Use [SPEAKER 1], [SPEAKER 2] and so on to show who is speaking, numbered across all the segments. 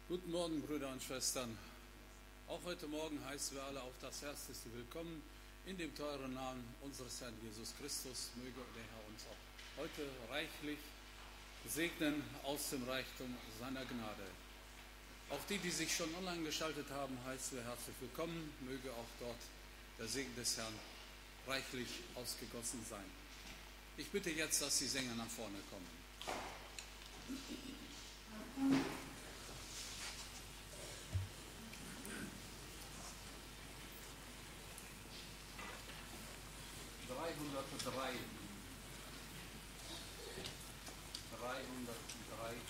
[SPEAKER 1] Guten Morgen, Brüder und Schwestern. Auch heute Morgen heißen wir alle auf das herzlichste Willkommen in dem teuren Namen unseres Herrn Jesus Christus. Möge der Herr uns auch heute reichlich segnen aus dem Reichtum seiner Gnade. Auch die, die sich schon online geschaltet haben, heißen wir herzlich willkommen. Möge auch dort der Segen des Herrn reichlich ausgegossen sein. Ich bitte jetzt, dass die Sänger nach vorne kommen. Dreihundertdrei. 303.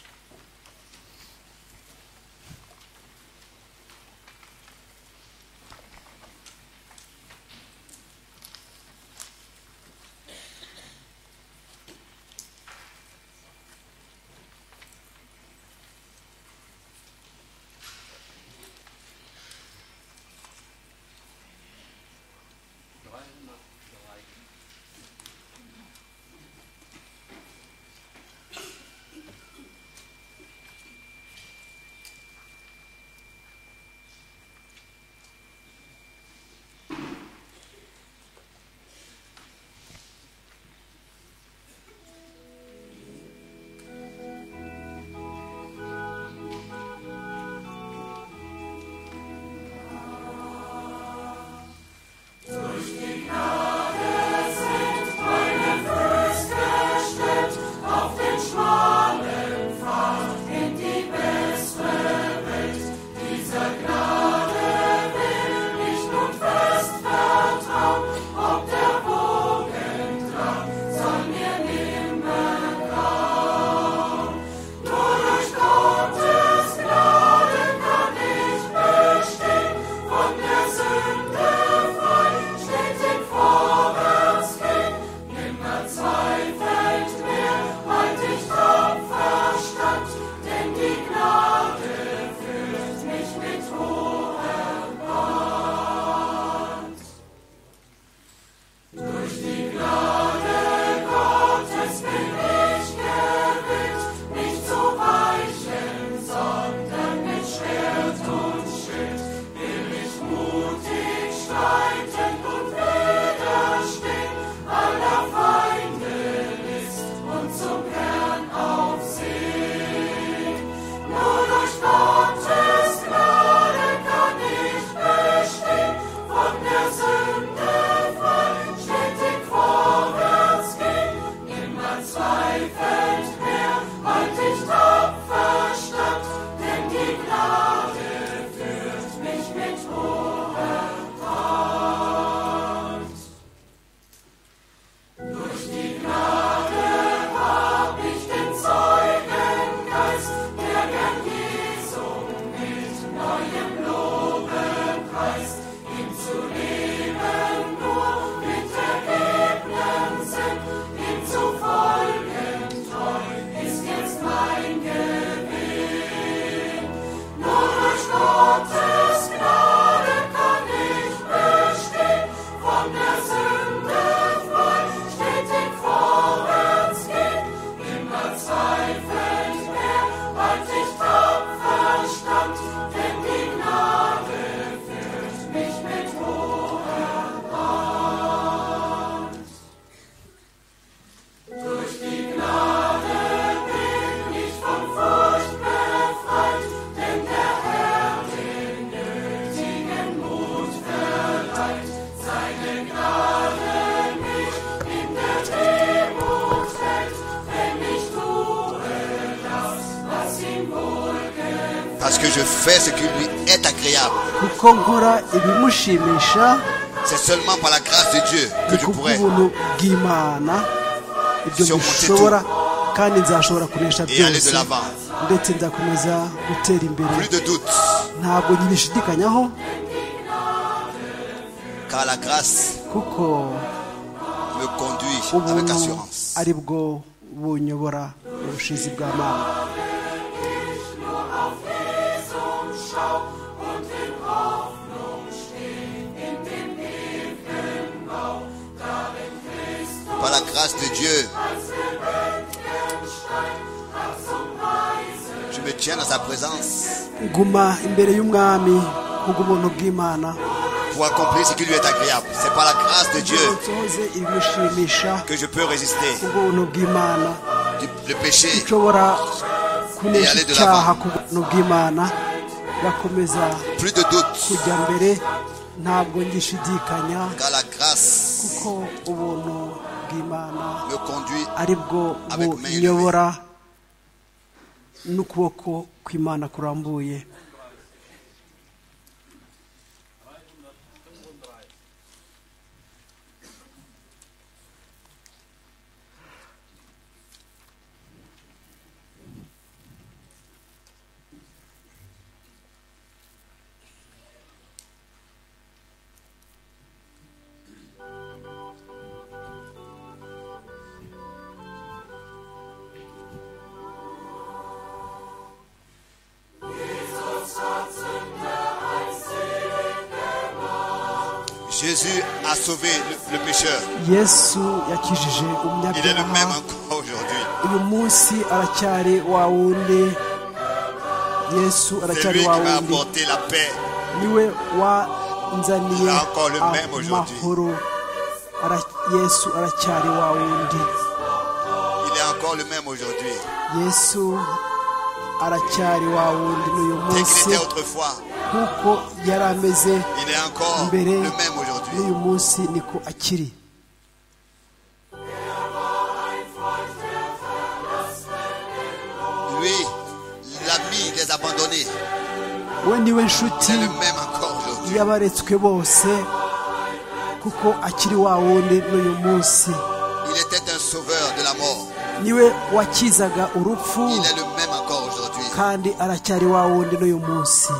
[SPEAKER 1] Dreihundertdrei.
[SPEAKER 2] parce que je fais ce qui lui est agréable.
[SPEAKER 3] kuko nkora ibimushimisha
[SPEAKER 2] C'est seulement par la grâce de Dieu que
[SPEAKER 3] ni
[SPEAKER 2] je pourrais.
[SPEAKER 3] kubw'ubuntu bw'imana
[SPEAKER 2] Si
[SPEAKER 3] ibyo
[SPEAKER 2] on montait
[SPEAKER 3] mbishobora kandi nzashobora kunesha
[SPEAKER 2] Et aller
[SPEAKER 3] byose
[SPEAKER 2] de l'avant.
[SPEAKER 3] ndetse nzakomeza gutera imbere
[SPEAKER 2] Plus de doute,
[SPEAKER 3] ntabwo ntibishidikanyaho
[SPEAKER 2] car la grâce
[SPEAKER 3] kuko
[SPEAKER 2] me conduit avec
[SPEAKER 3] ubuntu
[SPEAKER 2] assurance.
[SPEAKER 3] ari bwo bunyobora ubushizi bwa mana
[SPEAKER 2] Par la grâce de Dieu, je me
[SPEAKER 4] me tiens dans sa présence
[SPEAKER 3] guma imbere y'umwami nk'ubw'ubuntu bw'imana
[SPEAKER 4] pour accomplir ce qui lui est agréable. C'est par la grâce de
[SPEAKER 3] ngo
[SPEAKER 4] Dieu
[SPEAKER 3] nsohoze ibimushimisha
[SPEAKER 4] que je peux résister
[SPEAKER 3] ubuntu bw'imana
[SPEAKER 4] du- le péché.
[SPEAKER 3] nshobora kunesha icyaha ku buntu bw'imana gakomeza
[SPEAKER 4] Plus de doute,
[SPEAKER 3] kujya mbere ntabwo ngishidikanya
[SPEAKER 4] car la grâce
[SPEAKER 3] kuko ubuntu bw'imana
[SPEAKER 4] me conduit
[SPEAKER 3] ari bwo bunyobora n'ukuboko kw'imana kurambuye
[SPEAKER 4] '. Jésus a sauvé le, le pécheur.
[SPEAKER 3] yesu yakijije
[SPEAKER 4] Il est le même
[SPEAKER 3] umunyabyaha
[SPEAKER 4] encore aujourd'hui.
[SPEAKER 3] uyu munsi aracyari wa wundi
[SPEAKER 4] C'est
[SPEAKER 3] yesu
[SPEAKER 4] lui
[SPEAKER 3] aracyari
[SPEAKER 4] qui
[SPEAKER 3] wa
[SPEAKER 4] m'a
[SPEAKER 3] wundi
[SPEAKER 4] apporté la paix.
[SPEAKER 3] niwe wanzaniye
[SPEAKER 4] Il a encore le même aujourd'hui.
[SPEAKER 3] amahoro Ara- yesu aracyari wa wundi
[SPEAKER 4] Il est encore le même aujourd'hui.
[SPEAKER 3] yesu aracyari wa wundi n'uyu
[SPEAKER 4] Tel qu'il
[SPEAKER 3] munsi
[SPEAKER 4] était autrefois,
[SPEAKER 3] kuko yari ameze
[SPEAKER 4] il est encore
[SPEAKER 3] mbere
[SPEAKER 4] le même aujourd'hui.
[SPEAKER 3] n'uyu munsi niko akiri
[SPEAKER 4] Lui, l'ami des abandonnés,
[SPEAKER 3] we niwe nshuti
[SPEAKER 4] c'est le même encore aujourd'hui.
[SPEAKER 3] y'abaretswe bose kuko akiri wa wundi n'uyu munsi
[SPEAKER 4] Il était un sauveur de la mort.
[SPEAKER 3] niwe wakizaga urupfu
[SPEAKER 4] Il est le même encore aujourd'hui.
[SPEAKER 3] kandi aracyari wa wundi n'uyu munsi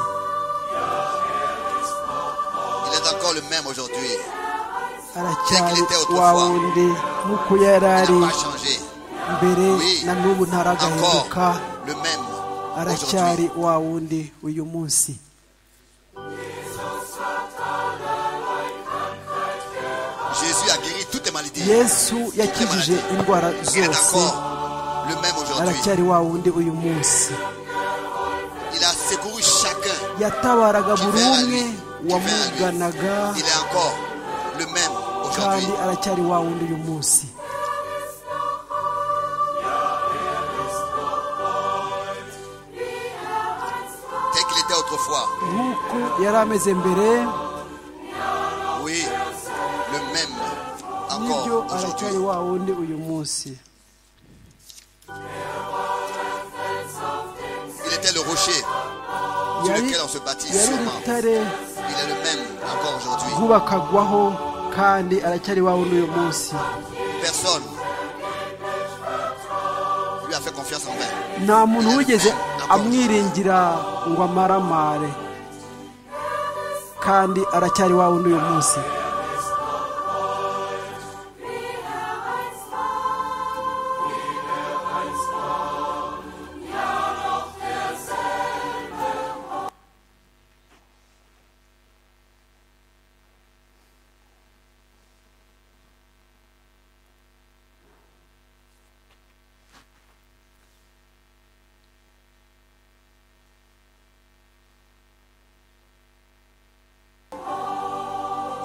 [SPEAKER 4] Il est encore le même aujourd'hui.
[SPEAKER 3] aracyari wa wundi nk'uko
[SPEAKER 4] Il
[SPEAKER 3] yari ari
[SPEAKER 4] n'a pas changé.
[SPEAKER 3] mbere
[SPEAKER 4] Oui.
[SPEAKER 3] na n'ubu
[SPEAKER 4] Encore
[SPEAKER 3] ntaragahinduka
[SPEAKER 4] le même aujourd'hui.
[SPEAKER 3] aracyari wa wundi uyu munsi
[SPEAKER 4] Jésus a guéri toutes les maladies.
[SPEAKER 3] yesu yakijije indwara
[SPEAKER 4] Il est
[SPEAKER 3] zose
[SPEAKER 4] encore le même aujourd'hui.
[SPEAKER 3] aracyari wa wundi uyu munsi
[SPEAKER 4] Il a secouru chacun.
[SPEAKER 3] yatabaraga
[SPEAKER 4] qui
[SPEAKER 3] buri
[SPEAKER 4] vient à
[SPEAKER 3] umwe
[SPEAKER 4] lui, qui vient à lui.
[SPEAKER 3] wamuganaga
[SPEAKER 4] Il est encore le même aujourd'hui.
[SPEAKER 3] kandi aracyari wa wundi uyu munsi
[SPEAKER 4] Tel qu'il était autrefois.
[SPEAKER 3] nk'uko yari ameze mbere
[SPEAKER 4] Oui, le même
[SPEAKER 3] nibyo
[SPEAKER 4] encore aujourd'hui.
[SPEAKER 3] aracyari wa wundi uyu munsi
[SPEAKER 4] Il était le rocher sur
[SPEAKER 3] yari
[SPEAKER 4] lequel on se bâtit
[SPEAKER 3] yari
[SPEAKER 4] sûrement.
[SPEAKER 3] urutare
[SPEAKER 4] Il est le même encore aujourd'hui.
[SPEAKER 3] rwubakagwaho kandi aracyari iwawe n'uyu munsi
[SPEAKER 4] Personne lui a fait confiance en vain.
[SPEAKER 3] nta muntu wigeze amwiringira ngo amaramare kandi aracyari iwawe n'uyu munsi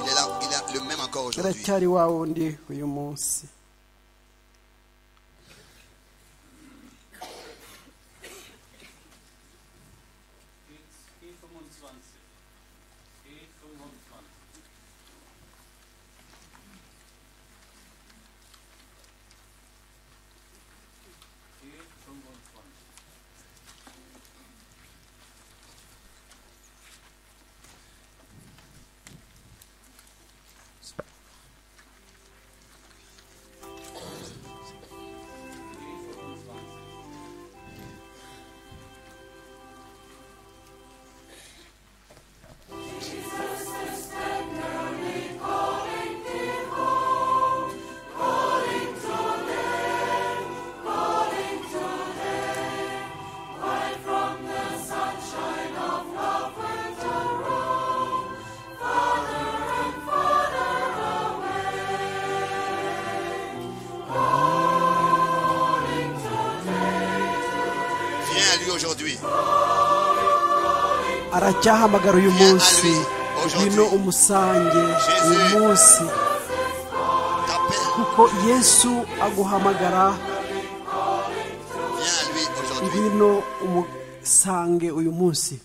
[SPEAKER 4] Il est là, il est le même encore aujourd'hui.
[SPEAKER 3] aracyari iwawe undi uyu munsi
[SPEAKER 1] G25. G25. G25.
[SPEAKER 4] à lui aujourd'hui.
[SPEAKER 3] aracyahamagara uyu
[SPEAKER 4] Viens à
[SPEAKER 3] munsi
[SPEAKER 4] lui aujourd'hui.
[SPEAKER 3] ngwino umusange
[SPEAKER 4] Jésus.
[SPEAKER 3] uyu munsi
[SPEAKER 4] T'appelles.
[SPEAKER 3] kuko yesu aguhamagara
[SPEAKER 4] Viens à lui aujourd'hui.
[SPEAKER 3] ngwino umusange uyu munsi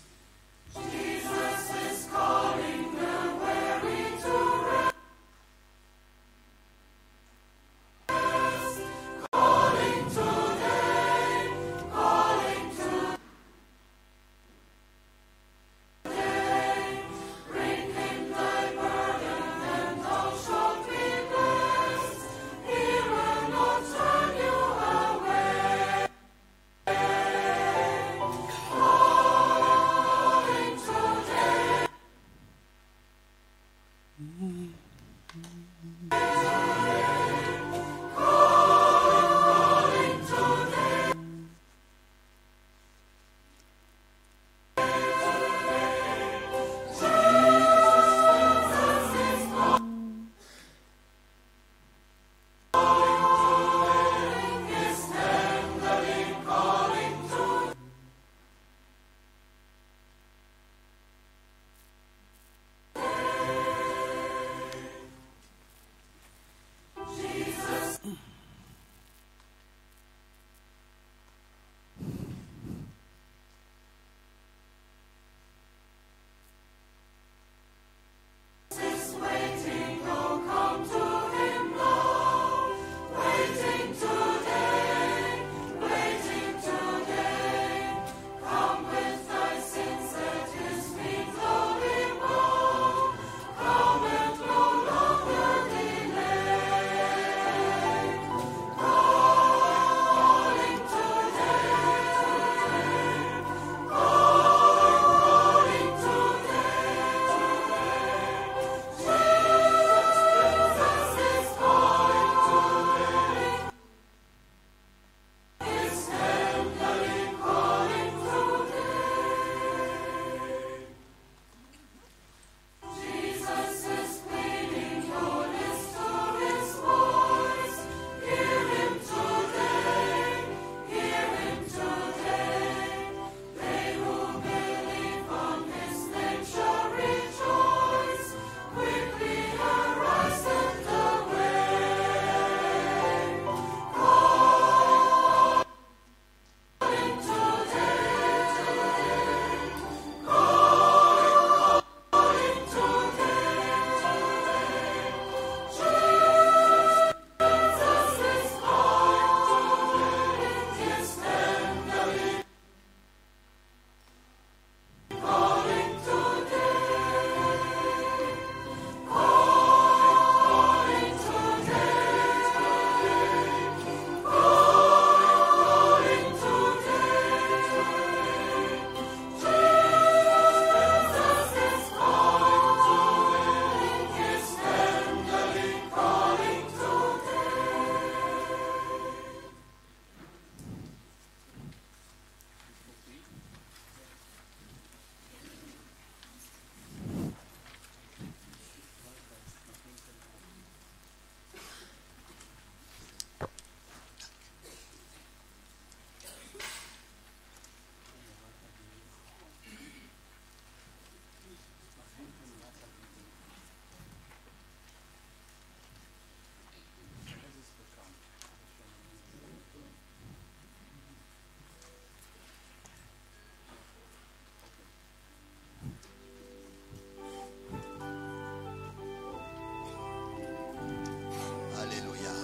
[SPEAKER 4] Alléluia.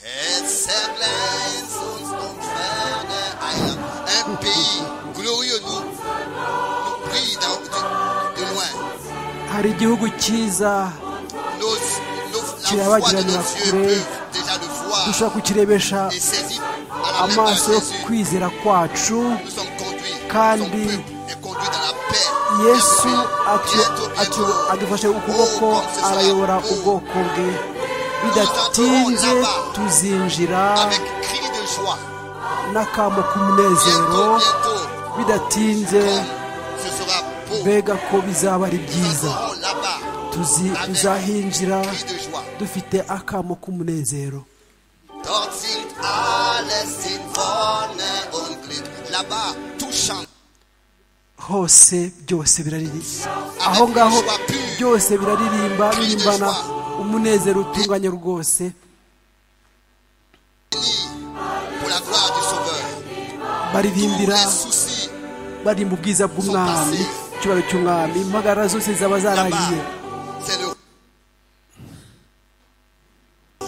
[SPEAKER 4] Et Semblance uns umferne un, un pays glorieux nous, nous brille dans- de, de loin.
[SPEAKER 3] hari igihugu cyiza
[SPEAKER 4] Nos, nos, la
[SPEAKER 3] Kiraba
[SPEAKER 4] foi de
[SPEAKER 3] kirabira
[SPEAKER 4] nos yeux
[SPEAKER 3] kure.
[SPEAKER 4] peuvent déjà le voir
[SPEAKER 3] dushobora kukirebesha
[SPEAKER 4] et saisir à la main
[SPEAKER 3] amaso yo
[SPEAKER 4] de Jésus.
[SPEAKER 3] kwizera kwacu
[SPEAKER 4] Nous sommes conduits,
[SPEAKER 3] Kandi-
[SPEAKER 4] son peuple est conduit dans la paix.
[SPEAKER 3] yesu
[SPEAKER 4] Bientôt,
[SPEAKER 3] atu-
[SPEAKER 4] bientôt,
[SPEAKER 3] atu- adufashe ukuboko
[SPEAKER 4] Oh, comme ce sera
[SPEAKER 3] arayobora
[SPEAKER 4] beau.
[SPEAKER 3] ubwoko bwe bidatinze tuzinjira
[SPEAKER 4] Avec cri de joie,
[SPEAKER 3] n'akamo
[SPEAKER 4] bientôt,
[SPEAKER 3] k'umunezero
[SPEAKER 4] bientôt,
[SPEAKER 3] bidatinze
[SPEAKER 4] comme ce sera beau.
[SPEAKER 3] mbega ko bizaba ari
[SPEAKER 4] Nous
[SPEAKER 3] byiza
[SPEAKER 4] entrons là-bas,
[SPEAKER 3] Tuzi-
[SPEAKER 4] avec
[SPEAKER 3] tuzahinjira
[SPEAKER 4] cri de joie.
[SPEAKER 3] dufite akamo k'umunezero
[SPEAKER 4] Dort sind alle in Wonne là-bas, tout chante.
[SPEAKER 3] hose byose biraririmba
[SPEAKER 4] Avec
[SPEAKER 3] aho ngaho
[SPEAKER 4] une joie pure.
[SPEAKER 3] byose biraririmba
[SPEAKER 4] Cri de
[SPEAKER 3] birimbana
[SPEAKER 4] joie.
[SPEAKER 3] umunezero utunganye rwose
[SPEAKER 4] Béni Pour la gloire du Sauveur. Tous
[SPEAKER 3] baririmbira
[SPEAKER 4] les soucis
[SPEAKER 3] barimba ubwiza bw'umwami icyubahiro cy'umwami impagara zose zaba
[SPEAKER 4] là-bas,
[SPEAKER 3] zaragiye
[SPEAKER 4] c'est le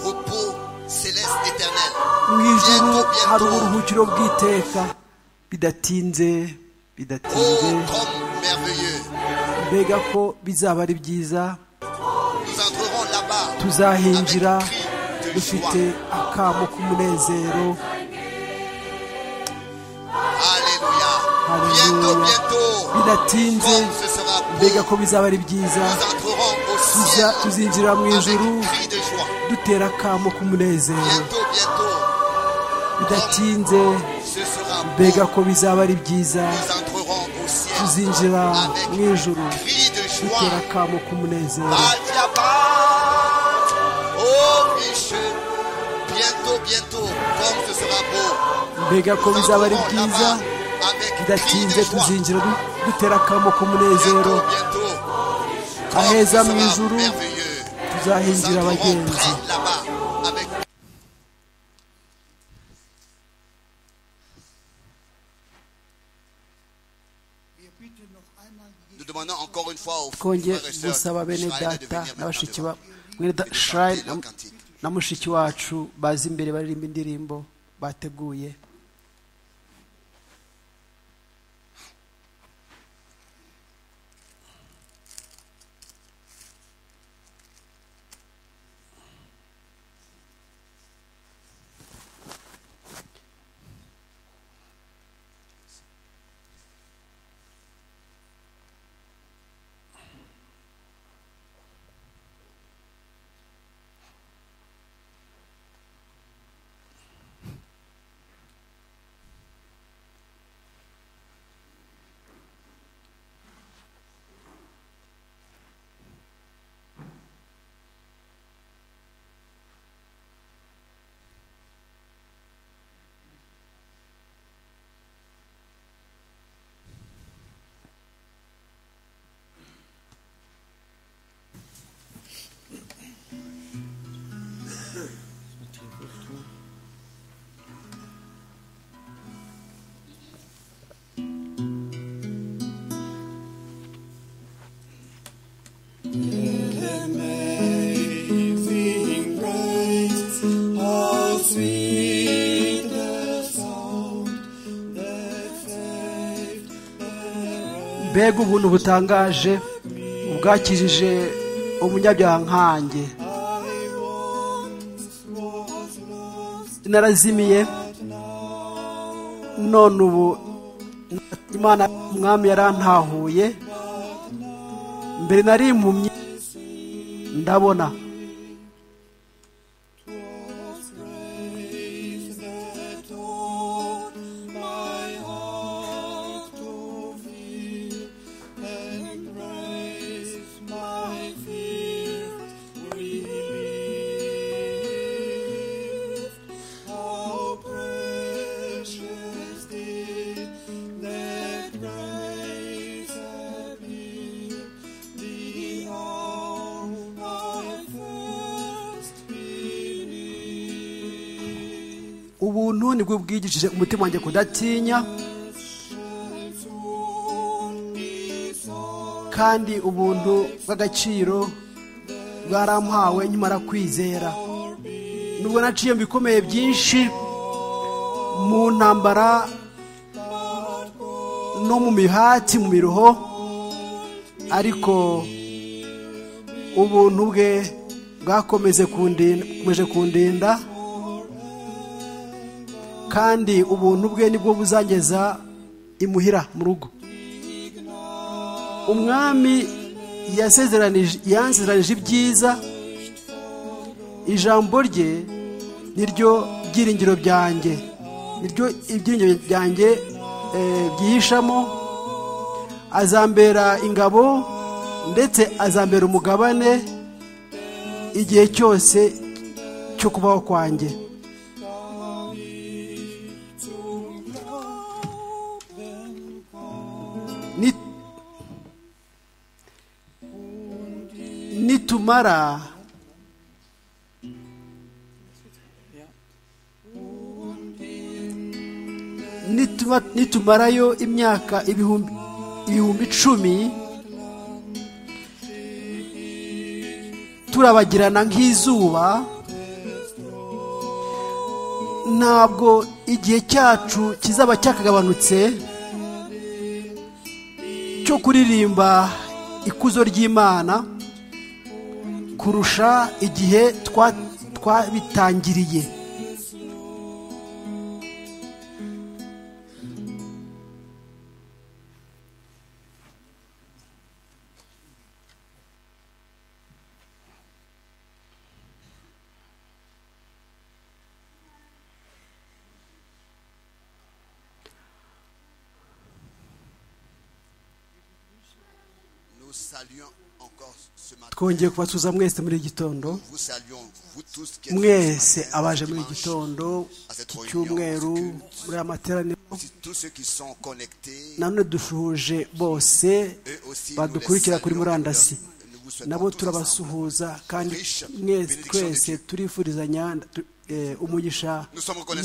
[SPEAKER 4] repos céleste éternel.
[SPEAKER 3] mu ijuru
[SPEAKER 4] Bientôt,
[SPEAKER 3] hari
[SPEAKER 4] bientôt.
[SPEAKER 3] uburuhukiro bw'iteka bidatinze
[SPEAKER 4] Oh,
[SPEAKER 3] bidatinze
[SPEAKER 4] comme merveilleux.
[SPEAKER 3] mbega ko bizaba ari byiza
[SPEAKER 4] Nous entrerons là-bas.
[SPEAKER 3] tuzahinjira
[SPEAKER 4] avec cri de joie.
[SPEAKER 3] dufite akamo k'umunezero
[SPEAKER 4] Alléluia.
[SPEAKER 3] Alléluia.
[SPEAKER 4] Bientôt, bientôt.
[SPEAKER 3] bidatinze
[SPEAKER 4] Comme ce sera
[SPEAKER 3] mbega ko
[SPEAKER 4] beau.
[SPEAKER 3] bizaba ari byiza
[SPEAKER 4] Nous entrerons au ciel
[SPEAKER 3] Tuza- tuzinjira mu ijuru
[SPEAKER 4] avec cri de joie.
[SPEAKER 3] dutera akamo k'umunezero
[SPEAKER 4] Bientôt, bientôt.
[SPEAKER 3] bidatinze
[SPEAKER 4] Ce sera
[SPEAKER 3] mbega
[SPEAKER 4] beau.
[SPEAKER 3] ko bizaba ari byiza
[SPEAKER 4] Nous entrerons au ciel
[SPEAKER 3] tuzinjira mu ijuru
[SPEAKER 4] avec cri de joie.
[SPEAKER 3] dutera akamo k'umunezero
[SPEAKER 4] Aldiaba, oh Michel, bientôt, bientôt, comme ce sera beau.
[SPEAKER 3] mbega ko
[SPEAKER 4] Nous
[SPEAKER 3] bizaba ari
[SPEAKER 4] entrerons
[SPEAKER 3] byiza
[SPEAKER 4] là-bas avec cri de
[SPEAKER 3] bidatinze
[SPEAKER 4] joie.
[SPEAKER 3] tuzinjira du- dutera akamo k'umunezero
[SPEAKER 4] Bientôt, bientôt, comme
[SPEAKER 3] aheza
[SPEAKER 4] ce
[SPEAKER 3] mu
[SPEAKER 4] sera
[SPEAKER 3] ijuru
[SPEAKER 4] merveilleux. Nous
[SPEAKER 3] tuzahinjira
[SPEAKER 4] entrerons
[SPEAKER 3] abagenzi
[SPEAKER 4] près là-bas avec Nous demandons encore une fois aux
[SPEAKER 3] twongeye
[SPEAKER 4] frères et sœurs
[SPEAKER 3] gusaba bene
[SPEAKER 4] d'Israël de venir
[SPEAKER 3] data na
[SPEAKER 4] maintenant
[SPEAKER 3] bashiki
[SPEAKER 4] devant
[SPEAKER 3] ba mwene da-
[SPEAKER 4] et de
[SPEAKER 3] Shrine
[SPEAKER 4] chanter
[SPEAKER 3] na-
[SPEAKER 4] leur cantique.
[SPEAKER 3] na mushiki wacu baza imbere baririmba indirimbo bateguye
[SPEAKER 5] Amazing grace, how sweet the sound that saved
[SPEAKER 3] mbega ubuntu butangaje bwakijije umunyabyaha nkanjye
[SPEAKER 5] I once was lost,
[SPEAKER 3] narazimiye none ubu imana umwami yarantahuye mbere nari impumyi ndabona
[SPEAKER 5] was grace that taught my heart to feel, and grace my fears relieved. How precious did that grace appear, the hour I first believed.
[SPEAKER 3] ubuntu nibwo bwigishije umutima wanjye kudatinya kandi ubuntu bw'agaciro bwarampawe nkimara kwizera nubwo naciye mu bikomeye byinshi mu ntambara no mu mihati mu miruho ariko ubuntu bwe bwakomeje kundinda bukomeje kundinda kandi ubuntu bwe nibwo buzageza imuhira mu rugo umwami yasezeranije yansezeranije ibyiza ijambo rye niryo byiringiro byanjye niryo ibyiringiro byanjye eh, byihishamo azambera ingabo ndetse azambera umugabane igihe cyose cyo kubaho kwanjye ni- nitumara nituma- nitumarayo imyaka ibihumbi ibihumbi icumi turabagirana nk'izuba ntabwo igihe cyacu kizaba cyakagabanutse cyo kuririmba ikuzo ry'imana kurusha igihe twa- twabitangiriye
[SPEAKER 4] Nous saluons encore ce matin.
[SPEAKER 3] twongeye kubasuhuza mwese muri iki gitondo
[SPEAKER 4] Vous saluons vous tous qui êtes
[SPEAKER 3] mwese
[SPEAKER 4] venus ce matin,
[SPEAKER 3] abaje muri
[SPEAKER 4] dimanche,
[SPEAKER 3] iki gitondo
[SPEAKER 4] à cette
[SPEAKER 3] iki
[SPEAKER 4] réunion,
[SPEAKER 3] cyumweru muri aya materaniro
[SPEAKER 4] aussi tous ceux qui sont connectés,
[SPEAKER 3] nanone dushuhuje bose
[SPEAKER 4] eux aussi, nous les
[SPEAKER 3] badukurikira kuri
[SPEAKER 4] saluons.
[SPEAKER 3] murandasi
[SPEAKER 4] Nous vous souhaitons
[SPEAKER 3] nabo
[SPEAKER 4] tous ensemble.
[SPEAKER 3] turabasuhuza kandi mwese twese turifurizanya tu- eh, umugisha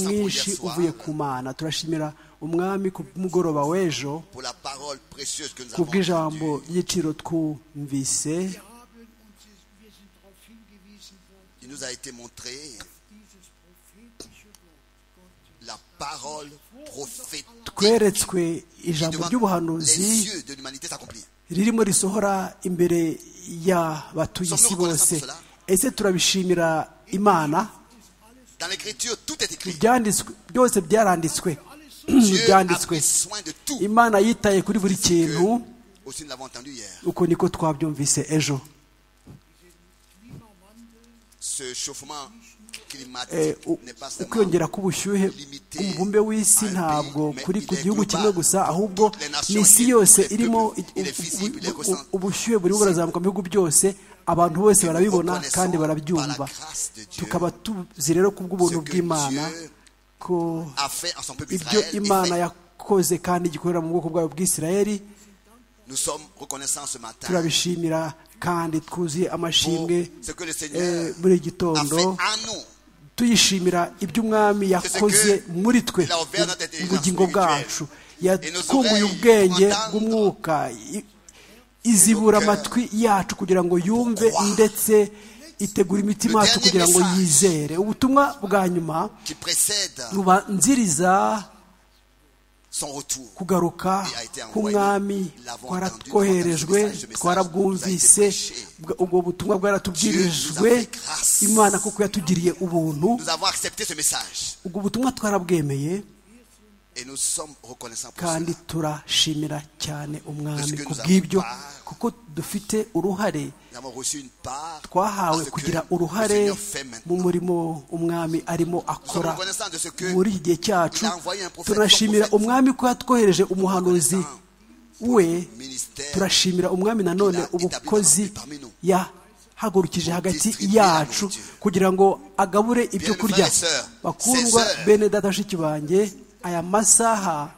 [SPEAKER 3] mwinshi uvuye ku mana turashimira umwami ku mugoroba w'ejo
[SPEAKER 4] Pour la parole précieuse que nous
[SPEAKER 3] ku
[SPEAKER 4] avons
[SPEAKER 3] bw'ijambo
[SPEAKER 4] entendue.
[SPEAKER 3] ry'igiciro twumvise
[SPEAKER 6] Wir haben uns, es- wir sind darauf hingewiesen worden,
[SPEAKER 4] il nous a été montré
[SPEAKER 6] dieses prophetische Wort Gottes.
[SPEAKER 4] la parole prophétique
[SPEAKER 3] tweretswe
[SPEAKER 4] qui
[SPEAKER 3] ijambo
[SPEAKER 4] devant
[SPEAKER 3] ry'ubuhanuzi
[SPEAKER 4] les yeux de l'humanité s'accomplit.
[SPEAKER 3] ririmo risohora imbere ya batuye isi bose ese turabishimira imana
[SPEAKER 4] Dans l'écriture, tout est écrit.
[SPEAKER 3] ibyanditswe byose byaranditswe
[SPEAKER 4] Dieu a
[SPEAKER 3] byanditswe
[SPEAKER 4] pris soin de tout.
[SPEAKER 3] imana yitaye kuri buri kintu
[SPEAKER 4] Que, aussi, nous l'avons entendu hier.
[SPEAKER 3] uko niko twabyumvise ejo
[SPEAKER 4] Ce chauffement climatique
[SPEAKER 3] Eh, u-
[SPEAKER 4] n'est pas seulement
[SPEAKER 3] ukwiyongera k'ubushyuhe umubumbe w'isi ntabwo kuri ku gihugu kimwe gusa ahubwo ni isi yose irimo i- u- u- u- ubushyuhe burimo burazamuka mu bihugu byose abantu bose barabibona kandi barabyumva tukaba tuzi rero ku bw'ubuntu bw'imana ko
[SPEAKER 4] a fait en son peuple
[SPEAKER 3] ibyo
[SPEAKER 4] Israël. est
[SPEAKER 3] imana
[SPEAKER 4] fait.
[SPEAKER 3] yakoze kandi igikorera mu bwoko bwayo bw'isirayeli
[SPEAKER 4] Nous sommes reconnaissants ce matin
[SPEAKER 3] turabishimira kandi twuzuye
[SPEAKER 4] pour
[SPEAKER 3] amashimwe
[SPEAKER 4] ce que le
[SPEAKER 3] eh,
[SPEAKER 4] Seigneur
[SPEAKER 3] buri
[SPEAKER 4] a
[SPEAKER 3] gitondo
[SPEAKER 4] fait à nous.
[SPEAKER 3] tuyishimira ibyo umwami yakoze muri twe mu bugingo bwacu yakunguye ubwenge bw'umwuka i- izibura amatwi yacu kugira ngo yumve ndetse itegura imitima yacu kugira ngo yizere ubutumwa bwa nyuma
[SPEAKER 4] qui précède
[SPEAKER 3] bubanziriza
[SPEAKER 4] son retour.
[SPEAKER 3] kugaruka k'umwami twaratwoherejwe twarabwumvise bwa- ubwo butumwa bwaratubwirijwe imana kuko yatugiriye ubuntu
[SPEAKER 4] Nous avons accepté ce message
[SPEAKER 3] ubwo butumwa twarabwemeye
[SPEAKER 4] et nous sommes reconnaissants pour
[SPEAKER 3] kandi
[SPEAKER 4] cela.
[SPEAKER 3] turashimira cyane umwami ku bw'ibyo kuko dufite uruhare
[SPEAKER 4] Nous avons reçu une part à
[SPEAKER 3] twahawe
[SPEAKER 4] ce que
[SPEAKER 3] kugira
[SPEAKER 4] le
[SPEAKER 3] uruhare
[SPEAKER 4] Seigneur fait maintenant.
[SPEAKER 3] mu murimo umwami arimo
[SPEAKER 4] Nous sommes
[SPEAKER 3] akora
[SPEAKER 4] reconnaissants de ce que
[SPEAKER 3] muri iki gihe cyacu
[SPEAKER 4] il a envoyé un prophète,
[SPEAKER 3] turashimira
[SPEAKER 4] un prophète.
[SPEAKER 3] umwami ko yatwohereje umuhanuzi
[SPEAKER 4] Reconnaissants
[SPEAKER 3] we
[SPEAKER 4] au ministère
[SPEAKER 3] turashimira umwami nanone
[SPEAKER 4] qu'il a
[SPEAKER 3] ubukozi
[SPEAKER 4] établi parmi nous.
[SPEAKER 3] yahagurukije hagati
[SPEAKER 4] distribuer
[SPEAKER 3] yacu
[SPEAKER 4] la nourriture.
[SPEAKER 3] kugira ngo agabure
[SPEAKER 4] Bien,
[SPEAKER 3] ibyo kurya
[SPEAKER 4] frères et sœurs,
[SPEAKER 3] bakundwa
[SPEAKER 4] ces heures-
[SPEAKER 3] bene data bashiki banjye aya masaha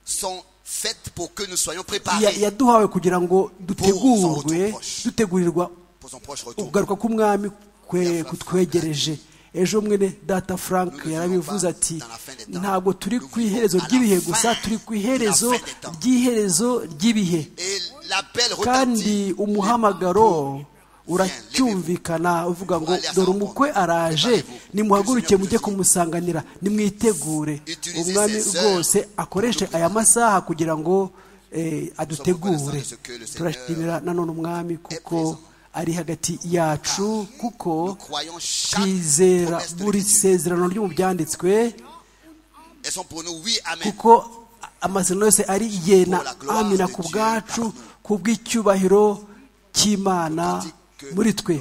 [SPEAKER 4] sont faites pour que nous soyons
[SPEAKER 3] Ya-
[SPEAKER 4] préparés
[SPEAKER 3] yaduhawe kugira ngo dutegurwe
[SPEAKER 4] proche.
[SPEAKER 3] dutegurirwa
[SPEAKER 4] pour son proche retour.
[SPEAKER 3] ukugaruka k'umwami kwe kutwegereje ejo mwene data frank yarabivuze ati ntabwo turi ku iherezo ry'ibihe gusa turi ku iherezo ry'iherezo ry'ibihe
[SPEAKER 4] Et l'appel retentit.
[SPEAKER 3] kandi umuhamagaro uracyumvikana uvuga ngo dore umukwe araje nimuhaguruke mujye kumusanganira nimwitegure umwami rwose akoreshe aya masaha kugira ngo eh, adutegure turashimira nanone umwami kuko ari hagati yacu kuko
[SPEAKER 4] Nous croyons chaque
[SPEAKER 3] twizera
[SPEAKER 4] promesse de
[SPEAKER 3] buri
[SPEAKER 4] l'Écriture.
[SPEAKER 3] sezerano ryo mu byanditswe
[SPEAKER 4] Elles sont pour nous, oui, amen.
[SPEAKER 3] kuko amasezerano yose ari yena amina ku bwacu ku bw'icyubahiro cy'imana muri twe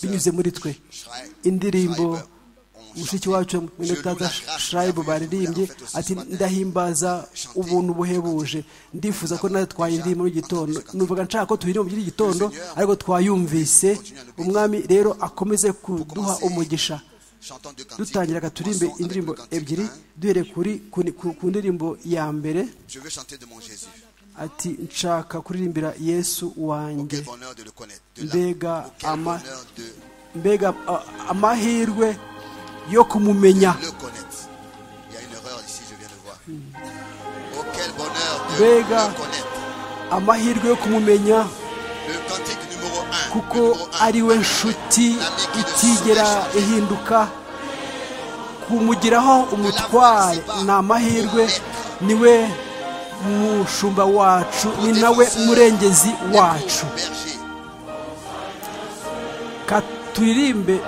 [SPEAKER 3] binyuze muri twe
[SPEAKER 4] Schrei-
[SPEAKER 3] indirimbo
[SPEAKER 4] Schreiber ont
[SPEAKER 3] mushiki
[SPEAKER 4] chanté.
[SPEAKER 3] wacu mwene
[SPEAKER 4] Je loue
[SPEAKER 3] data
[SPEAKER 4] la grâce
[SPEAKER 3] shirayibu
[SPEAKER 4] que vous avez
[SPEAKER 3] baririmbye
[SPEAKER 4] fait aussi
[SPEAKER 3] ati
[SPEAKER 4] ce matin.
[SPEAKER 3] ndahimbaza ubuntu buhebuje ndifuza ko natwe twayiririmba muri iki gitondo nuvuga nshaka ko tuyiririmba muri iki gitondo ariko twayumvise umwami rero akomeze kuduha umugisha
[SPEAKER 4] Chantons deux cantiques.
[SPEAKER 3] dutangiraga turimbe
[SPEAKER 4] Commençons avec
[SPEAKER 3] indirimbo
[SPEAKER 4] le cantique
[SPEAKER 3] ebyiri
[SPEAKER 4] un.
[SPEAKER 3] duhereye kuri ku- ku ku ndirimbo ya mbere
[SPEAKER 4] Je veux chanter de mon Jésus.
[SPEAKER 3] ati nshaka kuririmbira yesu
[SPEAKER 4] Oh, quel
[SPEAKER 3] wanjye
[SPEAKER 4] bonheur de le connaître. De
[SPEAKER 3] mbega
[SPEAKER 4] Oh, quel
[SPEAKER 3] ama-
[SPEAKER 4] bonheur de
[SPEAKER 3] mbega a- amahirwe yo kumumenya
[SPEAKER 4] le connaître. Il y a une erreur ici, je viens de voir. Oh, quel bonheur de
[SPEAKER 3] Vega.
[SPEAKER 4] le connaître.
[SPEAKER 3] amahirwe yo kumumenya
[SPEAKER 4] Le cantique numéro 1.
[SPEAKER 3] kuko ari we nshuti itigera ihinduka kumugiraho umutware ni amahirwe ni we mushumba wacu ni nawe murengezi wacu katuririmbe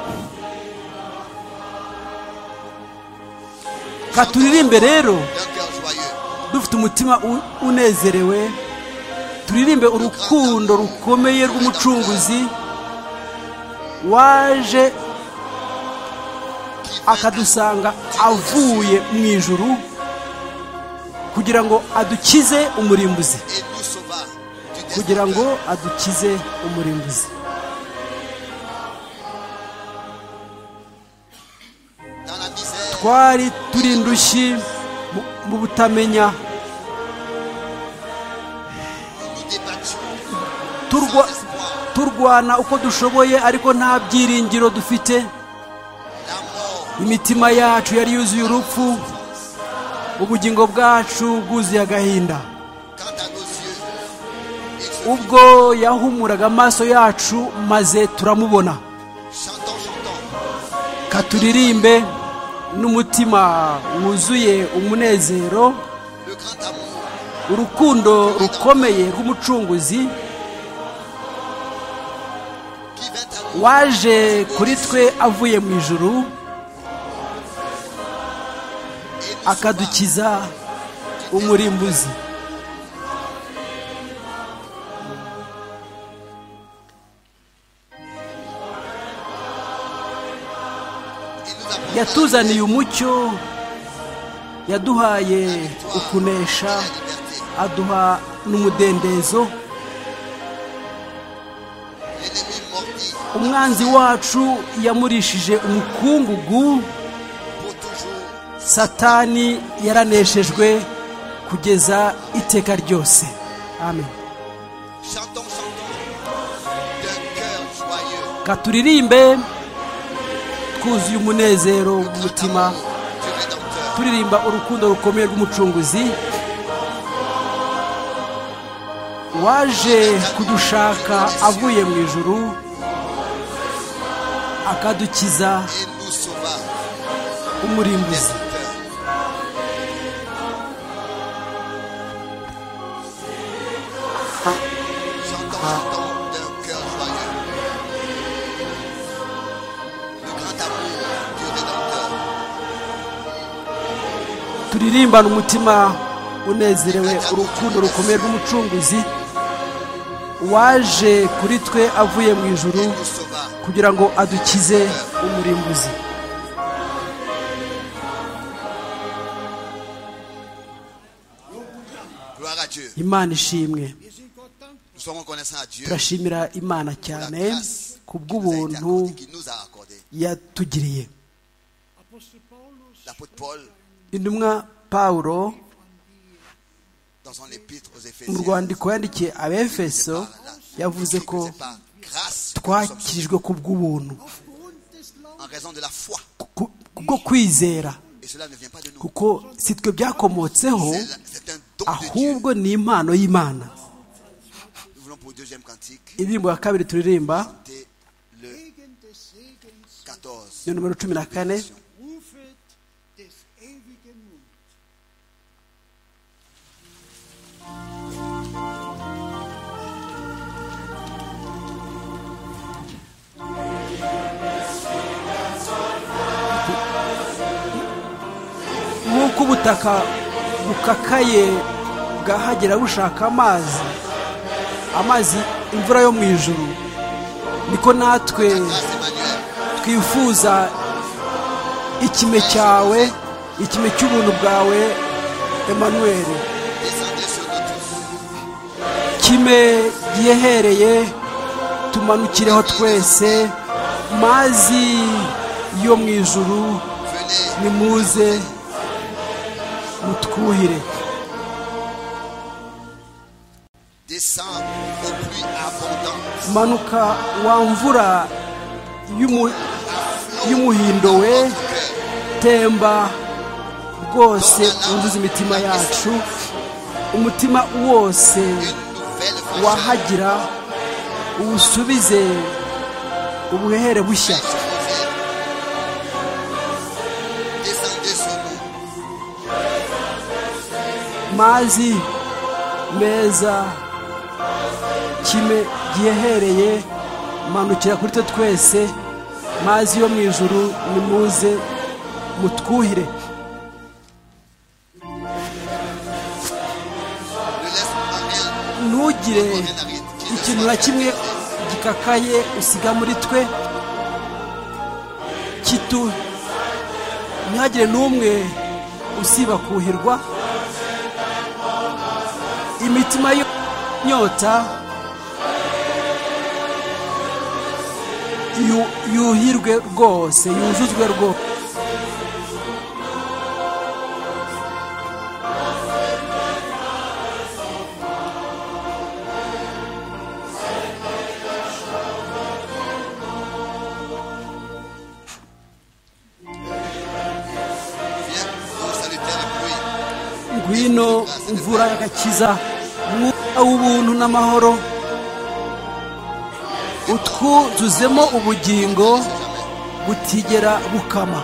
[SPEAKER 3] katuririmbe rero
[SPEAKER 4] D'un cœur joyeux.
[SPEAKER 3] dufite umutima u- unezerewe turirimbe urukundo rukomeye rw'umucunguzi waje
[SPEAKER 4] Qui veut
[SPEAKER 3] akadusanga avuye mu ijuru kugira ngo adukize umurimbuzi
[SPEAKER 4] et nous sauva du
[SPEAKER 3] kugira ngo
[SPEAKER 4] destructeur.
[SPEAKER 3] adukize umurimbuzi
[SPEAKER 4] Dans la misère,
[SPEAKER 3] twari turi indushyi mu- mu butamenya
[SPEAKER 4] nous nous débattions
[SPEAKER 3] turwa-
[SPEAKER 4] sans espoir.
[SPEAKER 3] turwana uko dushoboye ariko nta byiringiro dufite
[SPEAKER 4] La mort,
[SPEAKER 3] imitima yacu yari yuzuye urupfu ubugingo bwacu bwuzuye agahinda
[SPEAKER 4] quant à nos yeux, il se
[SPEAKER 3] ubwo yahumuraga amaso yacu maze turamubona
[SPEAKER 4] chantant, chantant,
[SPEAKER 3] katuririmbe n'umutima wuzuye umunezero
[SPEAKER 4] le grand amour,
[SPEAKER 3] urukundo rukomeye rw'umucunguzi
[SPEAKER 4] qui vint à nous,
[SPEAKER 3] waje kuri twe avuye mu
[SPEAKER 4] et
[SPEAKER 3] ijuru
[SPEAKER 4] nous sauva
[SPEAKER 3] akadukiza umurimbuzi
[SPEAKER 4] et nous apporta
[SPEAKER 3] yatuzaniye umucyo yaduhaye
[SPEAKER 4] la
[SPEAKER 3] ukunesha
[SPEAKER 4] liberté.
[SPEAKER 3] aduha n'umudendezo
[SPEAKER 4] L'ennemi mordit
[SPEAKER 3] umwanzi wacu yamurishije umukungugu
[SPEAKER 4] pour toujours
[SPEAKER 3] satani yaraneshejwe kugeza iteka ryose amen
[SPEAKER 4] Chantons, chantons d'un cœur joyeux.
[SPEAKER 3] katuririmbe twuzuye umunezero mu
[SPEAKER 4] Le grand
[SPEAKER 3] mutima
[SPEAKER 4] amour du Rédempteur.
[SPEAKER 3] turirimba urukundo rukomeye rw'umucunguzi waje kudushaka avuye mu ijuru akadukiza
[SPEAKER 4] Et nous sauva des
[SPEAKER 3] umurimbuzi
[SPEAKER 4] peurs. Chantons, chantons d'un cœur joyeux. Le grand amour du Rédempteur.
[SPEAKER 3] turirimbane umutima unezerewe urukundo rukomeye rw'umucunguzi waje kuri twe avuye mu ijuru
[SPEAKER 4] Et nous sauva
[SPEAKER 3] kugira ngo adukize umurimbuzi
[SPEAKER 4] Gloire à Dieu.
[SPEAKER 3] imana ishimwe
[SPEAKER 7] Wir sind Gott dankbar.
[SPEAKER 4] Nous sommes reconnaissants à Dieu
[SPEAKER 3] turashimira imana cyane ku bw'ubuntu
[SPEAKER 4] qui nous a accordé.
[SPEAKER 3] yatugiriye
[SPEAKER 7] Apostel Paulus
[SPEAKER 4] L'apôtre Paul,
[SPEAKER 3] intumwa pawulo
[SPEAKER 4] dans son épître aux
[SPEAKER 3] mu
[SPEAKER 4] Éphésiens,
[SPEAKER 3] rwandiko yandikiye abefeso yavuze ko
[SPEAKER 4] c'est par grâce que nous sommes sauvés,
[SPEAKER 3] twakirijwe ku bw'ubuntu
[SPEAKER 7] aufgrund des
[SPEAKER 4] en raison de la foi.
[SPEAKER 3] ku- ku- kubwo kwizera
[SPEAKER 4] Et cela ne vient pas de nous.
[SPEAKER 3] kuko si twe byakomotseho
[SPEAKER 4] C'est la- C'est un don de Dieu.
[SPEAKER 3] ahubwo ni impano y'imana
[SPEAKER 4] Nous voulons pour le deuxième cantique,
[SPEAKER 3] indirimbo ya kabiri turirimba
[SPEAKER 4] c'est le
[SPEAKER 7] Laufwegen des Segens,
[SPEAKER 4] 14.
[SPEAKER 3] ni nomero cumi na kane
[SPEAKER 7] Rufet des ewigen Mundes.
[SPEAKER 3] nk'uko ubutaka bukakaye bwahagera bushaka amazi amazi imvura yo mu ijuru niko natwe
[SPEAKER 4] Grâce Emmanuel,
[SPEAKER 3] twifuza ikime cyawe ikime cy'ubuntu bwawe Emmanuel
[SPEAKER 4] descendez sur nous tous.
[SPEAKER 3] kime gihehereye tumanukireho twese mazi yo mu ijuru
[SPEAKER 4] Venez,
[SPEAKER 3] nimuze mutwuhire
[SPEAKER 4] descend aux pluies abondantes.
[SPEAKER 3] manuka wa mvura y'umu- y'umuhindo we
[SPEAKER 4] Notre cœur,
[SPEAKER 3] temba rwose wuzuza imitima yacu umutima wose
[SPEAKER 4] une nouvelle vengeance.
[SPEAKER 3] wahagira uwusubize ubuhehere bushya
[SPEAKER 4] Descendez sur nous,
[SPEAKER 3] mazi meza kime gihehereye manukira kuri twe twese mazi yo mu ijuru nimuze mutwuhire
[SPEAKER 4] ne laisse en rien
[SPEAKER 3] ntugire ikintu na kimwe gikakaye usiga muri twe kitu ntihagire n'umwe usiba kuhirwa imitima y'inyota yu- yuhirwe rwose yuzuzwe rwose
[SPEAKER 4] Viens, ô salutaire pluie,
[SPEAKER 3] ngwino mvura y'agakiza mwuka w'ubuntu n'amahoro utwuzuzemo ubugingo butigera bukama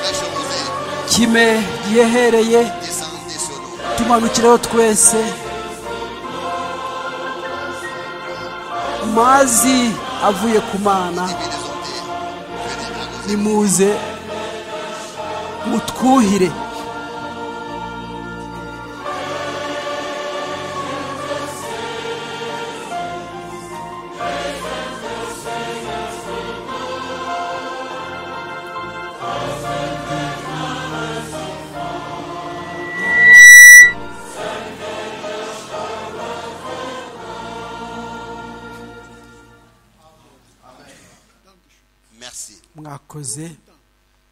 [SPEAKER 4] fraîche rosée,
[SPEAKER 3] kime gihehereye
[SPEAKER 4] descendez sur nous.
[SPEAKER 3] tumanukireho twese mazi avuye ku mana
[SPEAKER 4] Divine bonté, venez arroser
[SPEAKER 3] nimuze mutwuhire
[SPEAKER 4] Merci.
[SPEAKER 3] mwakoze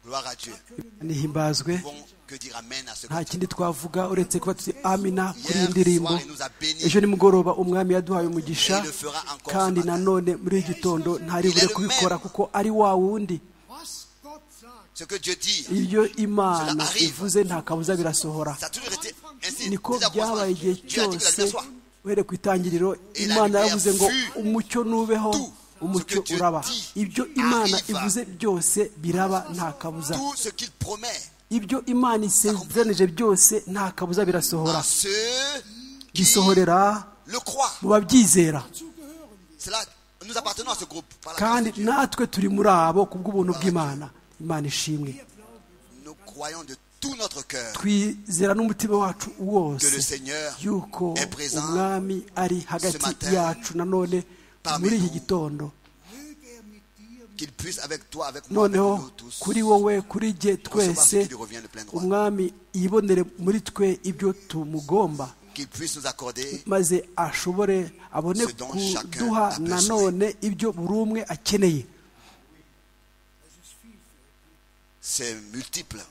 [SPEAKER 4] Gloire à Dieu.
[SPEAKER 3] nihimbazwe
[SPEAKER 4] Bon, que dire amen à ce
[SPEAKER 3] nta
[SPEAKER 4] cantique.
[SPEAKER 3] kindi twavuga uretse kuba tuti amina kuri iyi
[SPEAKER 4] Hier
[SPEAKER 3] ndirimbo
[SPEAKER 4] soir, il nous a bénis
[SPEAKER 3] ejo
[SPEAKER 4] et
[SPEAKER 3] nimugoroba umwami yaduhaye umugisha
[SPEAKER 4] il le fera encore ce
[SPEAKER 3] kandi
[SPEAKER 4] matin.
[SPEAKER 3] nanone muri iki gitondo ntaribure kubikora kuko ari wa wundi
[SPEAKER 5] Was Gott sagt,
[SPEAKER 4] Ce que Dieu dit,
[SPEAKER 3] ibyo imana ivuze nta kabuza birasohora
[SPEAKER 4] ça a toujours été ainsi.
[SPEAKER 3] niko
[SPEAKER 4] Dès la
[SPEAKER 3] byabaye
[SPEAKER 4] croissance,
[SPEAKER 3] igihe
[SPEAKER 4] Dieu a dit que la
[SPEAKER 3] cyose
[SPEAKER 4] lumière soit.
[SPEAKER 3] uhereye ku itangiriro imana yavuze ngo umucyo nubeho umucyo uraba ibyo imana ivuze byose biraba nta kabuza
[SPEAKER 4] Tout ce qu'il promet
[SPEAKER 3] ibyo imana isezeranije byose nta kabuza birasohora
[SPEAKER 4] à ceux qui
[SPEAKER 3] gisohorera
[SPEAKER 4] le croient.
[SPEAKER 3] mu babyizera
[SPEAKER 4] Cela, nous appartenons à ce groupe. Par la grâce
[SPEAKER 3] kandi
[SPEAKER 4] de Dieu.
[SPEAKER 3] natwe turi muri abo ku bw'ubuntu bw'imana imana ishimwe
[SPEAKER 4] Nous croyons de tout notre cœur
[SPEAKER 3] twizera n'umutima wacu
[SPEAKER 4] que le
[SPEAKER 3] wose
[SPEAKER 4] Seigneur
[SPEAKER 3] yuko
[SPEAKER 4] est présent
[SPEAKER 3] umwami ari hagati
[SPEAKER 4] matin
[SPEAKER 3] yacu nanone
[SPEAKER 4] parmi
[SPEAKER 3] muri iki
[SPEAKER 4] nous.
[SPEAKER 3] gitondo
[SPEAKER 5] möge er mit dir
[SPEAKER 4] qu'il puisse avec toi, avec moi, avec
[SPEAKER 3] noneho
[SPEAKER 4] nous tous,
[SPEAKER 3] kuri wowe kuri jye
[SPEAKER 4] recevoir
[SPEAKER 3] twese
[SPEAKER 4] ce qui lui revient de plein droit,
[SPEAKER 3] umwami yibonere muri twe ibyo tumugomba
[SPEAKER 4] qu'il puisse nous accorder
[SPEAKER 3] maze ashobore abone
[SPEAKER 4] Ce dont
[SPEAKER 3] kuduha
[SPEAKER 4] chacun a
[SPEAKER 3] nanone ibyo buri umwe akeneye
[SPEAKER 4] ses multiples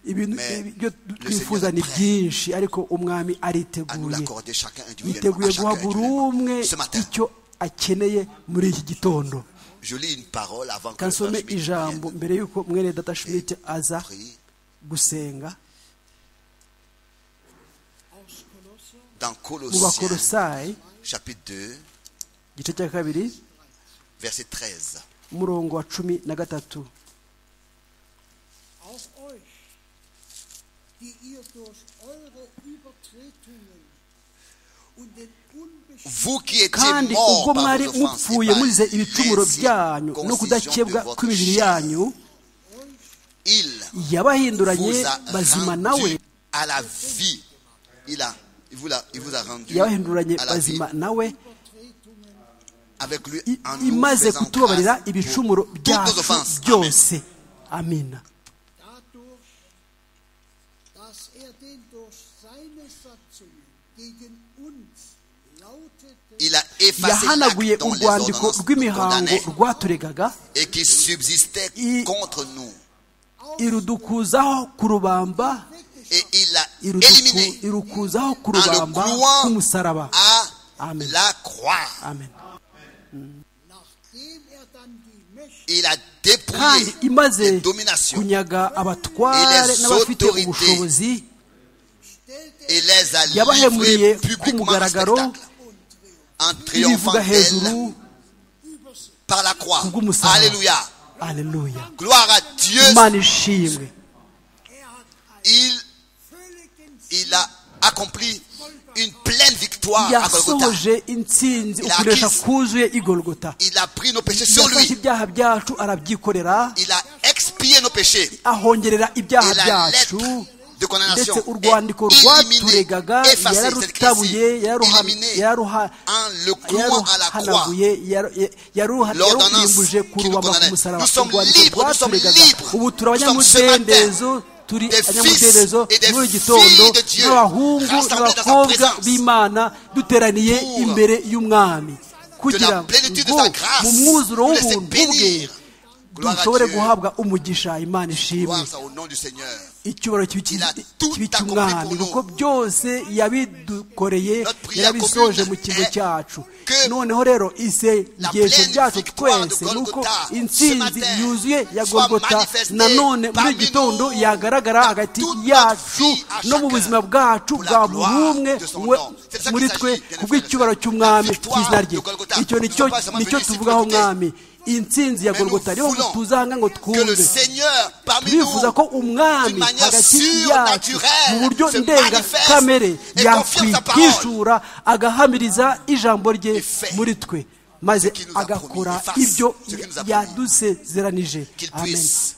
[SPEAKER 3] ibintu
[SPEAKER 4] Mais
[SPEAKER 3] ibyo
[SPEAKER 4] le
[SPEAKER 3] twifuza
[SPEAKER 4] Seigneur
[SPEAKER 3] ni
[SPEAKER 4] est prêt.
[SPEAKER 3] byinshi ariko umwami
[SPEAKER 4] à nous
[SPEAKER 3] ariteguye
[SPEAKER 4] l'accorder chacun individuellement.
[SPEAKER 3] yiteguye
[SPEAKER 4] à
[SPEAKER 3] guha
[SPEAKER 4] chacun
[SPEAKER 3] buri umwe
[SPEAKER 4] individuellement. Ce matin,
[SPEAKER 3] icyo akeneye muri iki gitondo
[SPEAKER 4] je lis une parole avant que le frère
[SPEAKER 3] kansome
[SPEAKER 4] Schmidt
[SPEAKER 3] ijambo
[SPEAKER 4] vienne.
[SPEAKER 3] mbere y'uko mwene data shimiti aza
[SPEAKER 4] Prie
[SPEAKER 3] gusenga
[SPEAKER 5] aus Kolosser
[SPEAKER 4] Dans
[SPEAKER 3] mu
[SPEAKER 4] Colossiens,
[SPEAKER 3] bakorosayi
[SPEAKER 4] chapitre 2,
[SPEAKER 3] igice cya kabiri
[SPEAKER 4] verset 13.
[SPEAKER 3] umurongo wa cumi na gatatu
[SPEAKER 5] auch euch, die ihr durch eure Übertretungen und den unbestimmten
[SPEAKER 4] Vous qui étiez
[SPEAKER 3] kandi
[SPEAKER 4] morts
[SPEAKER 3] ubwo
[SPEAKER 4] par
[SPEAKER 3] mwari
[SPEAKER 4] vos offenses
[SPEAKER 3] mupfuye
[SPEAKER 4] et par
[SPEAKER 3] muzize ibicumuro byanyu
[SPEAKER 4] les
[SPEAKER 3] no kudakebwa
[SPEAKER 4] incirconcisions de votre
[SPEAKER 3] kw'imibiri
[SPEAKER 4] chair,
[SPEAKER 3] yanyu
[SPEAKER 4] il
[SPEAKER 3] yabahinduranye
[SPEAKER 4] vous a
[SPEAKER 3] bazima nawe
[SPEAKER 4] rendu à la vie. Il, a, il, vous, a, il vous a rendu
[SPEAKER 3] yabahinduranye
[SPEAKER 4] à la vie
[SPEAKER 3] bazima nawe
[SPEAKER 4] avec lui
[SPEAKER 3] i-
[SPEAKER 4] en nous
[SPEAKER 3] imaze
[SPEAKER 4] faisant
[SPEAKER 3] kutubabarira
[SPEAKER 4] grâce pour
[SPEAKER 3] ibicumuro
[SPEAKER 4] toutes nos
[SPEAKER 3] byacu
[SPEAKER 4] offenses. Amen.
[SPEAKER 3] byose amina
[SPEAKER 5] dadurch, dass er den durch seine Satzungen gegen uns lautete
[SPEAKER 4] Il a effacé
[SPEAKER 3] yahanaguye
[SPEAKER 4] l'acte dont les
[SPEAKER 3] urwandiko
[SPEAKER 4] ordonnances nous
[SPEAKER 3] rw'imihango
[SPEAKER 4] condamnaient
[SPEAKER 3] rwaturegaga
[SPEAKER 4] et qui subsistait
[SPEAKER 3] I-
[SPEAKER 4] contre nous.
[SPEAKER 3] irudukuzaho ku rubamba
[SPEAKER 4] et il l'a
[SPEAKER 3] iruduku-
[SPEAKER 4] éliminé
[SPEAKER 3] irukuzaho ku
[SPEAKER 4] en le
[SPEAKER 3] rubamba
[SPEAKER 4] clouant
[SPEAKER 3] k'umusaraba
[SPEAKER 4] à
[SPEAKER 3] Amen.
[SPEAKER 4] la croix.
[SPEAKER 3] amen
[SPEAKER 8] Nachdem er dann die Mächte
[SPEAKER 4] Il a
[SPEAKER 3] kandi
[SPEAKER 4] dépouillé les
[SPEAKER 3] imaze
[SPEAKER 4] dominations
[SPEAKER 3] kunyaga abatware n'abafite
[SPEAKER 4] autorités
[SPEAKER 3] ubushobozi
[SPEAKER 8] stellte
[SPEAKER 4] et les a
[SPEAKER 3] yabahemuriye
[SPEAKER 4] livrés
[SPEAKER 3] ku
[SPEAKER 4] publiquement au
[SPEAKER 3] mugaragaro
[SPEAKER 4] spectacle en triomphant
[SPEAKER 3] ibivuga hejuru
[SPEAKER 4] d'elle par la croix.
[SPEAKER 3] kubw'umusaraba
[SPEAKER 4] Alléluia.
[SPEAKER 3] aleluya
[SPEAKER 4] Gloire à Dieu.
[SPEAKER 3] imana ishimwe
[SPEAKER 4] Il, il a accompli une pleine victoire à Golgotha.
[SPEAKER 3] yasohoje intsinzi
[SPEAKER 4] Il a
[SPEAKER 3] ukuresha
[SPEAKER 4] acquis-
[SPEAKER 3] kuzuye igorogota
[SPEAKER 4] Il a pris nos péchés sur
[SPEAKER 3] yafashe
[SPEAKER 4] lui.
[SPEAKER 3] ibyaha byacu arabyikorera
[SPEAKER 4] Il a expié nos péchés.
[SPEAKER 3] ahongerera ibyaha
[SPEAKER 4] Et la lettre
[SPEAKER 3] byacu
[SPEAKER 4] de condamnation
[SPEAKER 3] ndetse urwandiko
[SPEAKER 4] est éliminée,
[SPEAKER 3] rwaturegaga
[SPEAKER 4] effacée, cette
[SPEAKER 3] yararutabuye
[SPEAKER 4] éliminée
[SPEAKER 3] yaruha-
[SPEAKER 4] en le clouant à la croix.
[SPEAKER 3] yaruhanaguye yaru- ya- yaruha-
[SPEAKER 4] L'ordonnance
[SPEAKER 3] yaruhimbuje
[SPEAKER 4] qui
[SPEAKER 3] ku
[SPEAKER 4] nous
[SPEAKER 3] rubamba
[SPEAKER 4] condamnait.
[SPEAKER 3] ku musaraba
[SPEAKER 4] Nous sommes
[SPEAKER 3] urwandiko
[SPEAKER 4] libres, nous sommes
[SPEAKER 3] rwaturegaga
[SPEAKER 4] libres.
[SPEAKER 3] ubu turi
[SPEAKER 4] Nous sommes ce matin
[SPEAKER 3] abanyamudendezo turi
[SPEAKER 4] des fils
[SPEAKER 3] abanyamudendezo
[SPEAKER 4] et des
[SPEAKER 3] muri gigitondo
[SPEAKER 4] filles de Dieu
[SPEAKER 3] n'abahungu
[SPEAKER 4] rassemblés dans sa
[SPEAKER 3] n'abakobwa
[SPEAKER 4] présence.
[SPEAKER 3] b'imana duteraniye
[SPEAKER 4] Pour
[SPEAKER 3] imbere y'umwami kugira
[SPEAKER 4] plénitude de
[SPEAKER 3] ngo
[SPEAKER 4] sa grâce,
[SPEAKER 3] mu mwuzuro
[SPEAKER 4] nous laisser
[SPEAKER 3] w'ubuntu bwe
[SPEAKER 4] bénir. Gloire à
[SPEAKER 3] dushobore
[SPEAKER 4] Dieu.
[SPEAKER 3] guhabwa umugisha imana ishimwe
[SPEAKER 4] Gloire soit au nom du Seigneur.
[SPEAKER 3] icyubahiro kibi
[SPEAKER 4] Il a
[SPEAKER 3] kibi-
[SPEAKER 4] tout
[SPEAKER 3] kibi
[SPEAKER 4] accompli
[SPEAKER 3] cy'umwami
[SPEAKER 4] pour nous.
[SPEAKER 3] kuko byose yabidukoreye
[SPEAKER 4] Notre prière
[SPEAKER 3] yarabisoje
[SPEAKER 4] commune
[SPEAKER 3] mu kigo
[SPEAKER 4] est
[SPEAKER 3] cyacu
[SPEAKER 4] que
[SPEAKER 3] noneho rero
[SPEAKER 4] la
[SPEAKER 3] isengesho
[SPEAKER 4] pleine
[SPEAKER 3] ryacu
[SPEAKER 4] victoire de
[SPEAKER 3] twese ni uko
[SPEAKER 4] Golgotha ce
[SPEAKER 3] intsinzi
[SPEAKER 4] matin
[SPEAKER 3] yuzuye ya
[SPEAKER 4] soit
[SPEAKER 3] gorgota
[SPEAKER 4] manifestée
[SPEAKER 3] nanone muri
[SPEAKER 4] parmi
[SPEAKER 3] gitondo
[SPEAKER 4] nous,
[SPEAKER 3] yagaragara
[SPEAKER 4] dans
[SPEAKER 3] hagati
[SPEAKER 4] toute notre
[SPEAKER 3] yacu
[SPEAKER 4] vie, à
[SPEAKER 3] no mu
[SPEAKER 4] chacun,
[SPEAKER 3] buzima bwacu
[SPEAKER 4] pour la gloire
[SPEAKER 3] bwa buri umwe
[SPEAKER 4] de son
[SPEAKER 3] we-
[SPEAKER 4] nom. C'est ça
[SPEAKER 3] muri
[SPEAKER 4] qu'il
[SPEAKER 3] twe
[SPEAKER 4] s'agit, bien
[SPEAKER 3] kubw'icyubahiro
[SPEAKER 4] frères.
[SPEAKER 3] cy'umwami
[SPEAKER 4] La victoire
[SPEAKER 3] cy'izina rye
[SPEAKER 4] de Golgotha.
[SPEAKER 3] icyo
[SPEAKER 4] Nous
[SPEAKER 3] nicyo
[SPEAKER 4] sommes pas seulement venus ici
[SPEAKER 3] nicyo
[SPEAKER 4] pour
[SPEAKER 3] tuvugaho
[SPEAKER 4] écouter.
[SPEAKER 3] mwami intsinzi ya
[SPEAKER 4] Mais nous
[SPEAKER 3] gorgota niyo
[SPEAKER 4] voulons
[SPEAKER 3] tuzanga ngo
[SPEAKER 4] Que le
[SPEAKER 3] twumve
[SPEAKER 4] Seigneur parmi nous
[SPEAKER 3] turifuza ko umwami
[SPEAKER 4] d'une manière
[SPEAKER 3] hagati
[SPEAKER 4] sûre,
[SPEAKER 3] yacu
[SPEAKER 4] naturelle,
[SPEAKER 3] mu buryo
[SPEAKER 4] se
[SPEAKER 3] ndenga
[SPEAKER 4] manifeste
[SPEAKER 3] kamere
[SPEAKER 4] et confirme sa
[SPEAKER 3] yakwihishura agahamiriza ijambo rye
[SPEAKER 4] Et fait
[SPEAKER 3] muri twe maze
[SPEAKER 4] ce qu'il nous a
[SPEAKER 3] agakora
[SPEAKER 4] promis, efface
[SPEAKER 3] ibyo
[SPEAKER 4] ce qu'il nous a
[SPEAKER 3] yadusezeranije
[SPEAKER 4] qu'il
[SPEAKER 3] amen
[SPEAKER 4] puisse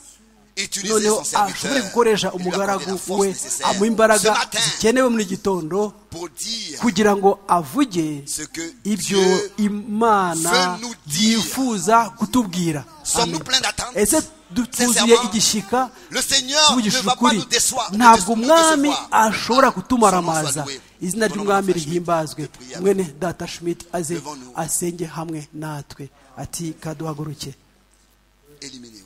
[SPEAKER 4] utiliser
[SPEAKER 3] noneho
[SPEAKER 4] son serviteur
[SPEAKER 3] ashobore gukoresha
[SPEAKER 4] et lui accorder la
[SPEAKER 3] umugaragu
[SPEAKER 4] force
[SPEAKER 3] we
[SPEAKER 4] nécessaire
[SPEAKER 3] amuha imbaraga
[SPEAKER 4] ce matin
[SPEAKER 3] zikenewe muri gitondo
[SPEAKER 4] pour dire
[SPEAKER 3] kugira ngo avuge
[SPEAKER 4] ce que
[SPEAKER 3] ibyo
[SPEAKER 4] Dieu
[SPEAKER 3] imana
[SPEAKER 4] veut nous dire.
[SPEAKER 3] yifuza kutubwira
[SPEAKER 4] sommes-nous
[SPEAKER 3] Amen.
[SPEAKER 4] pleins d'attente
[SPEAKER 3] ese
[SPEAKER 4] Sincèrement,
[SPEAKER 3] dutuzuye igishika
[SPEAKER 4] le Seigneur ne
[SPEAKER 3] tuvugisha
[SPEAKER 4] va pas
[SPEAKER 3] ukuri
[SPEAKER 4] nous déçoir
[SPEAKER 3] ntabwo
[SPEAKER 4] nous
[SPEAKER 3] umwami
[SPEAKER 4] décevoir.
[SPEAKER 3] ashobora kutumara
[SPEAKER 4] Son nom soit
[SPEAKER 3] amaza
[SPEAKER 4] loué.
[SPEAKER 3] izina
[SPEAKER 4] Son nom
[SPEAKER 3] ry'umwami
[SPEAKER 4] soit Schmidt.
[SPEAKER 3] rihimbazwe
[SPEAKER 4] Notre prière.
[SPEAKER 3] mwene data schmidt aze
[SPEAKER 4] Devant nous.
[SPEAKER 3] asenge hamwe natwe ati kaduhaguruke
[SPEAKER 4] Éliminer, oui.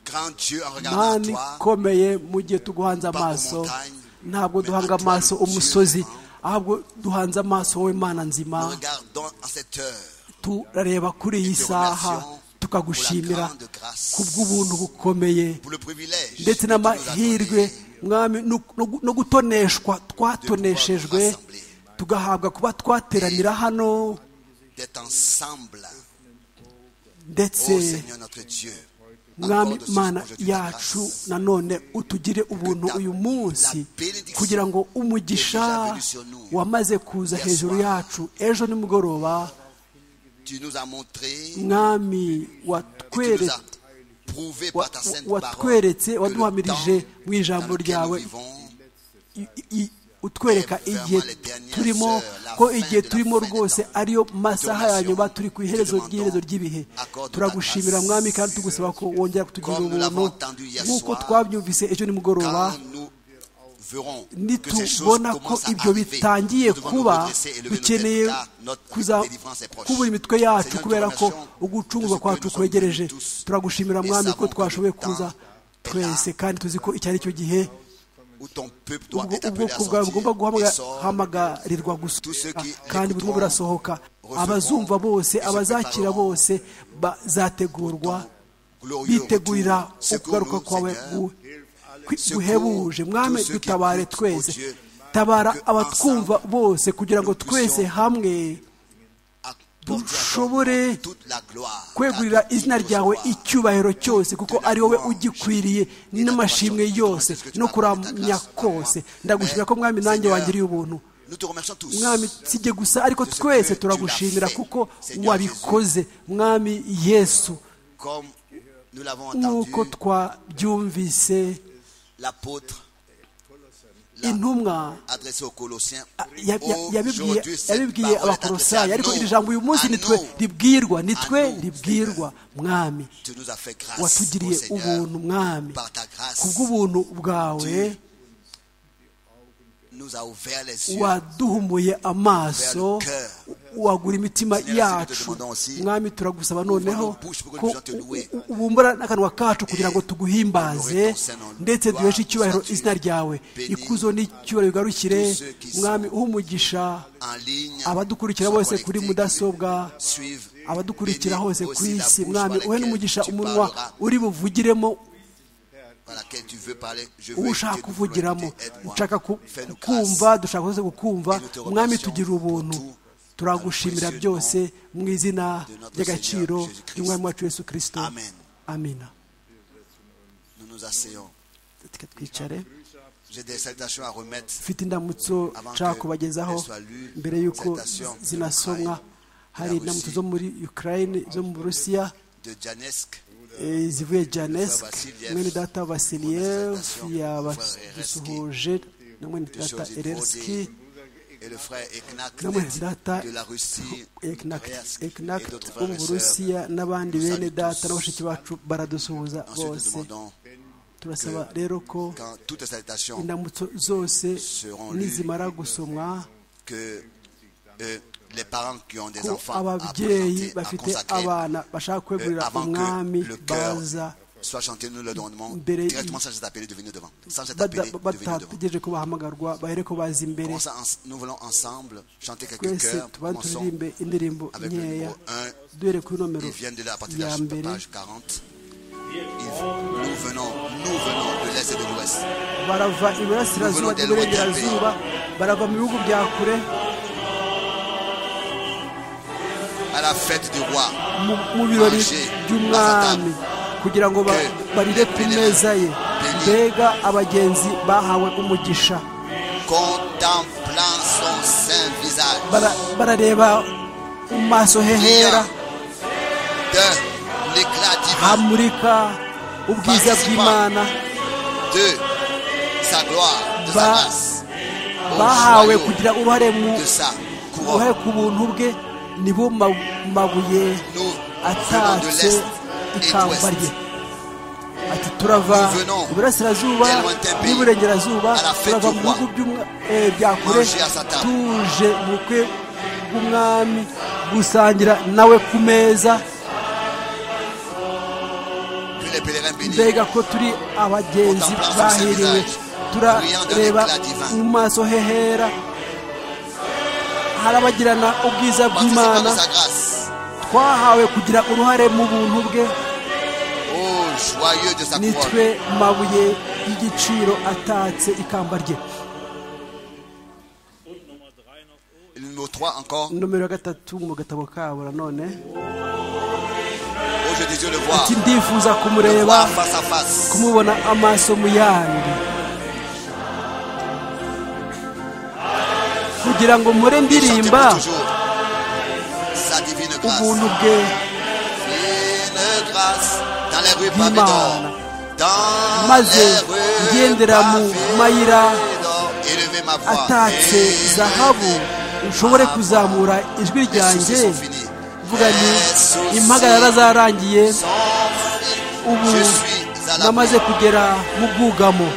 [SPEAKER 4] Grand Dieu, en regardant
[SPEAKER 3] mani
[SPEAKER 4] à toi,
[SPEAKER 3] komeye mu gihe tuguhanze
[SPEAKER 4] pas aux
[SPEAKER 3] amaso
[SPEAKER 4] montagnes,
[SPEAKER 3] ntabwo
[SPEAKER 4] mais
[SPEAKER 3] duhanga
[SPEAKER 4] à toi,
[SPEAKER 3] amaso
[SPEAKER 4] Dieu
[SPEAKER 3] umusozi
[SPEAKER 4] vivant.
[SPEAKER 3] ahubwo duhanze amaso wowe mana nzima
[SPEAKER 4] nous regardons en cette heure
[SPEAKER 3] turareba kuri iyi
[SPEAKER 4] te
[SPEAKER 3] saha
[SPEAKER 4] remercions pour
[SPEAKER 3] tukagushimira
[SPEAKER 4] la grande grâce,
[SPEAKER 3] ku bw'ubuntu bukomeye
[SPEAKER 4] pour le privilège
[SPEAKER 3] ndetse
[SPEAKER 4] que tu nous as
[SPEAKER 3] n'amahirwe
[SPEAKER 4] donné
[SPEAKER 3] mwami no- no gu- no gutoneshwa
[SPEAKER 4] De
[SPEAKER 3] twatoneshejwe
[SPEAKER 4] pouvoir nous rassembler.
[SPEAKER 3] tugahabwa kuba twateranira hano
[SPEAKER 4] d'être ensemble. Oh
[SPEAKER 3] ndetse
[SPEAKER 4] Seigneur notre Dieu,
[SPEAKER 3] mwami
[SPEAKER 4] accorde ce
[SPEAKER 3] mana
[SPEAKER 4] projet de
[SPEAKER 3] yacu
[SPEAKER 4] grâce.
[SPEAKER 3] nanone utugire ubuntu
[SPEAKER 4] Que ta-
[SPEAKER 3] uyu
[SPEAKER 4] la
[SPEAKER 3] munsi
[SPEAKER 4] bénédiction
[SPEAKER 3] kugira ngo
[SPEAKER 4] est déjà
[SPEAKER 3] umugisha
[SPEAKER 4] venue sur nous.
[SPEAKER 3] wamaze kuza
[SPEAKER 4] Hier
[SPEAKER 3] hejuru
[SPEAKER 4] soir.
[SPEAKER 3] yacu ejo nimugoroba
[SPEAKER 4] Tu nous as montré
[SPEAKER 3] mwami
[SPEAKER 4] Et tu nous as
[SPEAKER 3] watweretse
[SPEAKER 4] prouvé
[SPEAKER 3] wa-
[SPEAKER 4] par ta sainte
[SPEAKER 3] wa-
[SPEAKER 4] parole
[SPEAKER 3] watweretse
[SPEAKER 4] que le
[SPEAKER 3] waduhamirije
[SPEAKER 4] temps
[SPEAKER 3] mu ijambo
[SPEAKER 4] dans lequel
[SPEAKER 3] ryawe
[SPEAKER 4] nous vivons
[SPEAKER 3] i- i- utwereka
[SPEAKER 4] Eh,
[SPEAKER 3] igihe
[SPEAKER 4] vraiment, les dernières
[SPEAKER 3] turimo
[SPEAKER 4] heures, la
[SPEAKER 3] ko
[SPEAKER 4] fin
[SPEAKER 3] igihe
[SPEAKER 4] de la
[SPEAKER 3] turimo
[SPEAKER 4] fin des
[SPEAKER 3] rwose
[SPEAKER 4] temps.
[SPEAKER 3] ariyo masaha ya
[SPEAKER 4] Donation,
[SPEAKER 3] nyuma turi ku iherezo
[SPEAKER 4] demandons,
[SPEAKER 3] ry'iherezo ry'ibihe
[SPEAKER 4] accorde
[SPEAKER 3] turagushimira
[SPEAKER 4] ta grâce.
[SPEAKER 3] mwami kandi tugusaba ko wongera kutugirira
[SPEAKER 4] Comme nous l'avons
[SPEAKER 3] ubuntu
[SPEAKER 4] entendu hier
[SPEAKER 3] nk'uko
[SPEAKER 4] soir,
[SPEAKER 3] twabyumvise ejo nimugoroba
[SPEAKER 4] quand nous verrons que ces choses
[SPEAKER 3] nitubona ko
[SPEAKER 4] commencent à
[SPEAKER 3] ibyo
[SPEAKER 4] arriver,
[SPEAKER 3] bitangiye
[SPEAKER 4] nous devons nous
[SPEAKER 3] kuba
[SPEAKER 4] redresser et lever nos têtes,
[SPEAKER 3] dukeneye
[SPEAKER 4] car notre
[SPEAKER 3] kuza
[SPEAKER 4] délivrance est proche.
[SPEAKER 3] kubura imitwe yacu
[SPEAKER 4] Seigneur,
[SPEAKER 3] kubera ko
[SPEAKER 4] nous
[SPEAKER 3] ugucungwa
[SPEAKER 4] te
[SPEAKER 3] kwacu
[SPEAKER 4] remercions
[SPEAKER 3] kwegereje
[SPEAKER 4] tous.
[SPEAKER 3] turagushimira
[SPEAKER 4] Et
[SPEAKER 3] mwami ko
[SPEAKER 4] savons que
[SPEAKER 3] twashoboye
[SPEAKER 4] le temps
[SPEAKER 3] kuza
[SPEAKER 4] est
[SPEAKER 3] twese
[SPEAKER 4] là.
[SPEAKER 3] kandi tuzi ko icyo ari cyo gihe
[SPEAKER 4] où ton peuple doit
[SPEAKER 3] ubwo
[SPEAKER 4] être appelé à
[SPEAKER 3] ubwoko bwawe bugomba
[SPEAKER 4] sortir et sort.
[SPEAKER 3] guhamagarirwa
[SPEAKER 4] Tous ceux
[SPEAKER 3] gusohoka
[SPEAKER 4] qui
[SPEAKER 3] kandi burimo
[SPEAKER 4] l'écouteront
[SPEAKER 3] burasohoka
[SPEAKER 4] recevront
[SPEAKER 3] abazumva bose
[SPEAKER 4] et se
[SPEAKER 3] abazakira
[SPEAKER 4] prépareront
[SPEAKER 3] bose bazategurwa
[SPEAKER 4] Glorieux
[SPEAKER 3] bitegurira
[SPEAKER 4] retour.
[SPEAKER 3] ukugaruka
[SPEAKER 4] Secours-nous,
[SPEAKER 3] kwawe
[SPEAKER 4] Seigneur.
[SPEAKER 3] gu- kwi-
[SPEAKER 4] Secours
[SPEAKER 3] guhebuje mwami
[SPEAKER 4] tous ceux qui
[SPEAKER 3] dutabare
[SPEAKER 4] écoutent,
[SPEAKER 3] twese
[SPEAKER 4] oh Dieu,
[SPEAKER 3] tabara
[SPEAKER 4] que
[SPEAKER 3] abatwumva
[SPEAKER 4] ensemble,
[SPEAKER 3] bose kugira ngo
[SPEAKER 4] nous
[SPEAKER 3] twese
[SPEAKER 4] puissions
[SPEAKER 3] hamwe
[SPEAKER 4] Accorde à
[SPEAKER 3] dushobore
[SPEAKER 4] toi toute la gloire,
[SPEAKER 3] kwegurira
[SPEAKER 4] car tu
[SPEAKER 3] izina
[SPEAKER 4] dis au
[SPEAKER 3] ryawe
[SPEAKER 4] soir,
[SPEAKER 3] icyubahiro cyose kuko ari wowe ugikwiriye n'amashimwe yose no kuramya kose ndagushimira ko mwami nanjye wangiriye ubuntu
[SPEAKER 4] Nous te remercions tous.
[SPEAKER 3] mwami sijye gusa ariko twese turagushimira kuko wabikoze mwami yesu
[SPEAKER 4] Comme nous l'avons entendu,
[SPEAKER 3] nk'uko twabyumvise
[SPEAKER 4] l'apôtre l'a
[SPEAKER 3] intumwa
[SPEAKER 4] adressé aux Colossiens.
[SPEAKER 3] a- ya- ya- yabibwiye
[SPEAKER 4] Aujourd'hui, cette
[SPEAKER 3] yabibwiye
[SPEAKER 4] parole est
[SPEAKER 3] abakorosayi ariko
[SPEAKER 4] adressée
[SPEAKER 3] iri
[SPEAKER 4] à
[SPEAKER 3] jambo uyu munsi
[SPEAKER 4] nous,
[SPEAKER 3] nitwe
[SPEAKER 4] à nous.
[SPEAKER 3] ribwirwa nitwe
[SPEAKER 4] À nous,
[SPEAKER 3] ribwirwa mwami
[SPEAKER 4] Tu nous as fait grâce,
[SPEAKER 3] watugiriye
[SPEAKER 4] ô Seigneur,
[SPEAKER 3] ubuntu mwami
[SPEAKER 4] par ta grâce.
[SPEAKER 3] kubw'ubuntu bwawe
[SPEAKER 4] Dieu, nous a ouvert les yeux
[SPEAKER 3] waduhumuye amaso
[SPEAKER 4] vers le cœur,
[SPEAKER 3] wagura imitima yacu mwami turagusaba noneho ko ubumbura n'akanwa kacu kugira ngo tuguhimbaze ndetse duheshe icyubahiro izina ryawe ikuzo n'icyubahiro bigarukire mwami umugisha abadukurikira bose kuri mudasobwa abadukurikira hose ku isi mwami uhe n'umugisha umunwa uri buvugiremo ushaka kuvugiramo ushaka kukumva dushaka rwose kukumva mwami tugira ubuntu turagushimira byose mu izina ry'agaciro ry'umwami wacu Yesu kirisito amina reka twicare ufite indamutso nshaka kubagezaho mbere y'uko zinasomwa hari indamutso zo muri ukraine zo mu burusiya zivuye janesk mwene data vasiliyev yabasuhuje na mwene data ererski na mwene data eknakt wo mu burusiya n'abandi bene data na bashiki bacu baradusuhuza bose turasaba rero ko indamutso zose nizimara gusomwa ko ababyeyi bafite abana bashaka kwegurira umwami baza batategereje ko bahamagarwa bahere ko baza imbere twese tubanze turirimbe indirimbo nkeya duhere kuri nomero ya mbere barava iburasirazuba n'iburengerazuba barava mu bihugu bya kure
[SPEAKER 2] à la fête du roi.
[SPEAKER 3] mu birori by'umwami kugira ngo barire ku meza ye mbega abagenzi bahawe umugisha barareba mu maso hehera hamurika ubwiza bw'imana bahawe kugira uruhare mu uruhare ku buntu bwe nibo mabuye atatse ikamba rye ati turava iburasirazuba n'iburengerazuba turava mu bihugu bya kure tuje mu bukwe bw'umwami gusangira nawe ku meza mbega ko turi abagenzi bahiriwe turareba mu maso hehera harabagirana ubwiza bw'imana twahawe kugira uruhare mu buntu bwe nitwe mabuye y'igiciro atatse ikamba rye nomero ya gatatu mu gatabo kabo nanone ati ndifuza kumureba kumubona amaso mu yandi kugira ngo mure ndirimba ubuntu bwe bw'imana maze ngendera mu mayira atatse zahabu ushobore kuzamura ijwi ryanjye vuga ni impagarara zarangiye ubu namaze kugera mu bwugamo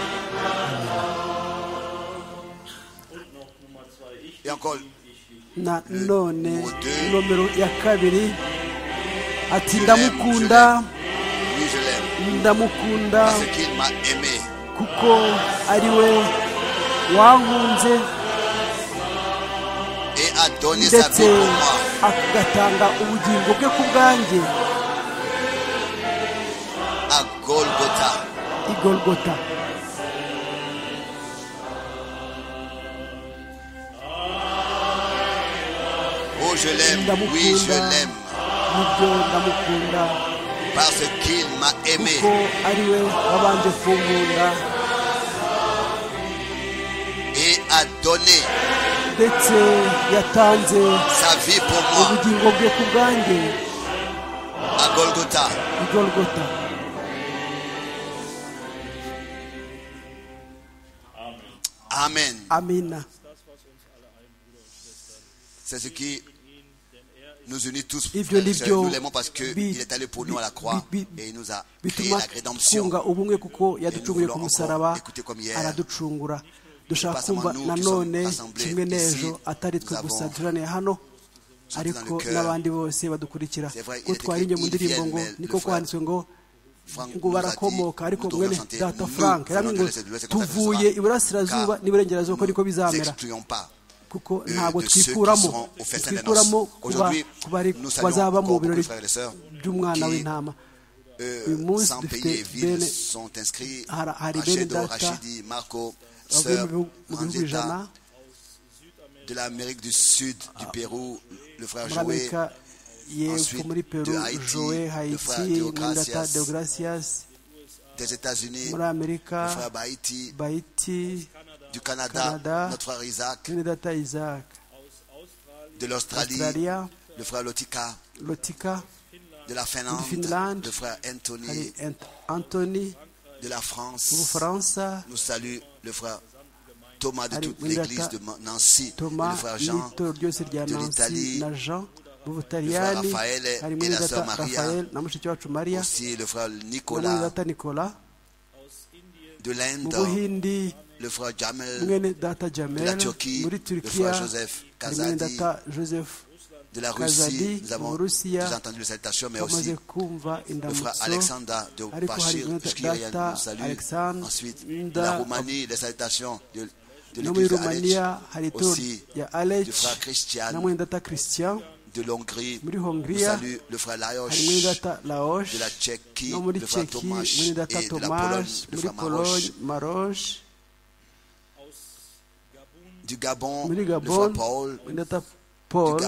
[SPEAKER 3] na none nomero ya kabiri ati ndamukunda ndamukunda kuko ari we wankunze ndetse agatanga ubugingo bwe ku bwanjye igorogota
[SPEAKER 2] je l'aime, oui, je l'aime. Parce qu'il m'a aimé. Et a donné sa vie pour moi à Golgotha. Amen.
[SPEAKER 3] Amen.
[SPEAKER 2] C'est ce qui nous unit tous. Frères, nous l'aimons parce qu'il est allé pour nous à la croix et il nous a créé la rédemption. Et nous voulons encore écouter comme hier.
[SPEAKER 3] dushaka kumva nanone kimwe n'ejo atari twe gusa turaniye hano ariko n'abandi bose badukurikira ko twari mu ndirimbo ngo niko kwanditswe ngo ngo barakomoka ariko mwene data frank ngo tuvuye iburasirazuba n'iburengerazuba ko niko bizamera kuko ntabwo twikuramo twikuramo ku bazaba mu birori by'umwana w'intama uyu munsi dufite bene hari bene data bavuye mu bihugu ijana
[SPEAKER 4] de l'Amérique du Sud, du Pérou, le frère Joé, ensuite de Haïti, le frère Deogracias, des États-Unis, le frère Bahiti, du Canada, notre frère Isaac, de l'Australie, le frère Lotika, de la Finlande, le frère
[SPEAKER 3] Anthony,
[SPEAKER 4] de la
[SPEAKER 3] France,
[SPEAKER 4] nous salue le frère Thomas de toute l'église de Nancy, Thomas, le frère Jean, de l'Italie, le frère Raphaël et la sœur Maria, aussi le frère Nicolas, de l'Inde, le frère Jamel, de la Turquie, le frère Joseph Kazadi, de la Russie, nous avons déjà entendu les salutations, mais aussi le frère Alexandra de Bachir, nous salue. Ensuite, de la Roumanie, les salutations de
[SPEAKER 3] no muri rumaniya hari itorero rya
[SPEAKER 4] alex
[SPEAKER 3] na mwendata christian
[SPEAKER 4] de l'Hongrie,
[SPEAKER 3] muri hongiriya
[SPEAKER 4] le frère Laoche,
[SPEAKER 3] hari mwendata laoche
[SPEAKER 4] de la Tchéquie,
[SPEAKER 3] no muri
[SPEAKER 4] le frère
[SPEAKER 3] ceki
[SPEAKER 4] Tomasz,
[SPEAKER 3] mwendata
[SPEAKER 4] et de la Pologne,
[SPEAKER 3] tomas
[SPEAKER 4] le
[SPEAKER 3] muri
[SPEAKER 4] frère
[SPEAKER 3] pologne
[SPEAKER 4] Maroche,
[SPEAKER 3] maroche
[SPEAKER 4] du Gabon, le
[SPEAKER 3] muri
[SPEAKER 4] frère
[SPEAKER 3] gabon
[SPEAKER 4] Paul,
[SPEAKER 3] mwendata
[SPEAKER 4] du, Ga-
[SPEAKER 3] paul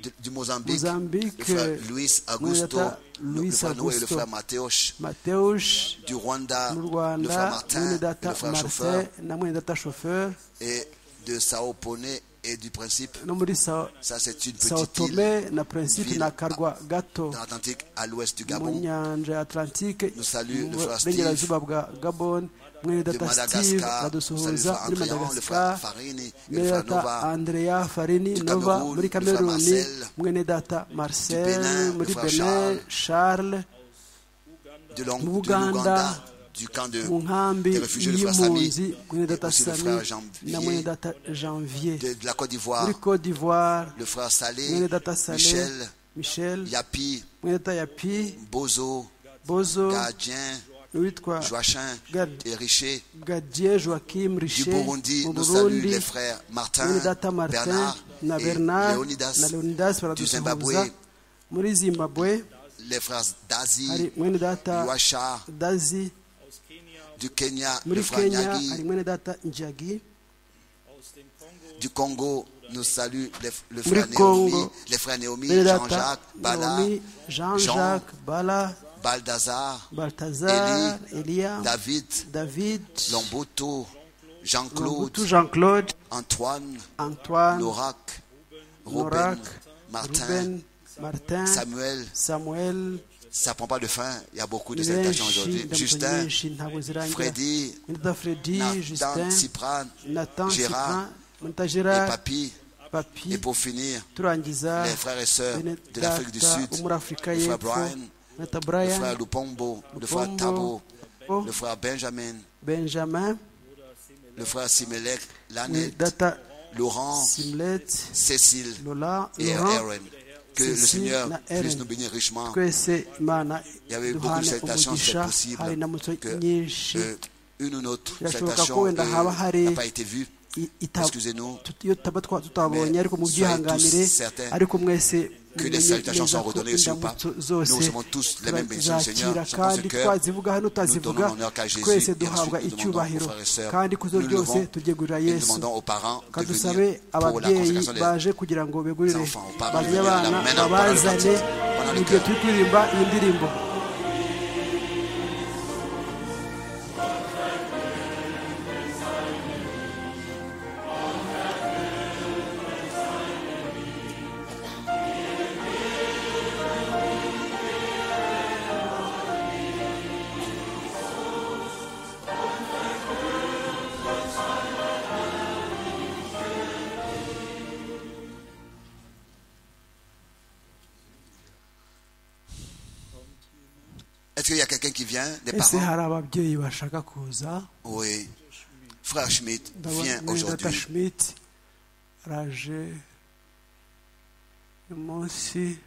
[SPEAKER 4] de- du Mozambique, le
[SPEAKER 3] mozambique
[SPEAKER 4] frère Luis Augusto,
[SPEAKER 3] mwendata
[SPEAKER 4] le
[SPEAKER 3] luis
[SPEAKER 4] frère Noé, le
[SPEAKER 3] augusto
[SPEAKER 4] frère Mateusz,
[SPEAKER 3] mateus
[SPEAKER 4] du Rwanda,
[SPEAKER 3] mu
[SPEAKER 4] le frère
[SPEAKER 3] rwanda
[SPEAKER 4] Martin,
[SPEAKER 3] mwendata
[SPEAKER 4] le frère Chauffeur,
[SPEAKER 3] marcel na mwendata chauffeur
[SPEAKER 4] et de Sao Pone et du Principe.
[SPEAKER 3] no muri sao
[SPEAKER 4] Ça, c'est une
[SPEAKER 3] sao
[SPEAKER 4] petite île
[SPEAKER 3] tome na principe
[SPEAKER 4] ville
[SPEAKER 3] na
[SPEAKER 4] à-
[SPEAKER 3] karwa gato
[SPEAKER 4] dans l'Atlantique à l'ouest du
[SPEAKER 3] mu
[SPEAKER 4] Gabon,
[SPEAKER 3] nyanja ya Atlantique
[SPEAKER 4] Nous salue
[SPEAKER 3] mu
[SPEAKER 4] le frère
[SPEAKER 3] burengerazuba bwa Gabon mwene
[SPEAKER 4] de
[SPEAKER 3] data Steve
[SPEAKER 4] Madagascar, nous saluons le
[SPEAKER 3] badusuhuza
[SPEAKER 4] frère
[SPEAKER 3] muri
[SPEAKER 4] Andréan, le frère
[SPEAKER 3] Madagascar
[SPEAKER 4] Farini, et le
[SPEAKER 3] mwene
[SPEAKER 4] frère
[SPEAKER 3] data
[SPEAKER 4] Nova,
[SPEAKER 3] Andrea Farini
[SPEAKER 4] du
[SPEAKER 3] Nova
[SPEAKER 4] Cameroun,
[SPEAKER 3] muri
[SPEAKER 4] le frère
[SPEAKER 3] Cameroon
[SPEAKER 4] Marcel,
[SPEAKER 3] mwene data
[SPEAKER 4] du
[SPEAKER 3] Marcel
[SPEAKER 4] Bénin,
[SPEAKER 3] muri
[SPEAKER 4] le frère
[SPEAKER 3] Benin Charles
[SPEAKER 4] de l'Ong- de
[SPEAKER 3] Ouganda,
[SPEAKER 4] l'Ouganda, du camp de,
[SPEAKER 3] mu nkambi
[SPEAKER 4] des réfugiés, le frère
[SPEAKER 3] y'impunzi
[SPEAKER 4] Sami,
[SPEAKER 3] mwene data
[SPEAKER 4] aussi le
[SPEAKER 3] Sami
[SPEAKER 4] frère Janvier,
[SPEAKER 3] na mwene data Janvier
[SPEAKER 4] de, de la Côte d'Ivoire,
[SPEAKER 3] muri Côte d'Ivoire
[SPEAKER 4] le frère Salé,
[SPEAKER 3] mwene data Saleh
[SPEAKER 4] Michel,
[SPEAKER 3] Michel
[SPEAKER 4] Yapi,
[SPEAKER 3] mwene data Yapi
[SPEAKER 4] Bozo,
[SPEAKER 3] Bozo
[SPEAKER 4] Gardien,
[SPEAKER 3] witwa
[SPEAKER 4] Joachin
[SPEAKER 3] Gad-
[SPEAKER 4] et Richer,
[SPEAKER 3] Gadier Joachim
[SPEAKER 4] du
[SPEAKER 3] Richet
[SPEAKER 4] Burundi,
[SPEAKER 3] mu
[SPEAKER 4] nous saluons
[SPEAKER 3] Burundi
[SPEAKER 4] les frères Martin,
[SPEAKER 3] Leonidata Martin
[SPEAKER 4] Bernard
[SPEAKER 3] na
[SPEAKER 4] et
[SPEAKER 3] Bernard na
[SPEAKER 4] Leonidas,
[SPEAKER 3] Leonidas
[SPEAKER 4] du
[SPEAKER 3] baradusuhuza
[SPEAKER 4] Zimbabwe,
[SPEAKER 3] muri Zimbabwe
[SPEAKER 4] les frères Dazi,
[SPEAKER 3] hari mwene data
[SPEAKER 4] Yuacha,
[SPEAKER 3] Dazi
[SPEAKER 4] du Kenya, le
[SPEAKER 3] muri
[SPEAKER 4] frère
[SPEAKER 3] Kenya
[SPEAKER 4] Nyagi,
[SPEAKER 3] hari mwene data Njagi
[SPEAKER 4] du Congo nous salue le, le
[SPEAKER 3] Muri
[SPEAKER 4] frère Néomi,
[SPEAKER 3] Congo.
[SPEAKER 4] les frères Néomi,
[SPEAKER 3] mwene data
[SPEAKER 4] Jean-Jacques, Bala,
[SPEAKER 3] Naomi Jean-Jacques Bala
[SPEAKER 4] Baldassar,
[SPEAKER 3] Balthazar Elia
[SPEAKER 4] David,
[SPEAKER 3] David
[SPEAKER 4] Lomboto,
[SPEAKER 3] Lombutu
[SPEAKER 4] Jean-Claude,
[SPEAKER 3] Jean-Claude
[SPEAKER 4] Antoine,
[SPEAKER 3] Antoine
[SPEAKER 4] Lorac, Robin,
[SPEAKER 3] Norak
[SPEAKER 4] Martin,
[SPEAKER 3] Ruben Martin
[SPEAKER 4] Samuel.
[SPEAKER 3] Samuel
[SPEAKER 4] Ça prend pas de fin, il y a beaucoup de salutations aujourd'hui. Justin,
[SPEAKER 3] benshi ntabwo zirangira
[SPEAKER 4] Freddy,
[SPEAKER 3] Mwenda Freddy,
[SPEAKER 4] Nathan,
[SPEAKER 3] Justin,
[SPEAKER 4] Cyprane
[SPEAKER 3] Nathan,
[SPEAKER 4] Gérard,
[SPEAKER 3] Sylvain, Mwenda
[SPEAKER 4] et
[SPEAKER 3] Gerard,
[SPEAKER 4] Papi. Et
[SPEAKER 3] Papi,
[SPEAKER 4] pour finir,
[SPEAKER 3] turangiza
[SPEAKER 4] les frères et sœurs
[SPEAKER 3] bene
[SPEAKER 4] de l'Afrique du
[SPEAKER 3] data
[SPEAKER 4] Sud,
[SPEAKER 3] wo muri Afurika
[SPEAKER 4] le frère
[SPEAKER 3] y'Epfo,
[SPEAKER 4] Brian,
[SPEAKER 3] Mwenda
[SPEAKER 4] le
[SPEAKER 3] Brian,
[SPEAKER 4] frère Lupombo, le frère
[SPEAKER 3] Lupombo,
[SPEAKER 4] Tabo,
[SPEAKER 3] Tabo,
[SPEAKER 4] le frère Benjamin,
[SPEAKER 3] Benjamin,
[SPEAKER 4] le frère Simelek, Lanette,
[SPEAKER 3] Data
[SPEAKER 4] Laurent,
[SPEAKER 3] Simlet,
[SPEAKER 4] Cécile
[SPEAKER 3] Lola,
[SPEAKER 4] et
[SPEAKER 3] Laurent,
[SPEAKER 4] Aaron. Que le
[SPEAKER 3] Cécile
[SPEAKER 4] Seigneur
[SPEAKER 3] na
[SPEAKER 4] puisse
[SPEAKER 3] Aaron.
[SPEAKER 4] nous bénir richement.
[SPEAKER 3] twese Imana
[SPEAKER 4] Il y avait beaucoup de
[SPEAKER 3] duhane
[SPEAKER 4] salutations, c'est
[SPEAKER 3] umugisha
[SPEAKER 4] possible
[SPEAKER 3] hari n'amutwe
[SPEAKER 4] que
[SPEAKER 3] nyinshi
[SPEAKER 4] euh, une ou autre
[SPEAKER 3] Birashoboka
[SPEAKER 4] salutation
[SPEAKER 3] ko
[SPEAKER 4] euh,
[SPEAKER 3] wenda haba hari-
[SPEAKER 4] n'a pas été vue.
[SPEAKER 3] i- ita-
[SPEAKER 4] Excusez-nous.
[SPEAKER 3] tut- iyo tutaba twa- tutabonye
[SPEAKER 4] Mais
[SPEAKER 3] ariko mu
[SPEAKER 4] soyez
[SPEAKER 3] byihanganire
[SPEAKER 4] tous certains
[SPEAKER 3] ariko mwese
[SPEAKER 4] que les
[SPEAKER 3] mumenye
[SPEAKER 4] salutations
[SPEAKER 3] neza
[SPEAKER 4] sont
[SPEAKER 3] ko
[SPEAKER 4] redonnées aussi ou pas.
[SPEAKER 3] indamutso
[SPEAKER 4] Nous
[SPEAKER 3] zose
[SPEAKER 4] recevons tous les mêmes bénédictions du Seigneur.
[SPEAKER 3] turazakira
[SPEAKER 4] Je pense
[SPEAKER 3] kandi
[SPEAKER 4] que
[SPEAKER 3] twazivuga hano
[SPEAKER 4] donnons
[SPEAKER 3] tutazivuga
[SPEAKER 4] l'honneur qu'à Jésus
[SPEAKER 3] twese
[SPEAKER 4] et
[SPEAKER 3] duhabwa
[SPEAKER 4] ensuite nous
[SPEAKER 3] icyubahiro
[SPEAKER 4] demandons aux frères et sœurs,
[SPEAKER 3] kandi kuzo
[SPEAKER 4] nous
[SPEAKER 3] byose
[SPEAKER 4] levons
[SPEAKER 3] tubyegurira
[SPEAKER 4] et nous
[SPEAKER 3] yesu
[SPEAKER 4] demandons aux parents de
[SPEAKER 3] kandi
[SPEAKER 4] venir
[SPEAKER 3] dusabe
[SPEAKER 4] pour la
[SPEAKER 3] ababyeyi
[SPEAKER 4] consécration des-
[SPEAKER 3] baje kugira ngo begurire
[SPEAKER 4] enfants, aux parents de
[SPEAKER 3] bazanye
[SPEAKER 4] venir la
[SPEAKER 3] abana
[SPEAKER 4] main dans le
[SPEAKER 3] babazane
[SPEAKER 4] cœur.
[SPEAKER 3] mu gihe turi kuririmba iyi ndirimbo
[SPEAKER 4] Est-ce qu'il y a quelqu'un qui vient des
[SPEAKER 3] ese
[SPEAKER 4] parents
[SPEAKER 3] hari ababyeyi bashaka kuza
[SPEAKER 4] Oui. Frère Schmidt
[SPEAKER 3] Ndabona
[SPEAKER 4] vient
[SPEAKER 3] Mwendata
[SPEAKER 4] aujourd'hui.
[SPEAKER 3] Schmidt araje umunsi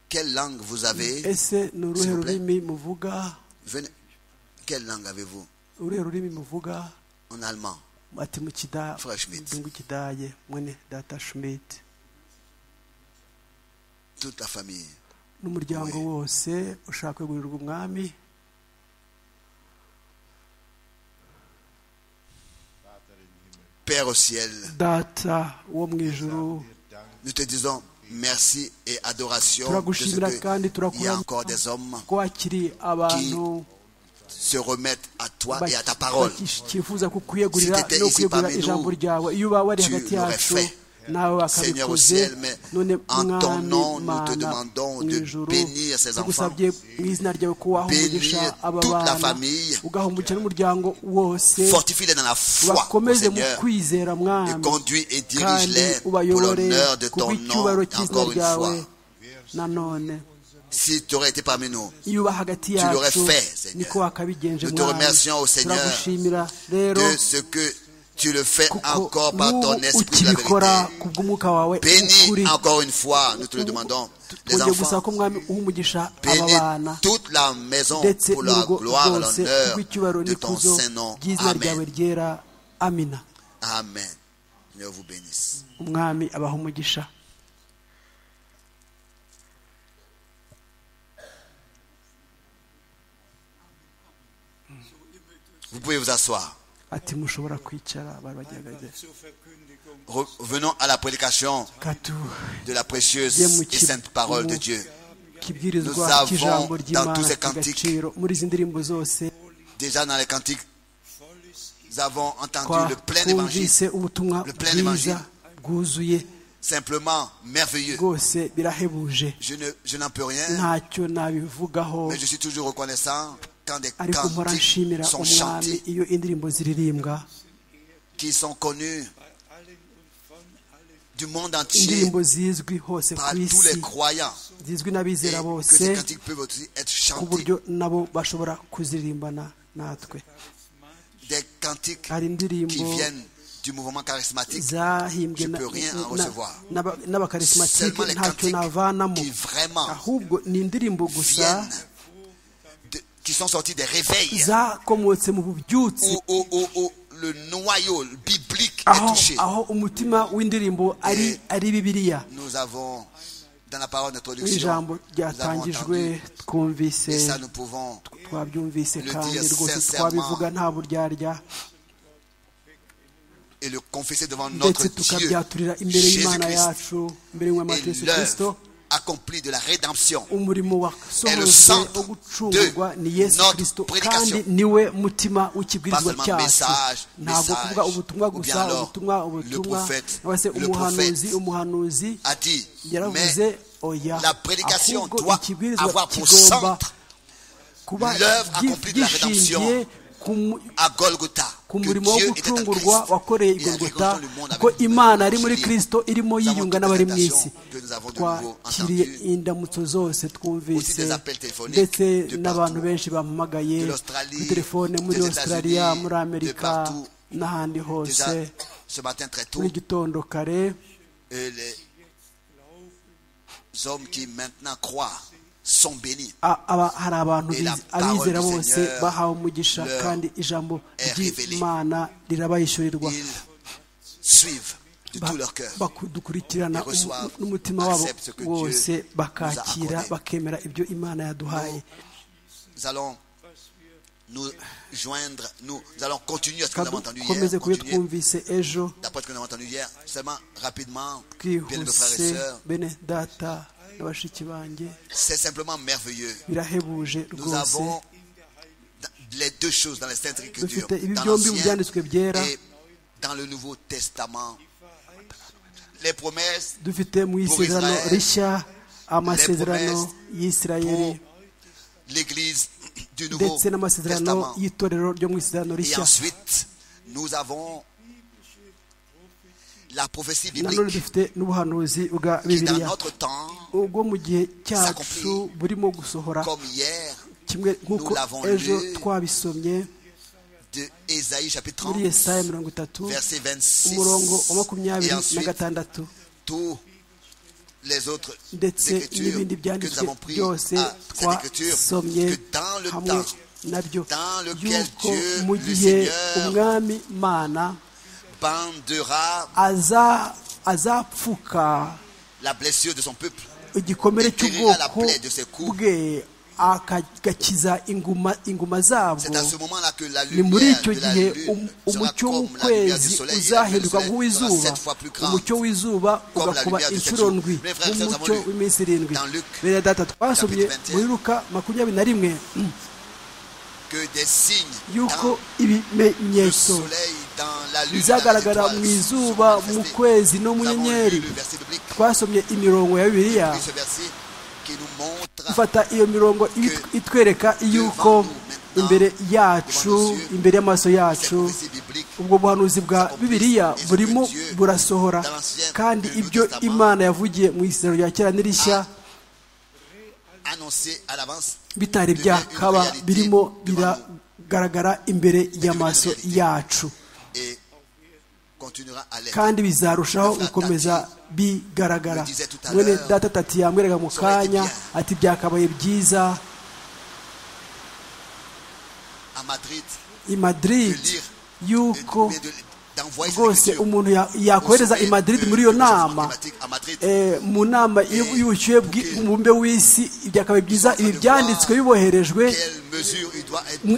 [SPEAKER 4] quelle langue vous avez
[SPEAKER 3] ese ni uruhe rurimi muvuga
[SPEAKER 4] Venez. Quelle langue avez-vous
[SPEAKER 3] uruhe rurimi muvuga
[SPEAKER 4] En allemand.
[SPEAKER 3] ati mu kida-
[SPEAKER 4] Frère Schmidt.
[SPEAKER 3] mu kidage mwene data shumiti
[SPEAKER 4] Toute la famille.
[SPEAKER 3] n'umuryango wose ushaka kugurirwa umwami
[SPEAKER 4] Père au ciel,
[SPEAKER 3] data wo mu ijuru
[SPEAKER 4] nous te disons merci et adoration de ce
[SPEAKER 3] turagushimira
[SPEAKER 4] que
[SPEAKER 3] kandi
[SPEAKER 4] il y a
[SPEAKER 3] turakuramya
[SPEAKER 4] encore des hommes
[SPEAKER 3] ko wakiriye abantu
[SPEAKER 4] se remettent à toi et à ta parole.
[SPEAKER 3] bakifuza kukwiyegurira
[SPEAKER 4] Si t'étais
[SPEAKER 3] no
[SPEAKER 4] ici
[SPEAKER 3] kwiyegurira
[SPEAKER 4] parmi nous,
[SPEAKER 3] ijambo ryawe iyo uba wari
[SPEAKER 4] tu
[SPEAKER 3] hagati
[SPEAKER 4] l'aurais
[SPEAKER 3] yacu
[SPEAKER 4] fait.
[SPEAKER 3] nawe
[SPEAKER 4] Seigneur au
[SPEAKER 3] bakabikoze
[SPEAKER 4] ciel, mais
[SPEAKER 3] none
[SPEAKER 4] en ton
[SPEAKER 3] mwami
[SPEAKER 4] nom, nous te
[SPEAKER 3] mana
[SPEAKER 4] demandons
[SPEAKER 3] mu
[SPEAKER 4] de
[SPEAKER 3] ijuru
[SPEAKER 4] bénir ces
[SPEAKER 3] tugusabye mu izina ryawe ko waha
[SPEAKER 4] Bénir
[SPEAKER 3] umugisha aba
[SPEAKER 4] toute la
[SPEAKER 3] bana
[SPEAKER 4] famille.
[SPEAKER 3] ugahumukira n'umuryango wose
[SPEAKER 4] Fortifie-les dans la foi, au
[SPEAKER 3] bakomeze mu
[SPEAKER 4] Seigneur,
[SPEAKER 3] kwizera
[SPEAKER 4] et
[SPEAKER 3] mwami
[SPEAKER 4] conduis et
[SPEAKER 3] kandi
[SPEAKER 4] dirige-les pour
[SPEAKER 3] ubayobore
[SPEAKER 4] l'honneur de
[SPEAKER 3] ku
[SPEAKER 4] ton nom,
[SPEAKER 3] bw'icyubahiro cy'izina
[SPEAKER 4] encore une
[SPEAKER 3] ryawe
[SPEAKER 4] fois.
[SPEAKER 3] nanone
[SPEAKER 4] Si tu aurais été parmi nous,
[SPEAKER 3] iyo uba hagati
[SPEAKER 4] Tu l'aurais
[SPEAKER 3] yacu
[SPEAKER 4] fait, Seigneur.
[SPEAKER 3] niko wakabigenje
[SPEAKER 4] Nous te remercions, au Seigneur,
[SPEAKER 3] turagushimira rero
[SPEAKER 4] de ce que tu le fais
[SPEAKER 3] kuko
[SPEAKER 4] encore par ton
[SPEAKER 3] n'ubu
[SPEAKER 4] esprit de la
[SPEAKER 3] ukibikora
[SPEAKER 4] vérité.
[SPEAKER 3] ku bw'umwuka wawe
[SPEAKER 4] Bénis
[SPEAKER 3] ukuri
[SPEAKER 4] encore une fois, nous te le demandons, les
[SPEAKER 3] twongeye gusaba
[SPEAKER 4] enfants.
[SPEAKER 3] ko mwami uha umugisha aba bana
[SPEAKER 4] Bénis toute la maison
[SPEAKER 3] ndetse
[SPEAKER 4] pour la
[SPEAKER 3] n'urugo
[SPEAKER 4] gloire et
[SPEAKER 3] rwose
[SPEAKER 4] l'honneur
[SPEAKER 3] rw'icyubahiro
[SPEAKER 4] de ton
[SPEAKER 3] n'ikuzo
[SPEAKER 4] Saint-Nom.
[SPEAKER 3] ry'izina ryawe
[SPEAKER 4] Amen.
[SPEAKER 3] ryera amina
[SPEAKER 4] Amen. Seigneur vous bénisse.
[SPEAKER 3] umwami abaha umugisha
[SPEAKER 4] Vous pouvez vous asseoir.
[SPEAKER 3] ati mushobora kwicara bari bagerageza
[SPEAKER 4] Revenons à la prédication
[SPEAKER 3] katujye
[SPEAKER 4] de la précieuse
[SPEAKER 3] mu
[SPEAKER 4] et
[SPEAKER 3] ki-
[SPEAKER 4] sainte parole de
[SPEAKER 3] mu
[SPEAKER 4] Dieu.
[SPEAKER 3] kibwirizwa
[SPEAKER 4] Nous avons
[SPEAKER 3] cy'ijambo
[SPEAKER 4] dans
[SPEAKER 3] ry'imana
[SPEAKER 4] tous ces cantiques-
[SPEAKER 3] cy'agaciro muri izi ndirimbo zose
[SPEAKER 4] Déjà dans les cantiques, nous avons entendu le plein évangile,
[SPEAKER 3] twumvise ubutumwa
[SPEAKER 4] Le plein
[SPEAKER 3] bwiza
[SPEAKER 4] évangile.
[SPEAKER 3] bwuzuye
[SPEAKER 4] simplement merveilleux.
[SPEAKER 3] bwose birahebuje
[SPEAKER 4] Je ne- je n'en peux rien,
[SPEAKER 3] ntacyo nabivugaho
[SPEAKER 4] mais je suis toujours reconnaissant quand des
[SPEAKER 3] ariko mpora
[SPEAKER 4] cantiques
[SPEAKER 3] nshimira
[SPEAKER 4] sont
[SPEAKER 3] umwami
[SPEAKER 4] chantés,
[SPEAKER 3] iyo indirimbo ziririmbwa
[SPEAKER 4] qui sont connus du monde entier
[SPEAKER 3] indirimbo zizwi hose
[SPEAKER 4] par
[SPEAKER 3] ku
[SPEAKER 4] tous
[SPEAKER 3] isi
[SPEAKER 4] les croyants.
[SPEAKER 3] zizwi
[SPEAKER 4] Et
[SPEAKER 3] n'abizera
[SPEAKER 4] que
[SPEAKER 3] bose
[SPEAKER 4] ces cantiques peuvent aussi être
[SPEAKER 3] ku
[SPEAKER 4] chantés.
[SPEAKER 3] buryo nabo bashobora kuziririmbana natwe
[SPEAKER 4] Des cantiques
[SPEAKER 3] hari
[SPEAKER 4] qui
[SPEAKER 3] indirimbo
[SPEAKER 4] viennent du mouvement charismatique,
[SPEAKER 3] zahimbwe
[SPEAKER 4] Je
[SPEAKER 3] na-
[SPEAKER 4] peux rien en
[SPEAKER 3] na-
[SPEAKER 4] recevoir.
[SPEAKER 3] n'aba- n'abakarismatike
[SPEAKER 4] Seulement les
[SPEAKER 3] ntacyo
[SPEAKER 4] cantiques
[SPEAKER 3] navanamo
[SPEAKER 4] qui vraiment
[SPEAKER 3] ahubwo ni indirimbo gusa
[SPEAKER 4] viennent de- qui sont sortis des réveils
[SPEAKER 3] zakomotse mu bubyutsi
[SPEAKER 4] où, où- où- où le noyau biblique est
[SPEAKER 3] aho
[SPEAKER 4] touché.
[SPEAKER 3] aho umutima w'indirimbo ari ari bibiliya
[SPEAKER 4] Nous avons, dans la parole d'introduction,
[SPEAKER 3] ijambo
[SPEAKER 4] nous avons entendu,
[SPEAKER 3] ryatangijwe twumvise
[SPEAKER 4] et ça nous pouvons
[SPEAKER 3] twabyumvise
[SPEAKER 4] le
[SPEAKER 3] kandi
[SPEAKER 4] dire
[SPEAKER 3] rwose
[SPEAKER 4] sincèrement.
[SPEAKER 3] twabivuga nta buryarya
[SPEAKER 4] et le confesser devant notre
[SPEAKER 3] ndetse
[SPEAKER 4] Dieu,
[SPEAKER 3] tukabyaturira imbere y'imana
[SPEAKER 4] Jésus-Christ,
[SPEAKER 3] yacu imbere y'umwami
[SPEAKER 4] et
[SPEAKER 3] yesu kirisito
[SPEAKER 4] l'œuvre accomplie de la rédemption.
[SPEAKER 3] umurimo
[SPEAKER 4] Et le
[SPEAKER 3] wasohoje
[SPEAKER 4] centre
[SPEAKER 3] wo gucungurwa
[SPEAKER 4] de
[SPEAKER 3] ni yesu
[SPEAKER 4] notre
[SPEAKER 3] kirisito
[SPEAKER 4] prédication.
[SPEAKER 3] kandi niwe mutima w'ikibwirizwa
[SPEAKER 4] Pas seulement
[SPEAKER 3] cyacu
[SPEAKER 4] message,
[SPEAKER 3] ntabwo
[SPEAKER 4] message,
[SPEAKER 3] kuvuga ubutumwa
[SPEAKER 4] ou bien
[SPEAKER 3] gusa
[SPEAKER 4] alors,
[SPEAKER 3] ubutumwa
[SPEAKER 4] le
[SPEAKER 3] ubutumwa
[SPEAKER 4] prophète,
[SPEAKER 3] cyangwa se
[SPEAKER 4] le
[SPEAKER 3] umuhanuzi
[SPEAKER 4] prophète.
[SPEAKER 3] umuhanuzi
[SPEAKER 4] a dit, mais
[SPEAKER 3] yaravuze oya
[SPEAKER 4] la prédication
[SPEAKER 3] ahubwo
[SPEAKER 4] doit
[SPEAKER 3] ikibwirizwa
[SPEAKER 4] avoir pour
[SPEAKER 3] kigomba
[SPEAKER 4] centre
[SPEAKER 3] kuba
[SPEAKER 4] l'œuvre
[SPEAKER 3] gi-
[SPEAKER 4] accomplie de la
[SPEAKER 3] gishingiye
[SPEAKER 4] rédemption.
[SPEAKER 3] ku mu-
[SPEAKER 4] à Golgotha,
[SPEAKER 3] ku
[SPEAKER 4] que
[SPEAKER 3] murimo wo
[SPEAKER 4] Dieu était en
[SPEAKER 3] gucungurwa
[SPEAKER 4] Christ,
[SPEAKER 3] wakoreye
[SPEAKER 4] il a
[SPEAKER 3] igogota
[SPEAKER 4] réconcilié le monde avec
[SPEAKER 3] ko
[SPEAKER 4] lui.
[SPEAKER 3] imana ari muri
[SPEAKER 4] Réconcilié.
[SPEAKER 3] kirisito irimo
[SPEAKER 4] Nous avons
[SPEAKER 3] yiyunga
[SPEAKER 4] toutes
[SPEAKER 3] n'abari
[SPEAKER 4] les
[SPEAKER 3] mu isi
[SPEAKER 4] tentations que nous avons de nouveau
[SPEAKER 3] twakiriye
[SPEAKER 4] entendues.
[SPEAKER 3] indamutso zose
[SPEAKER 4] Aussi
[SPEAKER 3] twumvise
[SPEAKER 4] des appels téléphoniques
[SPEAKER 3] ndetse
[SPEAKER 4] de
[SPEAKER 3] n'abantu
[SPEAKER 4] partout.
[SPEAKER 3] benshi bampamagaye
[SPEAKER 4] De l'Australie,
[SPEAKER 3] kuri telefone muri
[SPEAKER 4] des
[SPEAKER 3] australia
[SPEAKER 4] États-Unis,
[SPEAKER 3] muri
[SPEAKER 4] de
[SPEAKER 3] amerika
[SPEAKER 4] partout.
[SPEAKER 3] n'ahandi
[SPEAKER 4] Déjà,
[SPEAKER 3] hose
[SPEAKER 4] ce matin très tôt,
[SPEAKER 3] muri gitondo kare
[SPEAKER 4] euh, les hommes qui maintenant croient sont bénis.
[SPEAKER 3] a- aba- hari abantu
[SPEAKER 4] Et la
[SPEAKER 3] biz- abizera
[SPEAKER 4] parole du
[SPEAKER 3] bose
[SPEAKER 4] Seigneur
[SPEAKER 3] bahawe umugisha
[SPEAKER 4] leur
[SPEAKER 3] kandi ijambo
[SPEAKER 4] est révélée.
[SPEAKER 3] ry'imana rirabayishyurirwa
[SPEAKER 4] Ils suivent de
[SPEAKER 3] Ba-
[SPEAKER 4] tout leur cœur.
[SPEAKER 3] bakudukurikirana
[SPEAKER 4] Ils reçoivent,
[SPEAKER 3] umu- n'umutima wabo
[SPEAKER 4] acceptent ce que Dieu
[SPEAKER 3] wose
[SPEAKER 4] nous a
[SPEAKER 3] bakakira
[SPEAKER 4] accordé.
[SPEAKER 3] bakemera ibyo imana yaduhaye
[SPEAKER 4] Nous allons nous joindre, nous, nous allons continuer à ce que nous avons entendu hier.
[SPEAKER 3] dukomeze ku byo
[SPEAKER 4] continuer
[SPEAKER 3] twumvise ejo
[SPEAKER 4] D'après ce que nous avons entendu hier, seulement rapidement, bien mes frères et
[SPEAKER 3] twihuse
[SPEAKER 4] sœurs,
[SPEAKER 3] bene data na bashiki banjye
[SPEAKER 4] c'est simplement merveilleux.
[SPEAKER 3] birahebuje
[SPEAKER 4] Nous
[SPEAKER 3] rwose
[SPEAKER 4] avons les deux choses dans les Saintes Écritures,
[SPEAKER 3] dufite ibi
[SPEAKER 4] dans
[SPEAKER 3] byombi mu
[SPEAKER 4] l'Ancien
[SPEAKER 3] byanditswe byera
[SPEAKER 4] et dans le Nouveau Testament. Les promesses
[SPEAKER 3] dufite mu isezerano
[SPEAKER 4] Israël,
[SPEAKER 3] rishya amasezerano
[SPEAKER 4] promesses
[SPEAKER 3] y'isirayeli
[SPEAKER 4] pour l'Église du Nouveau
[SPEAKER 3] ndetse n'amasezerano
[SPEAKER 4] Testament.
[SPEAKER 3] y'itorero ryo mu isezerano
[SPEAKER 4] Et
[SPEAKER 3] rishya
[SPEAKER 4] ensuite, nous avons la prophétie
[SPEAKER 3] nanone
[SPEAKER 4] biblique
[SPEAKER 3] dufite n'ubuhanuzi bwa
[SPEAKER 4] qui, dans
[SPEAKER 3] bibiliya
[SPEAKER 4] notre temps,
[SPEAKER 3] ubwo mu gihe cyacu burimo gusohora
[SPEAKER 4] comme hier,
[SPEAKER 3] kimwe nk'uko
[SPEAKER 4] Nous l'avons
[SPEAKER 3] ejo
[SPEAKER 4] lu.
[SPEAKER 3] twabisomye
[SPEAKER 4] de Ésaïe chapitre
[SPEAKER 3] muri
[SPEAKER 4] 30,
[SPEAKER 3] yesaya mirongo itatu
[SPEAKER 4] verset
[SPEAKER 3] umurongo wa
[SPEAKER 4] 26.
[SPEAKER 3] makumyabiri
[SPEAKER 4] Et
[SPEAKER 3] na
[SPEAKER 4] ensuite,
[SPEAKER 3] gatandatu
[SPEAKER 2] tous les autres écritures que nous avons prises à cette écriture, que dans le temps dans lequel Dieu, le Seigneur, bandera la blessure de son peuple,
[SPEAKER 3] igikomere cy'ubwoko bwe agakiza inguma inguma zabo ni muri icyo gihe umucyo w'ukwezi uzahinduka nk'uw'izuba umucyo w'izuba ugakuba inshuro ndwi nk'umucyo w'iminsi irindwi bene data twasomye muri ruka makumyabiri na rimwe yuko ibimenyetso bizagaragara mu izuba mu kwezi no mu nyenyeri twasomye imirongo ya bibiliya dufata iyo mirongo itwereka yuko imbere yacu imbere y'amaso yacu ubwo buhanuzi bwa bibiliya burimo burasohora kandi ibyo imana yavugiye mu isezerano rya kera n'irishya bitari byakaba birimo biragaragara imbere y'amaso yacu kandi bizarushaho gukomeza bigaragara mwene data tati yamwereka mu kanya ati byakabaye byiza i madrid yuko rwose umuntu yakohereza i madrid muri iyo nama mu nama y'ubushyuhe bw'umubumbe w'isi byakabaye byiza ibi byanditswe biboherejwe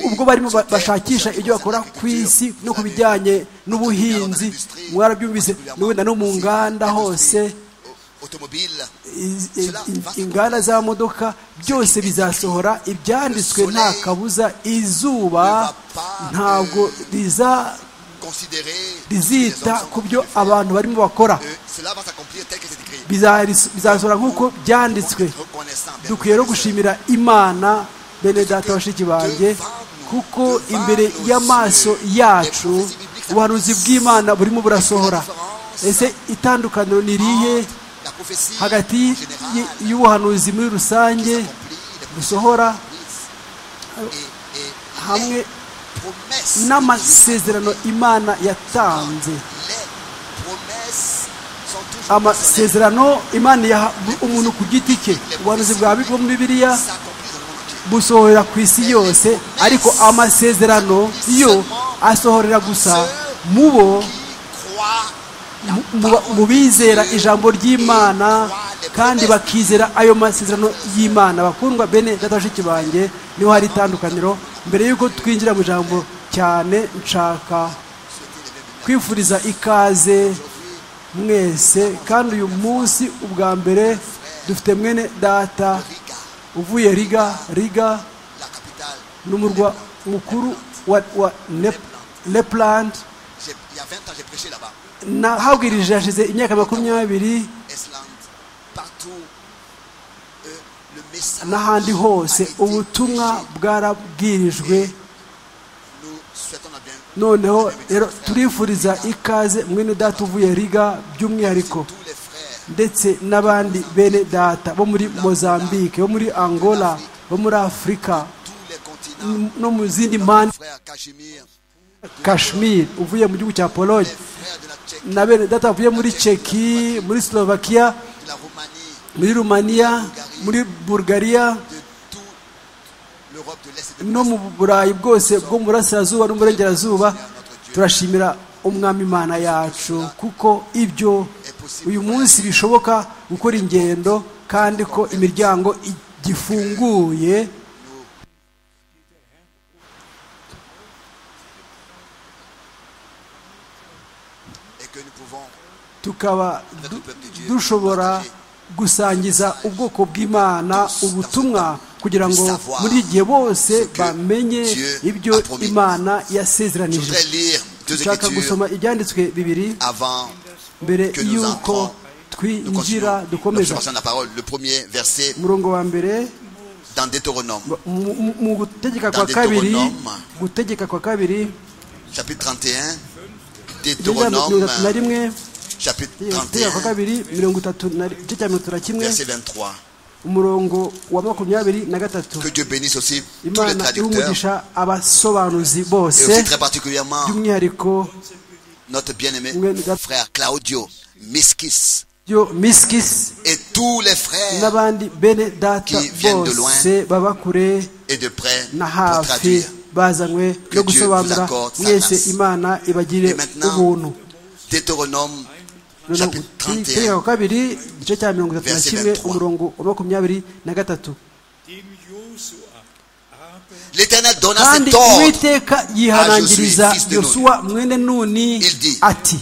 [SPEAKER 3] ubwo barimo bashakisha ibyo bakora ku isi no ku bijyanye n'ubuhinzi mwarabyumvise wenda no mu nganda hose inganda z'amamodoka byose bizasohora ibyanditswe nta kabuza izuba ntabwo riza rizita ku byo abantu barimo bakora bizasohora nk'uko byanditswe dukwiye no gushimira imana bene data bashiki banjye kuko imbere y'amaso yacu ubuhanuzi bw'imana burimo burasohora ese itandukaniro ni irihe hagati y'ubuhanuzi muri rusange busohora hamwe n'amasezerano imana yatanze amasezerano imana yaha umuntu ku giti cye ubuhanuzi bwa muri bibiliya busohorera ku isi yose ariko amasezerano yo asohorera gusa mu bo mu bizera ijambo ry'imana kandi bakizera ayo masezerano y'imana bakundwa bene gatashiki banjye niho hari itandukaniro mbere y'uko twinjira mu ijambo cyane nshaka kwifuriza ikaze mwese kandi uyu munsi ubwa mbere dufite mwene data uvuye riga riga ni umurwa mukuru wa nepland nahabwirije hashize imyaka makumyabiri n'ahandi hose ubutumwa bwarabwirijwe noneho rero turifuriza ikaze mwene data uvuye riga by'umwihariko ndetse n'abandi bene data bo muri mozambique bo muri angola bo muri afurika no mu zindi mpande kashmir uvuye mu gihugu cya pologne na bene data bavuye muri ceki muri slovakia muri rumaniya muri bulgaria no mu burayi bwose bwo mu burasirazuba n'uburengerazuba turashimira umwami imana yacu kuko ibyo uyu munsi bishoboka gukora ingendo kandi ko imiryango igifunguye tukaba dushobora gusangiza ubwoko bw'imana ubutumwa kugira ngo muri iki gihe bose bamenye ibyo imana yasezeranije dushaka gusoma ibyanditswe bibiri mbere y'uko twinjira dukomeza umurongo wa mbere mu gutegeka kwa kabiri gutegeka kwa kabiri
[SPEAKER 2] Deutéronome
[SPEAKER 3] na rimwe
[SPEAKER 2] chapitre
[SPEAKER 3] itegeko kabiri mirongo itatu na igice cya mirongo itatu na kimwe
[SPEAKER 2] verset 23
[SPEAKER 3] umurongo wa makumyabiri na gatatu
[SPEAKER 2] que Dieu bénisse aussi tous les
[SPEAKER 3] imana
[SPEAKER 2] traducteurs
[SPEAKER 3] y'umugisha abasobanuzi
[SPEAKER 2] et aussi
[SPEAKER 3] bose
[SPEAKER 2] très particulièrement
[SPEAKER 3] by'umwihariko
[SPEAKER 2] notre bien-aimé
[SPEAKER 3] Mwene data-
[SPEAKER 2] frère Claudio Miskis
[SPEAKER 3] byo miskisi
[SPEAKER 4] et tous les frères
[SPEAKER 3] n'abandi bene data
[SPEAKER 4] qui viennent de loin
[SPEAKER 3] bose baba kure
[SPEAKER 4] et de près
[SPEAKER 3] na
[SPEAKER 4] pour
[SPEAKER 3] hafi
[SPEAKER 4] traduire.
[SPEAKER 3] bazanywe
[SPEAKER 4] Que
[SPEAKER 3] no
[SPEAKER 4] Dieu
[SPEAKER 3] gusobanura
[SPEAKER 4] vous accorde sa grâce.
[SPEAKER 3] mwese imana ibagire
[SPEAKER 4] Et maintenant,
[SPEAKER 3] ubuntu
[SPEAKER 4] Deutéronome
[SPEAKER 3] Noneho
[SPEAKER 4] chapitre
[SPEAKER 3] itegeko
[SPEAKER 4] 31,
[SPEAKER 3] wa kabiri igice cya mirongo itatu na
[SPEAKER 4] Verset
[SPEAKER 3] kimwe
[SPEAKER 4] 23.
[SPEAKER 3] umurongo wa makumyabiri na gatatu
[SPEAKER 5] dem Josua aber
[SPEAKER 4] l'Éternel donna
[SPEAKER 3] kandi
[SPEAKER 4] cet ordre.
[SPEAKER 3] uwiteka yihanangiriza
[SPEAKER 4] Ah, Josué, fils de Nuni.
[SPEAKER 3] yosuwa mwene nuni
[SPEAKER 4] Il dit.
[SPEAKER 3] ati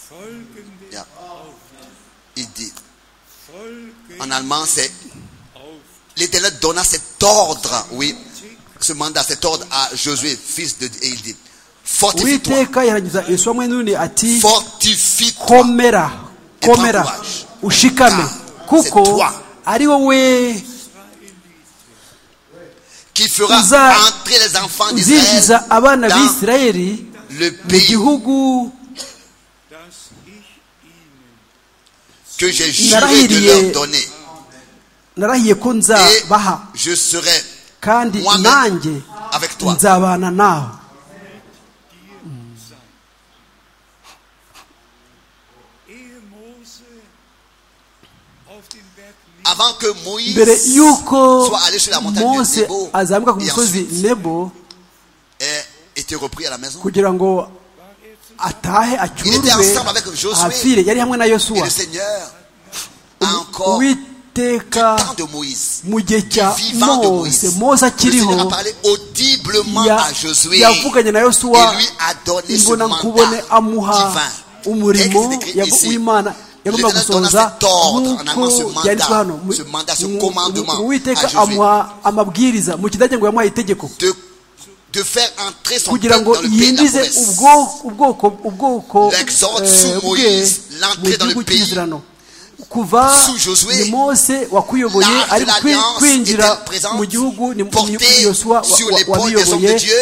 [SPEAKER 5] folgende
[SPEAKER 4] Ja. Il dit, en allemand, c'est l'Éternel donna cet ordre, oui, ce mandat, cet ordre à Josué, fils de... Et il dit, fortifie-toi,
[SPEAKER 3] uwiteka yihanangiriza yosuwa mwene nuni ati
[SPEAKER 4] fortifie-toi,
[SPEAKER 3] komera
[SPEAKER 4] Et
[SPEAKER 3] komera
[SPEAKER 4] prends courage.
[SPEAKER 3] ushikame
[SPEAKER 4] Car c'est
[SPEAKER 3] kuko
[SPEAKER 4] toi.
[SPEAKER 3] ari wowe
[SPEAKER 4] qui fera
[SPEAKER 3] Uza-
[SPEAKER 4] entrer les enfants d'Israël
[SPEAKER 3] uzinjiza abana
[SPEAKER 4] dans
[SPEAKER 3] b'isirayeli
[SPEAKER 4] le
[SPEAKER 3] mu
[SPEAKER 4] pays
[SPEAKER 3] gihugu
[SPEAKER 5] dass ich ihnen
[SPEAKER 4] que j'ai juré de leur donner.
[SPEAKER 3] narahiye ko
[SPEAKER 4] Et
[SPEAKER 3] nzabaha
[SPEAKER 4] je serai
[SPEAKER 3] kandi
[SPEAKER 4] moi-même
[SPEAKER 3] nanjye
[SPEAKER 4] avec toi.
[SPEAKER 3] nzabana nawe
[SPEAKER 5] ehe Mose auf den Berg
[SPEAKER 4] Avant que
[SPEAKER 3] mbere
[SPEAKER 4] Moïse
[SPEAKER 3] y'uko
[SPEAKER 4] soit allé sur la montagne de
[SPEAKER 3] mose
[SPEAKER 4] Nebo
[SPEAKER 3] azamuka ku
[SPEAKER 4] et
[SPEAKER 3] musozi
[SPEAKER 4] ensuite
[SPEAKER 3] nebo
[SPEAKER 4] ait été repris à la maison,
[SPEAKER 3] kugira ngo atahe
[SPEAKER 4] était
[SPEAKER 3] acyurwe
[SPEAKER 4] ensemble avec Josué.
[SPEAKER 3] ahapfire yari hamwe na
[SPEAKER 4] et
[SPEAKER 3] yosuwa
[SPEAKER 4] le Seigneur a encore du temps
[SPEAKER 3] uwiteka
[SPEAKER 4] de Moïse,
[SPEAKER 3] mu gihe
[SPEAKER 4] du
[SPEAKER 3] cya
[SPEAKER 4] vivant de
[SPEAKER 3] mose
[SPEAKER 4] Moïse,
[SPEAKER 3] mose
[SPEAKER 4] le Seigneur a
[SPEAKER 3] akiriho
[SPEAKER 4] parlé audiblement
[SPEAKER 3] ya-
[SPEAKER 4] à Josué.
[SPEAKER 3] yavuganye na
[SPEAKER 4] et
[SPEAKER 3] yosuwa
[SPEAKER 4] lui a donné ce
[SPEAKER 3] imbona nkubone
[SPEAKER 4] mandat
[SPEAKER 3] amuha
[SPEAKER 4] divin.
[SPEAKER 3] umurimo
[SPEAKER 4] Texte écrit
[SPEAKER 3] yago-
[SPEAKER 4] ici.
[SPEAKER 3] w'imana yagomba
[SPEAKER 4] L'Éternel donna
[SPEAKER 3] gusohoza
[SPEAKER 4] cet ordre, en allemand, ce
[SPEAKER 3] nk'uko
[SPEAKER 4] mandat,
[SPEAKER 3] yanditswe hano Mu-
[SPEAKER 4] ce mandat, ce
[SPEAKER 3] mu-
[SPEAKER 4] commandement
[SPEAKER 3] mu- uwiteka
[SPEAKER 4] à Josué.
[SPEAKER 3] amuha amabwiriza mu kidage ngo yamuhaye itegeko
[SPEAKER 4] de, de faire entrer son peuple
[SPEAKER 3] kugira ngo
[SPEAKER 4] dans le pays de la
[SPEAKER 3] yinjize
[SPEAKER 4] promesse.
[SPEAKER 3] ubwo- ubwoko ubwoko
[SPEAKER 4] L'Exode
[SPEAKER 3] eh,
[SPEAKER 4] sous
[SPEAKER 3] bwe
[SPEAKER 4] Moïse, l'entrée
[SPEAKER 3] mu
[SPEAKER 4] dans le
[SPEAKER 3] gihugu
[SPEAKER 4] pays.
[SPEAKER 3] cy'Isirano kuva
[SPEAKER 4] Sous Josué,
[SPEAKER 3] ni mose wakuyoboye
[SPEAKER 4] l'arche de
[SPEAKER 3] ari kwi-
[SPEAKER 4] l'alliance
[SPEAKER 3] kwinjira
[SPEAKER 4] était présente,
[SPEAKER 3] mu gihugu ni
[SPEAKER 4] portée
[SPEAKER 3] yosuwa
[SPEAKER 4] sur l'épaule des hommes de
[SPEAKER 3] wabiyoboye
[SPEAKER 4] Dieu.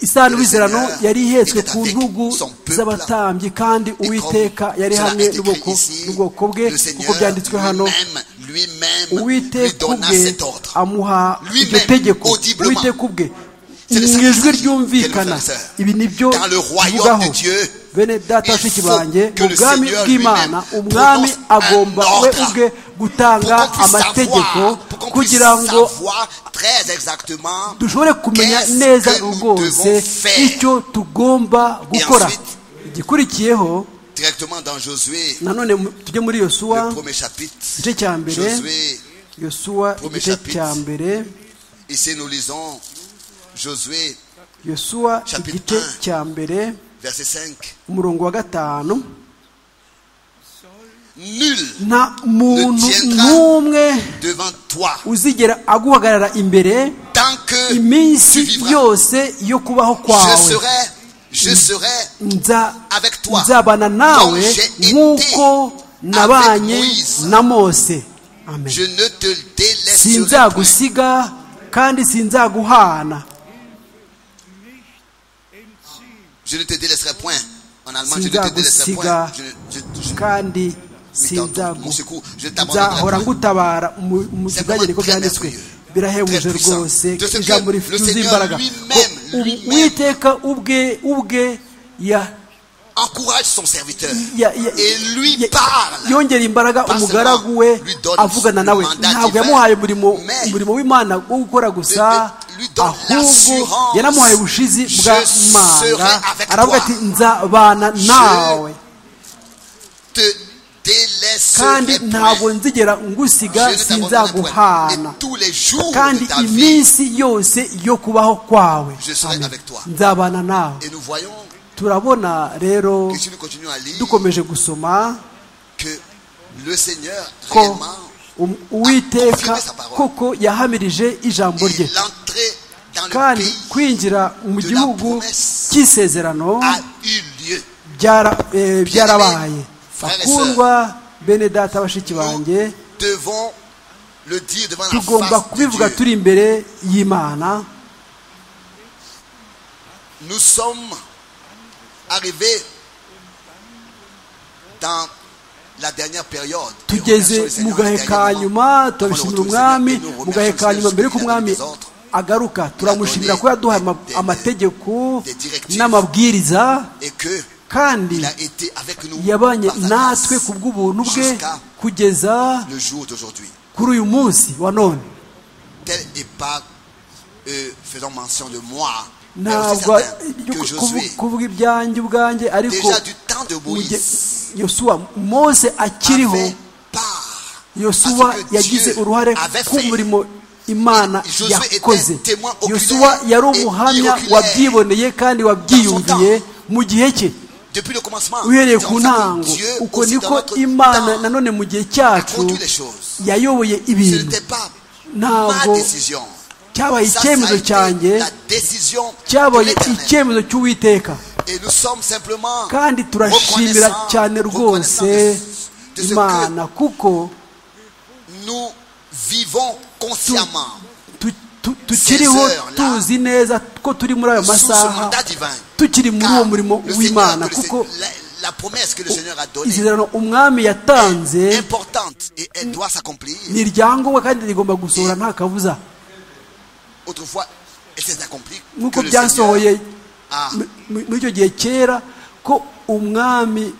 [SPEAKER 3] isano
[SPEAKER 4] Le Seigneur
[SPEAKER 3] y'Isirano yari ihetswe
[SPEAKER 4] était
[SPEAKER 3] ku
[SPEAKER 4] avec
[SPEAKER 3] ntugu
[SPEAKER 4] son peuple.
[SPEAKER 3] z'abatambyi kandi
[SPEAKER 4] Et
[SPEAKER 3] uwiteka
[SPEAKER 4] comme
[SPEAKER 3] yari
[SPEAKER 4] cela
[SPEAKER 3] hamwe
[SPEAKER 4] est écrit
[SPEAKER 3] n'ubwoko
[SPEAKER 4] ici,
[SPEAKER 3] n'ubwoko bwe
[SPEAKER 4] le
[SPEAKER 3] kuko
[SPEAKER 4] Seigneur
[SPEAKER 3] byanditswe hano
[SPEAKER 4] lui-même, lui-même lui
[SPEAKER 3] uwiteka
[SPEAKER 4] donna
[SPEAKER 3] ubwe
[SPEAKER 4] cet ordre.
[SPEAKER 3] amuha
[SPEAKER 4] Lui-même,
[SPEAKER 3] iryo tegeko
[SPEAKER 4] audiblement.
[SPEAKER 3] uwiteka ubwe
[SPEAKER 4] C'est le
[SPEAKER 3] mu
[SPEAKER 4] sacrifice
[SPEAKER 3] ijwi
[SPEAKER 4] qu'elle nous
[SPEAKER 3] ryumvikana
[SPEAKER 4] fait, sœur.
[SPEAKER 3] ibi ni byo
[SPEAKER 4] Dans le royaume
[SPEAKER 3] bivugaho
[SPEAKER 4] de Dieu,
[SPEAKER 3] bene data
[SPEAKER 4] il
[SPEAKER 3] bashiki
[SPEAKER 4] faut
[SPEAKER 3] banjye
[SPEAKER 4] que
[SPEAKER 3] mu
[SPEAKER 4] le
[SPEAKER 3] bwami
[SPEAKER 4] Seigneur
[SPEAKER 3] bw'imana
[SPEAKER 4] lui-même
[SPEAKER 3] umwami
[SPEAKER 4] prononce un
[SPEAKER 3] agomba we
[SPEAKER 4] ordre
[SPEAKER 3] ubwe gutanga
[SPEAKER 4] Pour qu'on puisse
[SPEAKER 3] amategeko
[SPEAKER 4] savoir, pour qu'on puisse
[SPEAKER 3] kugira ngo
[SPEAKER 4] savoir très exactement
[SPEAKER 3] dushobore kumenya
[SPEAKER 4] qu'est-ce
[SPEAKER 3] neza
[SPEAKER 4] que nous
[SPEAKER 3] rwose
[SPEAKER 4] devons faire.
[SPEAKER 3] icyo tugomba gukora
[SPEAKER 4] ensuite,
[SPEAKER 3] igikurikiyeho
[SPEAKER 4] directement dans Josué,
[SPEAKER 3] nanone mu- tujye muri yosuwa
[SPEAKER 4] le premier chapitre.
[SPEAKER 3] igice cya mbere
[SPEAKER 4] Josué,
[SPEAKER 3] yosuwa
[SPEAKER 4] premier
[SPEAKER 3] igice
[SPEAKER 4] chapitre.
[SPEAKER 3] cya mbere
[SPEAKER 4] ici nous lisons Josué,
[SPEAKER 3] yosuwa
[SPEAKER 4] Chapitre
[SPEAKER 3] igice
[SPEAKER 4] un.
[SPEAKER 3] cya mbere
[SPEAKER 4] verset 5.
[SPEAKER 3] umurongo wa gatanu
[SPEAKER 4] Nul
[SPEAKER 3] nta muntu
[SPEAKER 4] tiendra
[SPEAKER 3] n'umwe
[SPEAKER 4] devant toi
[SPEAKER 3] uzigera aguhagarara imbere
[SPEAKER 4] tant que tu
[SPEAKER 3] iminsi
[SPEAKER 4] vivras.
[SPEAKER 3] yose yo kubaho
[SPEAKER 4] Je
[SPEAKER 3] kwawe
[SPEAKER 4] serai, je serai
[SPEAKER 3] Nza-
[SPEAKER 4] avec toi,
[SPEAKER 3] nzabana
[SPEAKER 4] comme
[SPEAKER 3] nawe
[SPEAKER 4] j'ai été
[SPEAKER 3] nk'uko nabanye
[SPEAKER 4] avec Moïse.
[SPEAKER 3] na mose amen
[SPEAKER 4] je ne te délaisserai point.
[SPEAKER 3] sinzagusiga kandi sinzaguhana
[SPEAKER 4] Je ne te délaisserai point. En allemand, je ne te délaisserai point.
[SPEAKER 3] sinzagusiga
[SPEAKER 4] Je, ne- je, je,
[SPEAKER 3] kandi
[SPEAKER 4] Sinzagu- mon secours, je t'abandonnerai
[SPEAKER 3] nzahora
[SPEAKER 4] point.
[SPEAKER 3] ngutabara mu- mu
[SPEAKER 4] C'est
[SPEAKER 3] kidage
[SPEAKER 4] vraiment
[SPEAKER 3] niko
[SPEAKER 4] très
[SPEAKER 3] byanditswe
[SPEAKER 4] merveilleux.
[SPEAKER 3] birahebuje
[SPEAKER 4] Très puissant.
[SPEAKER 3] rwose
[SPEAKER 4] De ce
[SPEAKER 3] ijambo
[SPEAKER 4] que
[SPEAKER 3] rifite
[SPEAKER 4] le Seigneur
[SPEAKER 3] imbaraga
[SPEAKER 4] lui-même,
[SPEAKER 3] Ko u-
[SPEAKER 4] lui-même-
[SPEAKER 3] uwiteka ubwe ubwe ya
[SPEAKER 4] Encourage son serviteur.
[SPEAKER 3] ya- ya-
[SPEAKER 4] Et lui
[SPEAKER 3] ya-
[SPEAKER 4] parle.
[SPEAKER 3] yongera imbaraga
[SPEAKER 4] Pas
[SPEAKER 3] umugaragu
[SPEAKER 4] seulement
[SPEAKER 3] we
[SPEAKER 4] lui donne
[SPEAKER 3] avugana nawe
[SPEAKER 4] le mandat
[SPEAKER 3] ntabwo
[SPEAKER 4] divin,
[SPEAKER 3] yamuhaye umurimo
[SPEAKER 4] mais
[SPEAKER 3] umurimo w'imana wo gukora gusa
[SPEAKER 4] de- lui donne
[SPEAKER 3] ahubwo
[SPEAKER 4] l'assurance,
[SPEAKER 3] yanamuhaye ubushizi
[SPEAKER 4] je
[SPEAKER 3] bwa
[SPEAKER 4] serai
[SPEAKER 3] manga
[SPEAKER 4] avec
[SPEAKER 3] aravuga
[SPEAKER 4] toi.
[SPEAKER 3] ati nzabana nawe
[SPEAKER 4] Te
[SPEAKER 3] kandi
[SPEAKER 4] délaisserai
[SPEAKER 3] ntabwo
[SPEAKER 4] point.
[SPEAKER 3] nzigera
[SPEAKER 4] Je
[SPEAKER 3] ngusiga
[SPEAKER 4] ne t'abandonnerai point.
[SPEAKER 3] sinzaguhana
[SPEAKER 4] Et tous les jours de
[SPEAKER 3] kandi
[SPEAKER 4] ta vie.
[SPEAKER 3] iminsi yose yo kubaho kwawe
[SPEAKER 4] Je serai
[SPEAKER 3] Amen.
[SPEAKER 4] avec toi.
[SPEAKER 3] nzabana nawe
[SPEAKER 4] Et nous voyons
[SPEAKER 3] turabona rero
[SPEAKER 4] que si nous continuons à lire,
[SPEAKER 3] dukomeje gusoma
[SPEAKER 4] que le Seigneur
[SPEAKER 3] ko
[SPEAKER 4] réellement
[SPEAKER 3] um- uwiteka
[SPEAKER 4] confirmé sa parole.
[SPEAKER 3] koko yahamirije ijambo
[SPEAKER 4] est
[SPEAKER 3] rye
[SPEAKER 4] l'entrée dans le
[SPEAKER 3] kandi
[SPEAKER 4] pays
[SPEAKER 3] kwinjira mu
[SPEAKER 4] de la
[SPEAKER 3] gihugu
[SPEAKER 4] promesse
[SPEAKER 3] cy'isezerano
[SPEAKER 4] a eu lieu.
[SPEAKER 3] byara- eh, byarabaye
[SPEAKER 4] Bien-aimés, frères et
[SPEAKER 3] bakundwa bene data bashiki banjye
[SPEAKER 4] Nous devons le dire devant la
[SPEAKER 3] tugomba
[SPEAKER 4] face de
[SPEAKER 3] kubivuga
[SPEAKER 4] Dieu.
[SPEAKER 3] turi imbere y'imana
[SPEAKER 4] Nous sommes arrivés dans la dernière période. Et remercions le
[SPEAKER 3] tugeze mu
[SPEAKER 4] Seigneur
[SPEAKER 3] gahe ka
[SPEAKER 4] dernièrement
[SPEAKER 3] nyuma
[SPEAKER 4] avant le retour
[SPEAKER 3] turabishimira
[SPEAKER 4] du Seigneur.
[SPEAKER 3] umwami
[SPEAKER 4] Et nous
[SPEAKER 3] mu gahe
[SPEAKER 4] remercions
[SPEAKER 3] ka
[SPEAKER 4] le
[SPEAKER 3] nyuma mbere
[SPEAKER 4] Seigneur
[SPEAKER 3] y'uko
[SPEAKER 4] qui a donné
[SPEAKER 3] umwami
[SPEAKER 4] des ordres.
[SPEAKER 3] agaruka turamushimira ko yaduhaye ama- amategeko n'amabwiriza
[SPEAKER 4] et que
[SPEAKER 3] kandi yabanye natwe ku bw'ubuntu bwe kugeza kuri uyu munsi wa none ntabwo kuvuga ibyanjye ubwanjye ariko yosuwa mose akiriho yosuwa yagize uruhare k'umurimo imana yakoze yosuwa yari umuhamya wabyiboneye kandi wabyiyumviye mu gihe cye uhereye ku ntango uko niko imana nanone mu gihe cyacu yayoboye ibintu ntabwo cyabaye icyemezo cyanjye cyabaye icyemezo cy'uwiteka kandi turashimira cyane rwose imana kuko tukiriho tuzi neza ko turi muri ayo masaha tukiri muri uwo murimo w'imana kuko isezerano umwami yatanze ni iryangombwa kandi rigomba gusohora nta kabuza nk'uko byasohoye muri icyo gihe kera ko umwami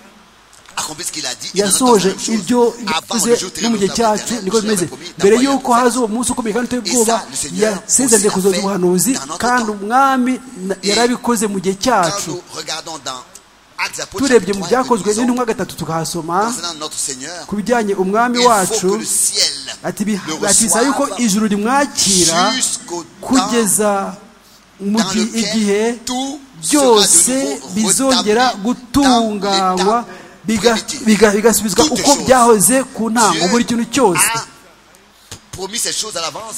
[SPEAKER 3] yasoje ibyo yavuze no mu gihe cyacu niko bimeze mbere y'uko haza uwo munsi ukomeye kandi uteye ubwoba yasezeranye kuzoza ubuhanuzi kandi umwami yarabikoze mu gihe cyacu turebye mu byakozwe n'intumwa gatatu tukahasoma ku bijyanye umwami wacu ati bisaba yuko ijuru rimwakira kugeza mu gihe byose bizongera gutunganywa bigasubizwa uko byahoze ku ntango buri kintu cyose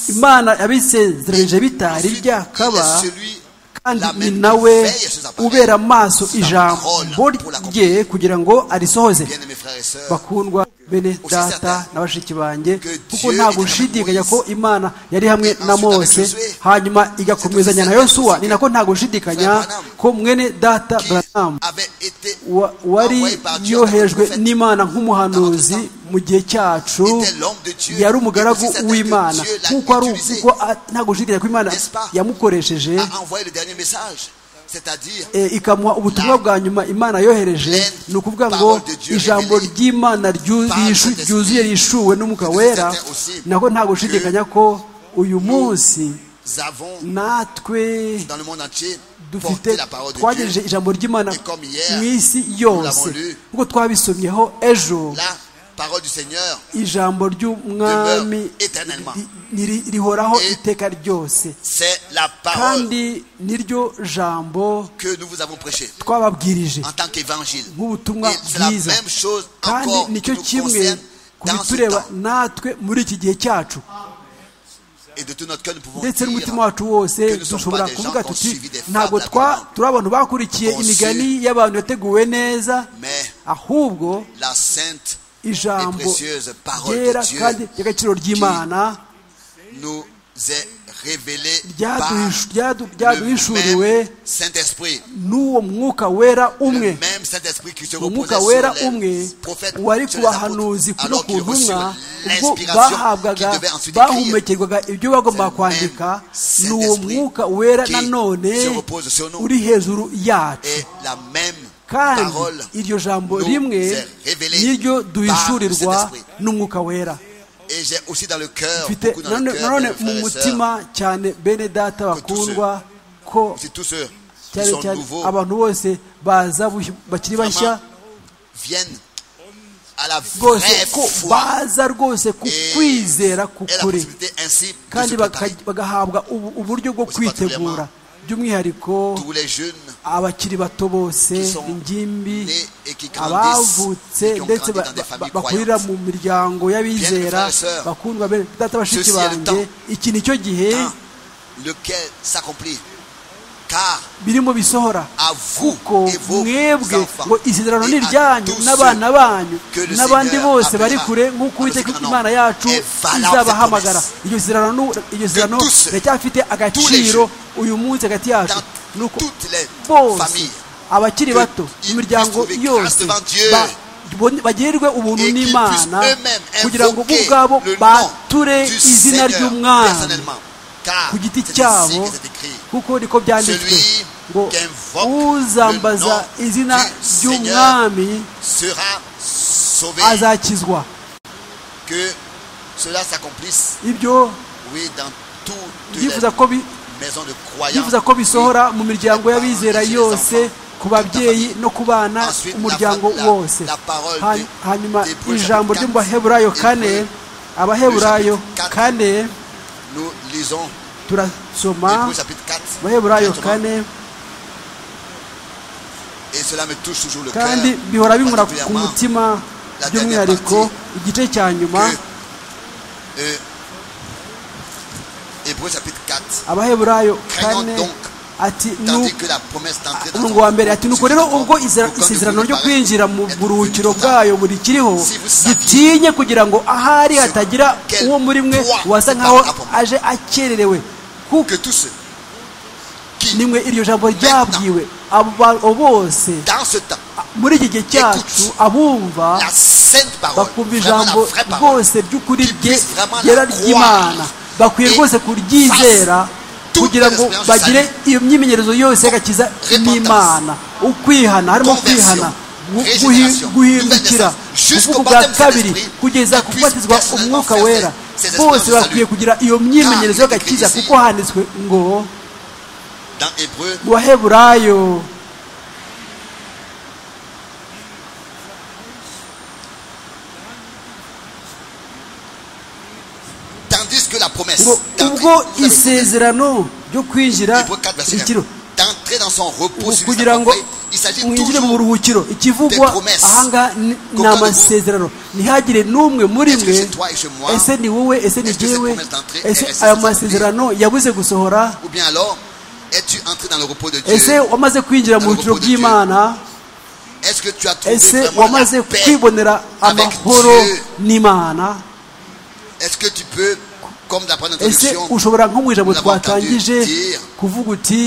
[SPEAKER 3] imana yabisezeranyije bitari byakaba kandi ni nawe ubera amaso ijambo rye kugira ngo arisohoze bakundwa bene data na bashiki banjye kuko ntabwo ushidikanya ko imana yari hamwe na mose hanyuma igakomezanya na yosuwa ni nako ntabwo ushidikanya ko mwene data branamu wari yohejwe n'imana nk'umuhanuzi mu gihe cyacu yari umugaragu w'imana nk'uko ari uko ntabwo ushidikanya ko imana yamukoresheje ikamuha ubutumwa bwa nyuma imana yohereje ni ukuvuga ngo ijambo ry'imana ryuzuye rishuwe n'umwuka wera nako ntabwo ushidikanya ko uyu munsi natwe dufite twagejeje ijambo ry'imana mu isi yose nk'uko twabisomyeho ejo ijambo ry'umwami rihoraho iteka ryose kandi niryo jambo twababwirije nk'ubutumwa bwiza kandi nicyo kimwe ku bitureba natwe muri iki gihe cyacu ndetse n'umutima wacu wose dushobora kuvuga tuti ntabwo turi abantu bakurikiye imigani y'abantu yateguwe neza ahubwo ijambo ryera kandi ry'agaciro ry'imana ryaduhishuriwe n'uwo mwuka wera umwe umwuka wera umwe wari ku bahanuzi no ku ntumwa ubwo bahabwaga bahumekerwaga ibyo bagomba kwandika ni uwo mwuka wera nanone uri hejuru yacu kandi iryo jambo rimwe niryo duhishurirwa n'umwuka wera mfite nanone mu mutima cyane bene data bakundwa ko cyane cyane abantu bose baza bakiri bashya rwose ko baza rwose ku kwizera kukuri kandi bagahabwa uburyo bwo kwitegura by'umwihariko abakiri bato bose ingimbi abavutse ndetse bakurira mu miryango y'abizera bakundwa data bashiki banjye iki ni cyo gihe birimo bisohora kuko mwebwe ngo isezerano ni iryanyu n'abana banyu n'abandi bose bari kure nk'uko uwiteka imana yacu izabahamagara iryo sezerano riracyafite agaciro uyu munsi hagati yacu ni uko bose abakiri bato imiryango yose bagirirwe ubuntu n'imana kugira ngo bo ubwabo bature izina ry'umwana ku giti cyabo kuko niko byanditswe ngo uzambaza izina ry'umwami azakizwa ibyo yifuza ko bisohora mu miryango y'abizera yose ku babyeyi no ku bana umuryango wose hanyuma ijambo ryo mu baheburayo kane abaheburayo kane turasoma abaheburayo kane kandi bihora binkura ku mutima by'umwihariko igice cya nyuma abaheburayo kane ati umurongo wa mbere ati nuko rero ubwo isezerano ryo kwinjira mu buruhukiro bwayo buri kiriho gitinye kugira ngo ahari hatagira uwo muri mwe wasa nkaho aje akererewe kuko nimwe iryo jambo ryabwiwe abo bose muri iki gihe cyacu abumva bakumva ijambo rwose ry'ukuri ryera ry'imana bakwiye rwose kuryizera kugira ngo bagire iyo myimenyerezo yose y'agakiza n'imana ukwihana harimo kwihana guhindukira kuvuga ubwa kabiri kugeza kubatizwa umwuka wera bose bakwiye kugira iyo myimenyerezo y'agakiza kuko handitswe ngo mu baheburayo ngo ubwo isezerano ryo kwinjira ikiro kugira ngo mwinjire mu buruhukiro ikivugwa ahangaha ni amasezerano ntihagire n'umwe muri mwe ese ni wowe ese ni jyewe ese ayo masezerano yabuze gusohora ese wamaze kwinjira mu ruhukiro bw'imana ese wamaze kwibonera amahoro n'imana ese ushobora nko mu ijambo twatangije kuvuga uti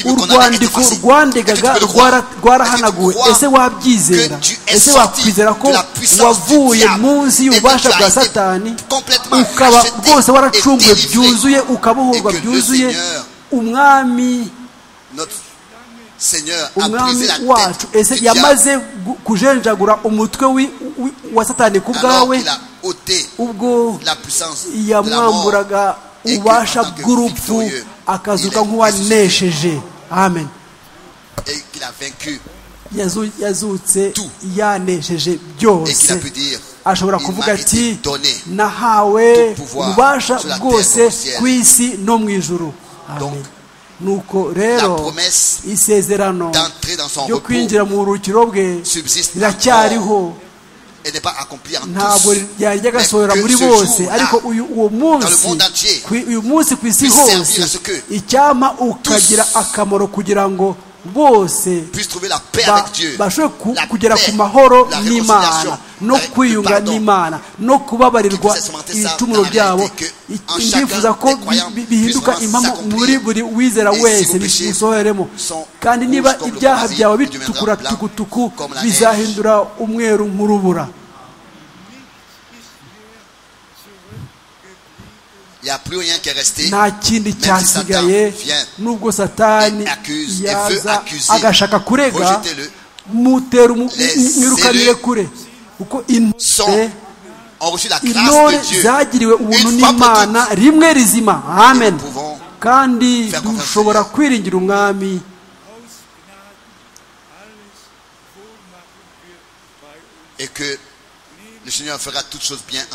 [SPEAKER 3] urwandiko rwandegaga rwarahanaguwe ese wabyizera ese wakwizera ko wavuye munsi y'ububasha bwa satani ukaba rwose waracunguwe byuzuye ukabohorwa byuzuye umwami umwami wacu ese yamaze kujenjagura umutwe wa satani ku bwawe ubwo yamwamburaga ububasha bw'urupfu akazuka nk'uwanesheje amen yazutse yanesheje byose ashobora kuvuga ati nahawe ububasha bwose ku isi no mu ijuru amen nuko rero isezerano ryo kwinjira mu buruhukiro bwe riracyariho ntabwo ryari ryagasohora muri bose ariko uwo munsi uyu munsi ku isi hose icyampa ukagira akamaro kugira ngo bose bashobore kugera ku mahoro n'imana no kwiyunga n'imana no kubabarirwa ibicumuro byabo ndifuza ko bihinduka impamo muri buri wizera wese bisohoremo kandi niba ibyaha byawe bitukura tugutuku bizahindura umweru nk'urubura nta kindi cyasigaye nubwo satani yaza agashaka kurega mutera umwirukanire kure kuko intore zagiriwe ubuntu n'imana rimwe rizima amen kandi dushobora kwiringira umwami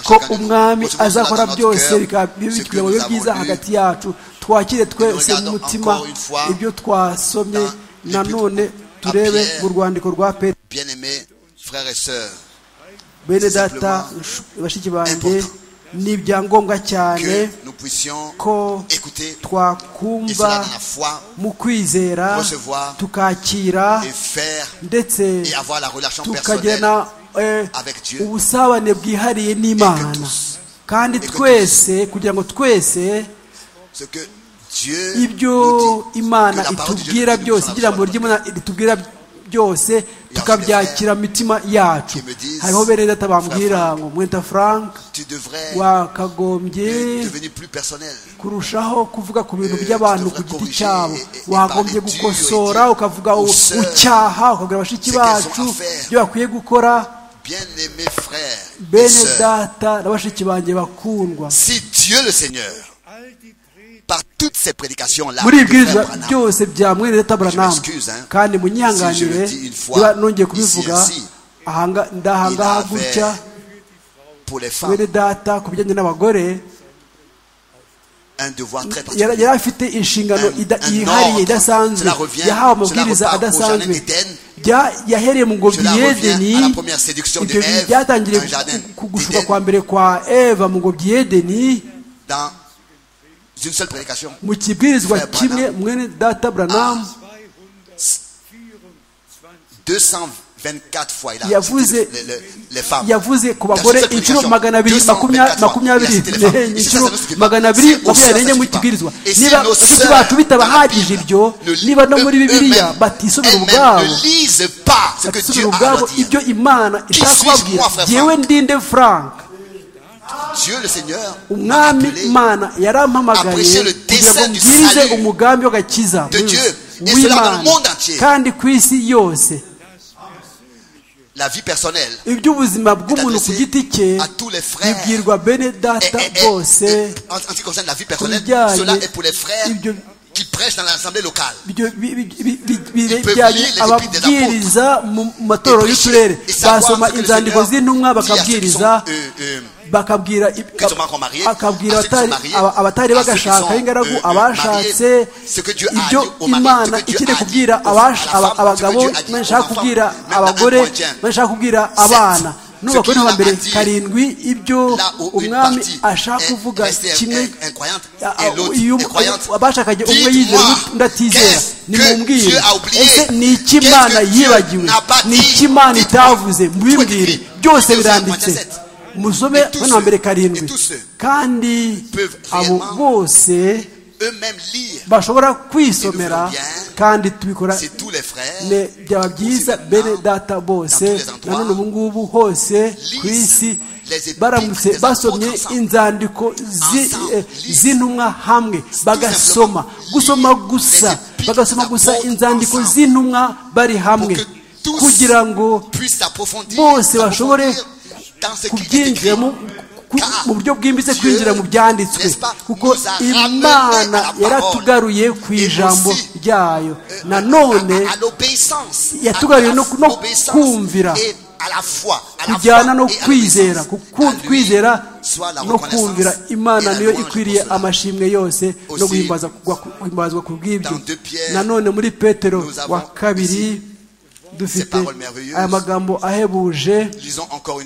[SPEAKER 3] ko umwami azakora byose bikaba bibi byiza hagati yacu twakire twese umutima ibyo twasomye nanone turebe mu rwandiko rwa peri bene data bashiki banjye ni ibyangombwa cyane ko twakumva mu kwizera tukakira ndetse tukagena ubusabane bwihariye n'imana kandi twese kugira ngo twese ibyo imana itubwira byose igira ngo ry'imana ritubwira byose tukabyakira mitima yacu hariho bene data bambwira ngo mwenda frank wakagombye kurushaho kuvuga ku bintu by'abantu ku giti cyabo wagombye gukosora ukavuga ucyaha ukabwira abashiki bacu ibyo bakwiye gukora bene data na bashiki banjye bakundwa
[SPEAKER 4] si dieu le seigneur par toutes ces prédications là
[SPEAKER 3] muri ibwirizwa byose bya mwene data buranamu kandi munyanganire niba nongeye kubivuga ndahangaha gutya mwene data ku bijyanye n'abagore yari afite inshingano yihariye idasanzwe yahawe amabwiriza adasanzwe yahereye mu ngobyi yedeni ibyo byatangiriye kugushuka kwa mbere kwa eva mu ngobyi yedeni mu kibwirizwa kimwe mwene data buranamu yavuze ku bagore inshuro magana abiri makumyabiri n'enye inshuro magana abiri makumyabiri n'enye mu kibwirizwa niba bashiki bacu bitabahagije ibyo niba no muri bibiliya batisomera ubwabo batisomera ubwabo ibyo imana ishaka kubabwira yewe ndinde frank umwami imana yarampamagaye kugira ngo mbwirize umugambi w'agakiza w'imana kandi ku isi yose iby'ubuzima bw'umuntu ku giti cye bibwirwa bene data bose
[SPEAKER 4] ku bijyanye ibyo
[SPEAKER 3] ababwiriza mu matorero y'uturere basoma inzandiko z'intumwa bakabwiriza bakabwira akabwira abatari bagashaka ingaragu abashatse ibyo imana ikeneye kubwira abagabo bashaka kubwira abagore bashaka kubwira abana n'ubakora ba mbere karindwi ibyo umwami ashaka kuvuga kimwe abashakanye umwe yizera undi atizera nimubwire ese ni iki imana yibagiwe ni iki imana itavuze mubimbwire byose biranditse musome wa mbere karindwi kandi abo bose bashobora kwisomera kandi tubikora byaba byiza bene data bose nanone ubu ngubu hose ku isi baramutse basomye inzandiko z'intumwa hamwe bagasoma gusoma gusa bagasoma gusa inzandiko z'intumwa bari hamwe kugira ngo bose bashobore kubyinjiramo mu buryo bwimbitse kwinjira mu byanditswe kuko imana yaratugaruye ku ijambo ryayo nanone yatugaruye no kumvira kujyana no kwizera kwizera no kumvira imana niyo ikwiriye amashimwe yose no guhimbazwa ku bw'ibyo nanone muri petero wa kabiri dufite aya magambo ahebuje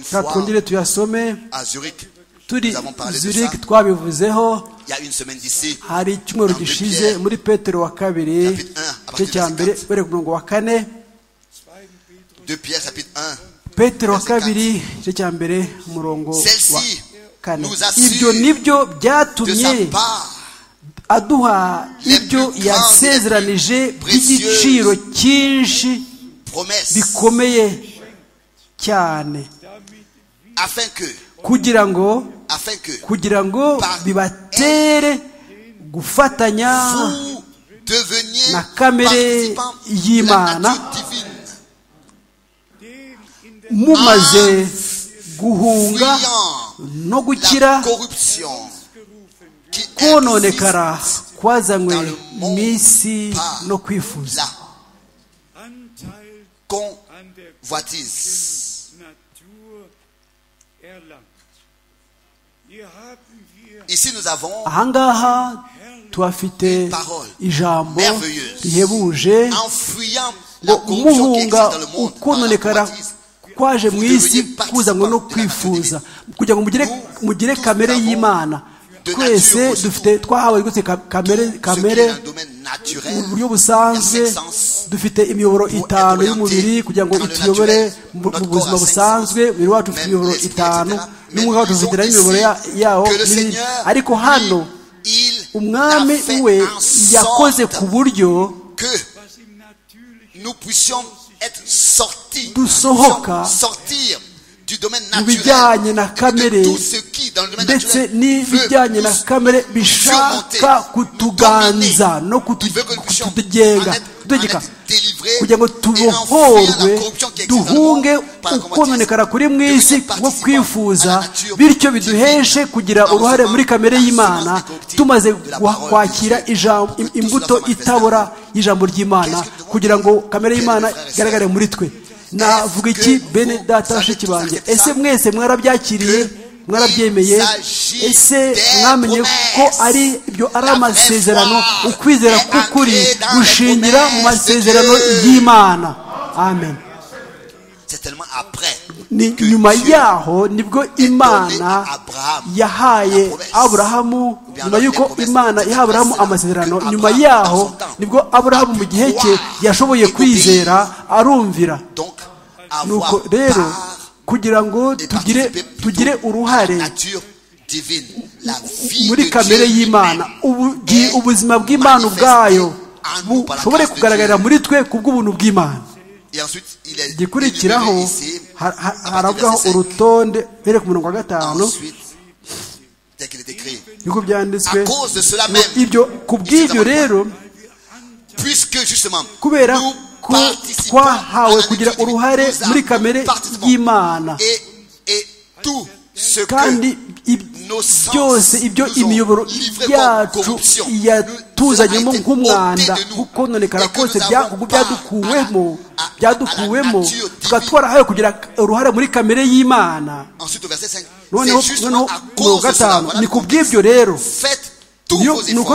[SPEAKER 3] twongere tuyasome turi zurich twabivuzeho hari icyumweru gishize muri petero wa kabiri igice cya mbere bere umurongo wa kane petero wa kabiri igice cya mbere umurongo wa kane ibyo nibyo byatumye aduha ibyo yasezeranije by'igiciro cyinshi bikomeye cyane kugira ngo kugira ngo bibatere gufatanya na kamere y'imana mumaze guhunga no gukira kononekara kwazanywe mu isi no kwifuza
[SPEAKER 4] convoitise. Ici nous avons
[SPEAKER 3] ahangaha tuhafite ijambo rihebuje ngo muhunga ukononekara kwaje mu isi kuzanwa no kwifuza kugira ngo mugire kamere y'imana twese dufite twahawe rwose kamere kamere mu buryo busanzwe dufite imiyoboro itanu y'umubiri kugira ngo ituyobore mu buzima busanzwe umubiri wacu ufite imiyoboro itanu n'umwuka wacu ufite n'imiyoboro yawo ariko hano umwami we yakoze ku buryo
[SPEAKER 4] être sortis,
[SPEAKER 3] sortir
[SPEAKER 4] du domaine naturel, de tout ce qui dans le domaine
[SPEAKER 3] naturel n'ibijyanye na kamere bishaka kutuganza no kututegeka kugira ngo tubohorwe duhunge ukononekara kuri mu isi nko kwifuza bityo biduheshe kugira uruhare muri kamere y'imana tumaze kwakira imbuto itabora y'ijambo ry'imana kugira ngo kamere y'imana igaragare muri twe navuga iki bene data bashiki banjye ese mwese mwarabyakiriye mwarabyemeye ese mwamenye ko ari ibyo ari amasezerano ukwizera k'ukuri gushingira mu masezerano y'imana amen ni nyuma yaho nibwo imana yahaye aburahamu nyuma y'uko imana yaha aburahamu amasezerano nyuma yaho nibwo aburahamu mu gihe cye yashoboye kwizera arumvira nuko rero kugira ngo tugire tugire uruhare muri kamere y'imana ubuzima bw'imana ubwayo bushobore kugaragarira muri twe ku bw'ubuntu bw'imana gikurikiraho haravugaho urutonde bereka umurongo wa gatanu niko byanditswe ibyo ku bw'ibyo rero kubera ko twahawe kugira uruhare muri kamere y'imana kandi byose ibyo imiyoboro yacu yatuzanyemo nk'umwanda gukononekara kose byadukuwemo byadukuwemo tukaba twarahawe kugira uruhare muri kamere y'imana noneho mirongo gatanu ni ku bw'ibyo rero ni uko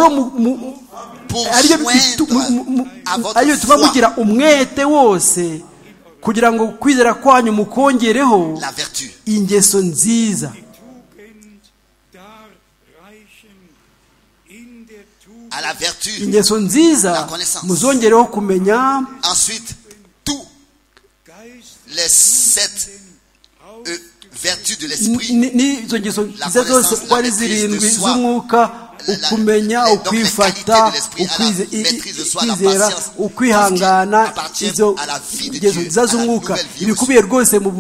[SPEAKER 3] ariyo tuba mugira umwete wose kugira ngo kwizera kwanyu mukongereho ingeso nziza ingeso nziza muzongereho kumenya n'izo ngeso nziza zose uko ari zirindwi z'umwuka ukumenya ukwifata ukwizera ukwihangana izo ngeso nziza z'umwuka ibikubiye rwose mu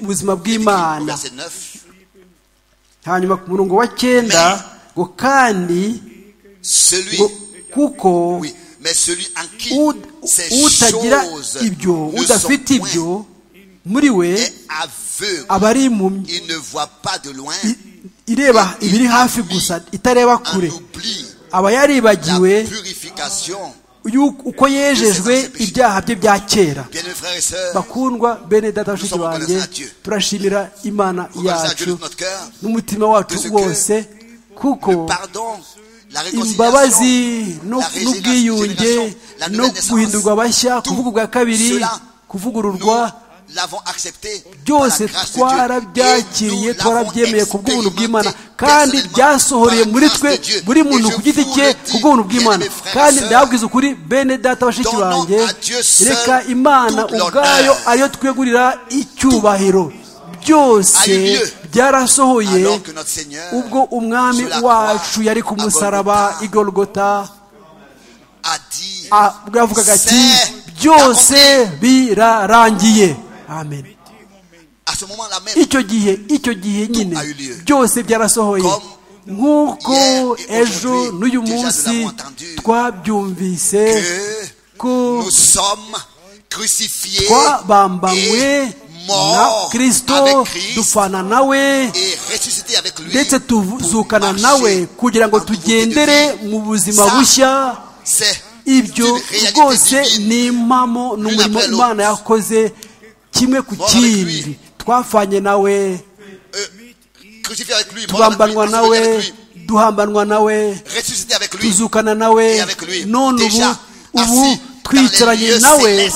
[SPEAKER 3] buzima bw'imana hanyuma ku murongo wa cyenda ngo kandi ngo kuko utagira ibyo udafite ibyo muri we aba ari impumyi ireba ibiri hafi gusa itareba kure aba yaribagiwe uko yejejwe ibyaha bye bya kera bakundwa bene data bashiki banjye turashimira imana yacu n'umutima wacu wose kuko imbabazi n'ubwiyunge no guhindurwa abashya kuvuga ubwa kabiri kuvugururwa byose twarabyakiriye twarabyemeye ku bw'ubuntu bw'imana kandi byasohoreye muri twe buri muntu ku giti cye ku bw'ubuntu bw'imana kandi ndababwiza ukuri bene data bashiki banjye reka imana ubwayo ariyo twegurira icyubahiro byose byarasohoye ubwo umwami wacu yari ku musaraba igorogota yavugaga ati byose birarangiye amen icyo gihe icyo gihe nyine byose byarasohoye nk'uko ejo n'uyu munsi twabyumvise ko twabambanywe na kirisito dupfana nawe ndetse tuzukana nawe kugira ngo tugendere mu buzima bushya ibyo rwose ni impamo ni umurimo imana yakoze kimwe ku kindi twafanye nawe tubambanwa nawe duhambanwa nawe tuzukana nawe none ubu ubu twicaranye nawe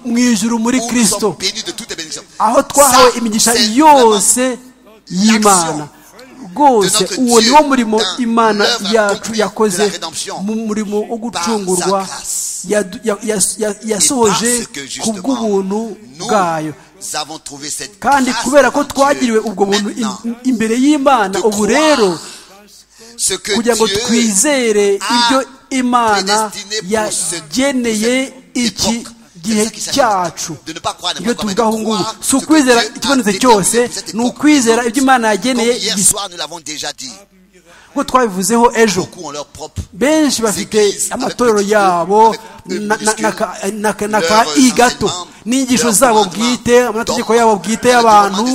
[SPEAKER 3] mu ijuru muri kirisito aho twahawe imigisha yose y'imana rwose uwo ni wo murimo imana yacu yakoze mu murimo wo gucungurwa yasohoje ku bw'ubuntu bwayo kandi kubera ko twagiriwe ubwo buntu imbere y'imana ubu rero kugira ngo twizere ibyo imana yageneye iki gihe cyacu iyo tuvuga aho ngubu si ukwizera ikibonetse cyose ni ukwizera ibyo imana yageneye nk'uko twabivuzeho ejo benshi bafite amatorero yabo i gato n'inyigisho zabo bwite amategeko yabo bwite y'abantu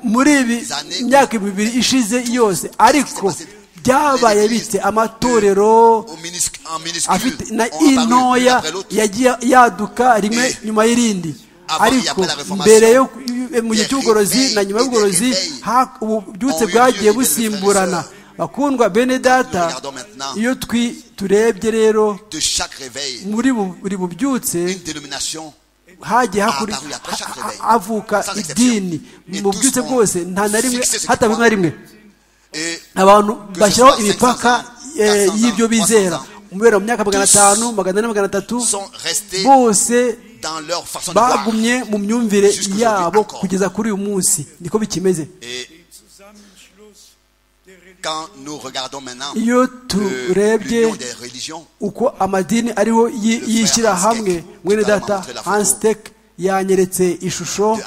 [SPEAKER 3] muri ibi myaka ibiri ishize yose ariko byabaye bitse amatorero afite na intoya yagiye yaduka rimwe nyuma y'irindi ariko mbere yo mu gihe cy'ubugorozi na nyuma y'ubugorozi ububyutse bwagiye busimburana bakundwa bene data iyo turebye rero muri buri bubyutse hagiye havuka idini mu bubyutse bwose nta na rimwe hatabwa na rimwe abantu bashyiraho imipaka y'ibyo bizera mu myaka magana atanu magana ane magana atatu bose bagumye mu myumvire yabo kugeza kuri uyu munsi niko bikimeze iyo turebye uko amadini ariho yishyira hamwe mwene data hansiteke yanyeretse ishusho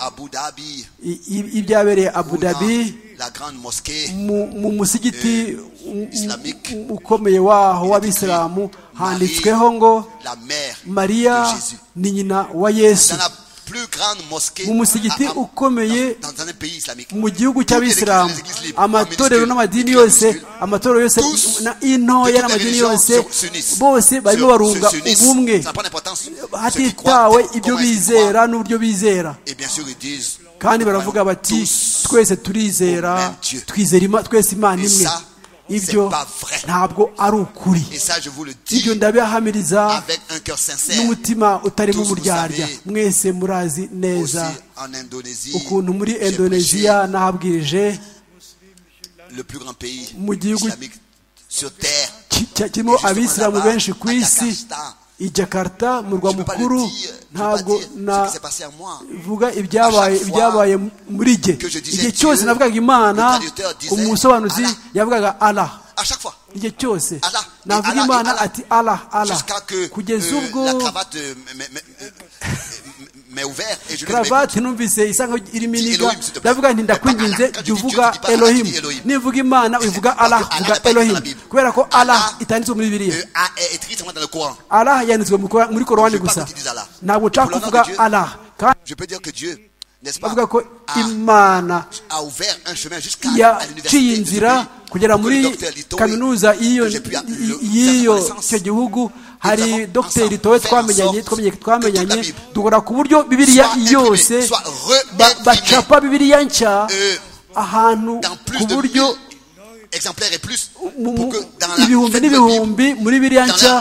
[SPEAKER 3] y'ibyabereye abu dhabi mu musigiti ukomeye waho w'abisilamu handitsweho ngo mariya ni nyina wa yesu mu musigiti ukomeye mu gihugu cy'abisilamu amatorero n'amadini yose amatorero yose intoya n'amadini yose bose barimo barunga ubumwe hatitawe ibyo bizera n'uburyo bizera kandi baravuga bati twese turizera twizera twese imana imwe ibyo ntabwo ari ukuri ibyo ndabihamiriza n'umutima utarimo uburyarya mwese murazi neza ukuntu muri indoneziya nahabwirije mu gihugu kirimo abisilamu benshi ku isi i jakarta mu rwa mukuru ntabwo navuga ibyabaye muri jye igihe cyose navugaga imana umusobanuzi yavugaga ara igihe cyose navuga imana ati ara ara kugeza ubwo karavati numvise isa nkaho irimo iniga ndavuga nti ndakwinginze jya uvuga elohimu nivuga imana uvuga araha uvuga elohimu kubera ko araha itanditswe muri biriya araha yanditswe muri korowani gusa ntabwo nshaka kuvuga araha bavuga ko imana yaciye inzira kugera muri kaminuza y'iyo icyo gihugu hari dogiteri towe twamenyanye twamenyanye duhora ku buryo bibiriya yose bacapa bibiriya nshya ahantu ku buryo ibihumbi n'ibihumbi muri biriya nshya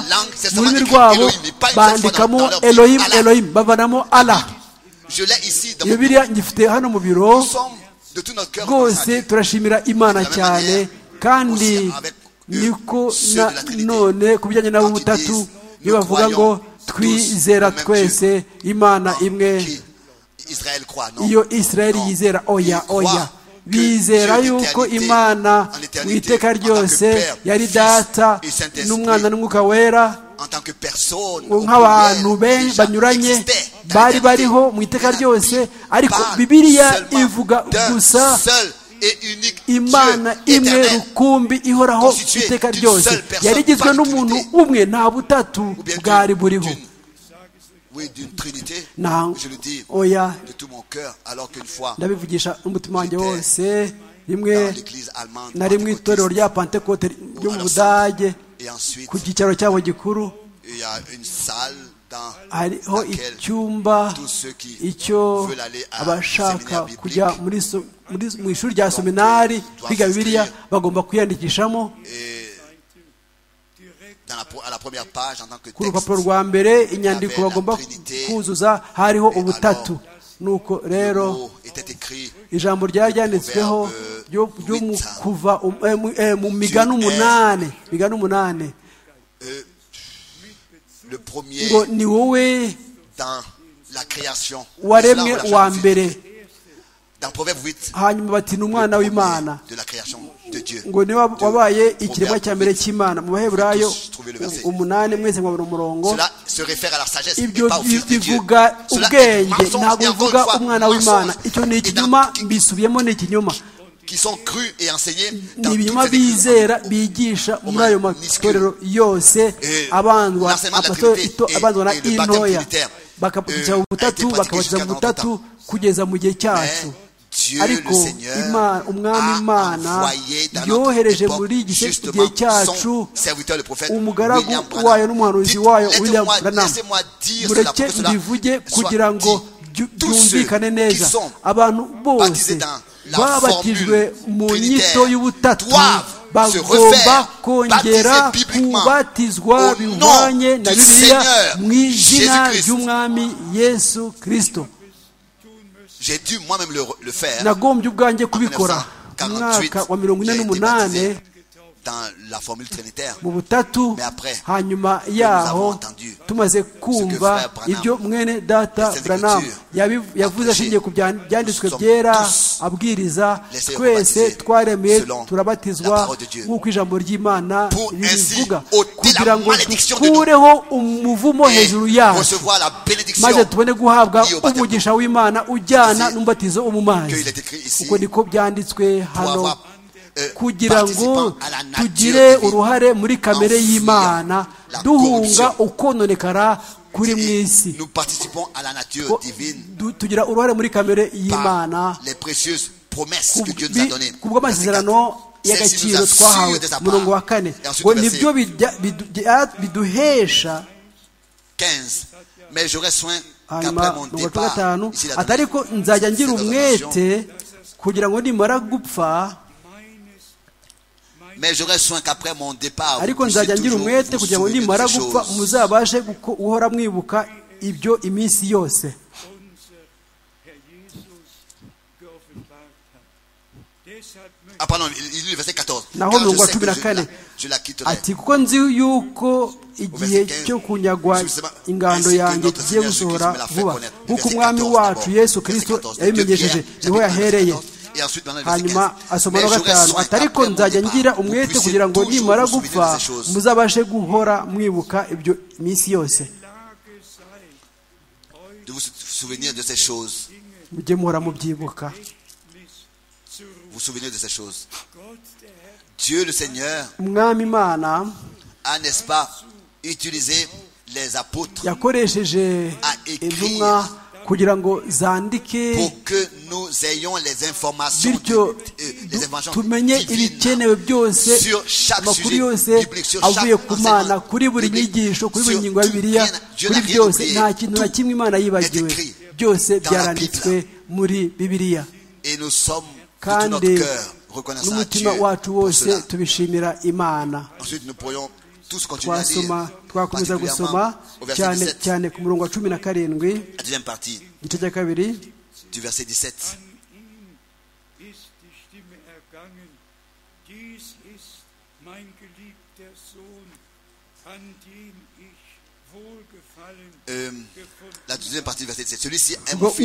[SPEAKER 3] mu rurimi rwabo bandikamo elohimu elohimu bavanamo ara iyo biriya ngifite hano mu biro rwose turashimira imana cyane kandi niko none ku bijyanye nabo butatu iyo bavuga ngo twizera twese imana imwe iyo israeli yizera oya oya bizera yuko imana mu iteka ryose yari data n'umwana n'umwuka wera nk'abantu banyuranye bari bariho mu iteka ryose ariko bibiliya ivuga gusa imana imwe rukumbi ihoraho iteka ryose yari igizwe n'umuntu umwe nta butatu bwari buriho oya ndabivugisha n'umutima wanjye wose rimwe na rimwe itorero rya pantekote ryo mu budage ku cyicaro cyabo gikuru hariho icyumba icyo abashaka kujya mu ishuri rya seminari kwiga bibiliya bagomba kwiyandikishamo ku rupapuro rwa mbere inyandiko bagomba kuzuza hariho ubutatu nuko rero ijambo ryari ryanditsweho mu migani umunani migani umunani ngo ni wowe waremwe wa mbere hanyuma bati ni umwana w'imana ngo niba wabaye ikiremwa cya mbere cy'imana mu baheburayo umunani mwese mwabona umurongo ibyo bivuga ubwenge ntabwo bivuga umwana w'imana icyo ni ikinyoma mbisubiyemo ni ikinyoma
[SPEAKER 4] qui sont crus et enseignés
[SPEAKER 3] dans ibinyoma bizera bigisha muri ayo matorero yose abandwa abandwa na intoya bakabatiza butatu bakabatiza butatu kugeza mu gihe cyacu ariko umwami imana yohereje muri gihe cyacu umugaragu wayo n'umuhanuzi wayo william branham mureke mbivuge kugira ngo byumvikane neza abantu bose babatijwe mu nyito y'ubutatu bagomba kongera kubatizwa bihwanye na bibiliya mu izina ry'umwami yesu kirisito nagombye ubwanjye kubikora mu mwaka wa mirongo ine n'umunani mu butatu hanyuma yaho tumaze kumva ibyo mwene data buranamu yavuze ashingiye ku byanditswe byera abwiriza twese twaremeye turabatizwa nk'uko ijambo ry'imana ribivuga kugira ngo dukureho umuvumo hejuru yacu maze tubone guhabwa umugisha w'imana ujyana n'umubatizo wo mu mazi kuko niko byanditswe hano kugira ngo tugire uruhare muri kamere y'imana duhunga ukononekara kuri mu isi tugira uruhare muri kamere y'imana ku bw'amasezerano y'agaciro twahawe murongo wa kane ngo nibyo biduhesha hanyuma mirongo gatanu atari ko nzajya ngira umwete kugira ngo nimara gupfa
[SPEAKER 4] mais j'aurais soin qu'après mon départ
[SPEAKER 3] ariko nzajya ngira umwete kugira ngo nimara gupfa muzabashe guhora mwibuka ibyo iminsi yose naho mirongo cumi na kane ati kuko nzi yuko igihe cyo kunyagwa ingando yanjye kigiye gusohora vuba nk'uko umwami wacu yesu kirisito yabimenyesheje niho yahereye hanyuma asoma no gatanu atariko nzajya ngira umwete kugira ngo nimara gupfa muzabashe guhora mwibuka ibyo minsi yose mujye muhora mubyibuka umwami imana yakoresheje intumwa kugira ngo zandike bityo tumenye ibikenewe byose amakuru yose avuye ku mana kuri buri nyigisho kuri buri ngingo ya bibiliya kuri byose nta kintu na kimwe imana yibagiwe byose byaranditswe muri bibiliya kandi n'umutima wacu wose tubishimira imana twasoma twakomeza gusoma cyane cyane ku murongo wa cumi na karindwi igice cya kabiri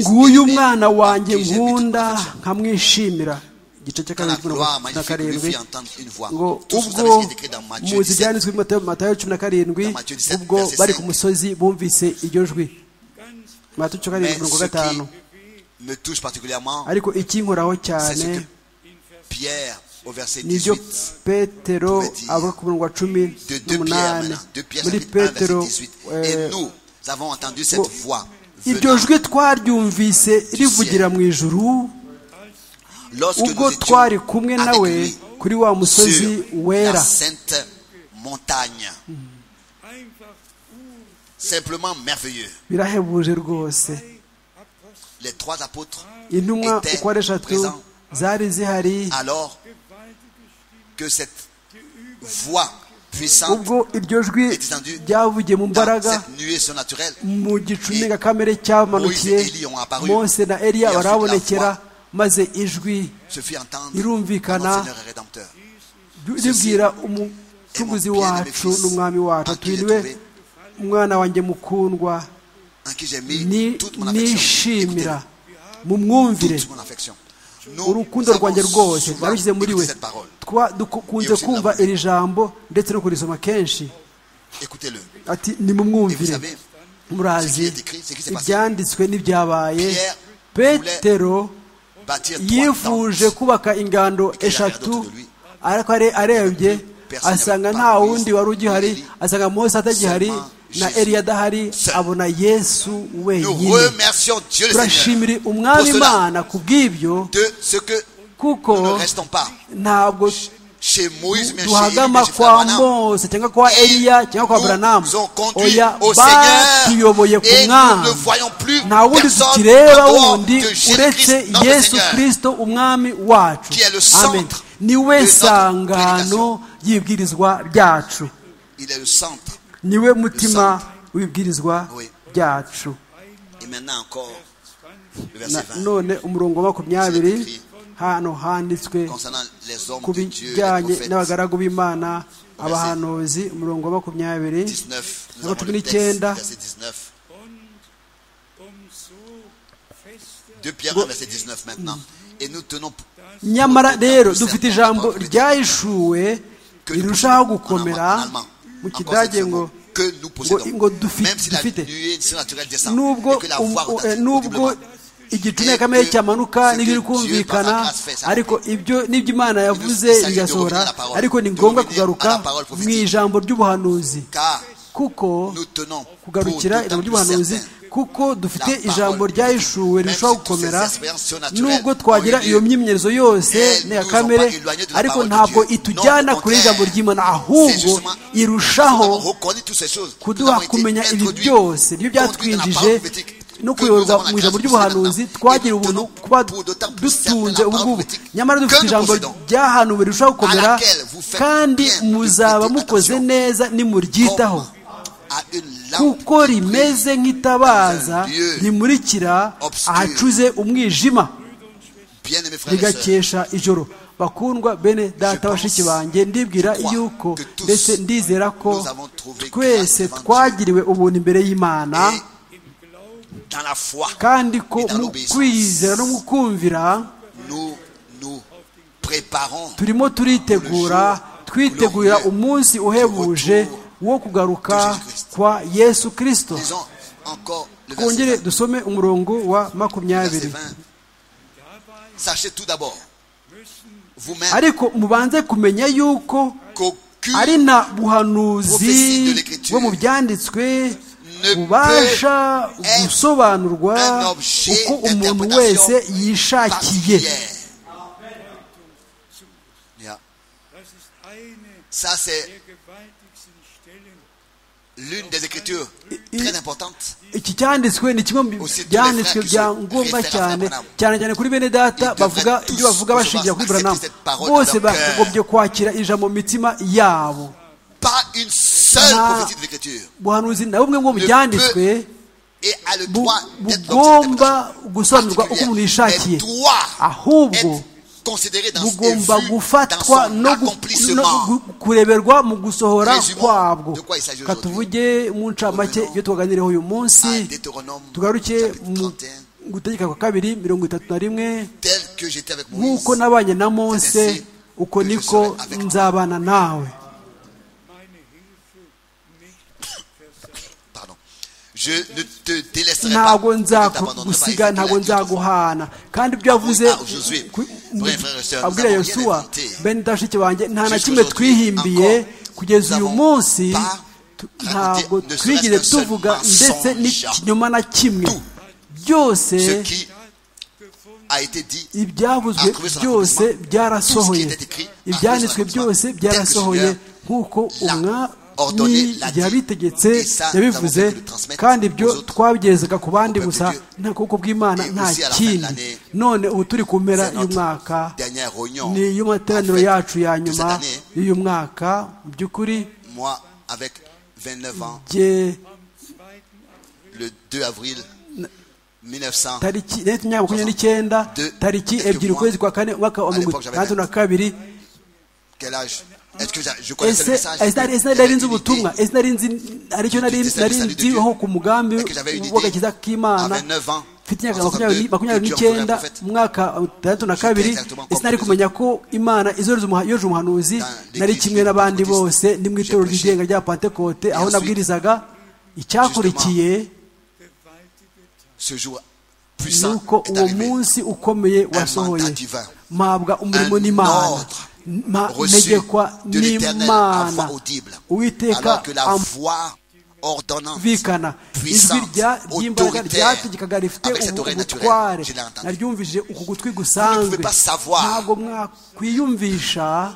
[SPEAKER 3] nguyu mwana wanjye nkunda nkamwishimira igice cya kabiri mirongo na karindwi ngo ubwo muzi ibyanditswe mu matayo cumi na karindwi ubwo bari ku musozi bumvise iryo jwi matayo cumi na karindwi mirongo gatanu ariko ikinkoraho cyane nibyo petero avuga ku murongo wa cumi n'umunani muri petero iryo jwi twaryumvise rivugira mu ijuru ubwo twari kumwe nawe kuri wa musozi wera birahebuje rwose intumwa uko ari eshatu zari zihari ubwo iryo jwi ryavugiye mu mbaraga mu gicu ndengakamere cyamanukiye Mose na eliya barabonekera maze ijwi irumvikana ribwira umucuguzi wacu n'umwami wacu atwiriwe umwana wanjye mukundwa nishimira mumwumvire urukundo rwanjye rwose narushyize muri we dukunze kumva iri jambo ndetse no kurisoma kenshi ati nimumwumvire murazi ibyanditswe n'ibyabaye petero yifuje kubaka ingando eshatu ariko arebye asanga nta wundi wari ugihari asanga mose atagihari na eliya adahari abona yesu wenyine turashimire umwami imana ku bw'ibyo kuko ntabwo duhagama kwa mose cyangwa kwa eliya cyangwa kwa buranamu oya batuyoboye ku mwami nta wundi tukireba wundi uretse yesu kirisito umwami wacu amen niwe sangano y'ibwirizwa ryacu niwe mutima w'ibwirizwa byacu none umurongo wa makumyabiri hano handitswe ku bijyanye n'abagaragu b'imana abahanuzi umurongo wa makumyabiri na cumi n'icyenda nyamara rero dufite ijambo ryahishuwe rirushaho gukomera mu kidage ngo ngo dufite nubwo igicu kamere cyamanuka n'ibiri kumvikana ariko ibyo nibyo imana yavuze bigasohora ariko ni ngombwa kugaruka mu ijambo ry'ubuhanuzi kuko kugarukira ijambo ry'ubuhanuzi kuko dufite ijambo ryahishuwe rirushaho gukomera nubwo twagira iyo myimyerezo yose n'iya kamere ariko ntabwo itujyana kure ijambo ry'imana ahubwo irushaho kuduha kumenya ibi byose niyo byatwinjije no kuyoborwa mu ijambo ry'ubuhanuzi twagira ubuntu kuba dutunze ubugubu nyamara dufite ijambo ryahanuwe rirushaho gukomera kandi muzaba mukoze neza nimuryitaho kuko rimeze nk'itabaza rimurikira ahacuze umwijima rigakesha ijoro bakundwa bene data bashiki banjye ndibwira yuko ndetse ndizera ko twese twagiriwe ubuntu imbere y'imana kandi ko mu kwizera no mu kumvira turimo turitegura twitegurira umunsi uhebuje wo kugaruka kwa yesu kirisito twongere dusome umurongo wa makumyabiri ariko mubanze kumenya yuko ari nta buhanuzi bwo mu byanditswe bubasha gusobanurwa uko umuntu wese yishakiye iki cyanditswe ni kimwe mu byanditswe bya ngombwa cyane cyane cyane kuri bene data bavuga ibyo bavuga bashingira kuri buranamu bose bagobye kwakira ijambo mu mitima yabo nta buhanuzi na bumwe mu byanditswe bugomba gusobanurwa uko umuntu yishakiye ahubwo bugomba gufatwa no kureberwa mu gusohora kwabwo katuvuge mu ncamake iyo tuganiriyeho uyu munsi tugaruke mu gutegeka kwa kabiri mirongo itatu na rimwe nk'uko nabanye na mose uko niko nzabana nawe ntabwo nzagusiga ntabwo nzaguhana kandi ibyo yavuze abwira yosuwa bene dashiki banjye nta na kimwe twihimbiye kugeza uyu munsi ntabwo twigeze tuvuga ndetse n'ikinyoma na kimwe byose ibyavuzwe byose byarasohoye ibyanditswe byose byarasohoye nk'uko umwami yabitegetse yabivuze kandi ibyo twabigerezaga ku bandi gusa nta kuko bw'imana nta kindi none ubu turi ku mpera y'umwaka ni y'amateraniro yacu ya nyuma y'uyu mwaka mu by'ukuri tariki makumyabiri n'icyenda tariki ebyiri ukwezi kwa kane umwaka wa mirongo itandatu na kabiri ese nari nzi ubutumwa ese nari nzi aricyo nari nzi ku mugambi w'agakiza k'imana mfite imyaka makumyabiri n'icyenda mu mwaka tandatu na kabiri ese nari kumenya ko imana izo yoje umuhanuzi nari kimwe n'abandi bose ni mu itorero ry'igenga rya pantekote aho nabwirizaga icyakurikiye ni uko uwo munsi ukomeye wasohoye mpabwa umurimo n'imana ntegekwa n'imana uwiteka vikana ijwi ry'imbaraga ryategekaga rifite ubutware naryumvije uku gutwi gusanzwe ntabwo mwakwiyumvisha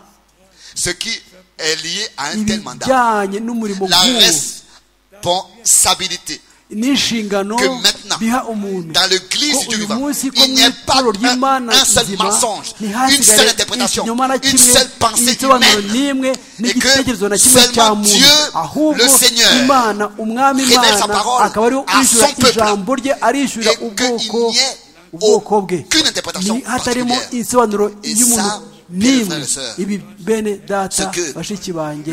[SPEAKER 3] ibijyanye n'umurimo
[SPEAKER 4] nk'uwo
[SPEAKER 3] n'inshingano biha umuntu ko uyu munsi ko mu itorero ry'imana nzima ntihasigare ikinyoma na kimwe ibisobanuro n'imwe n'igitekerezo na kimwe cya muntu ahubwo imana umwami imana akaba ariwe wishyura ijambo rye arishyura ubwoko ubwoko bwe hatarimo insobanuro y'umuntu n'imwe ibi bene data bashiki banjye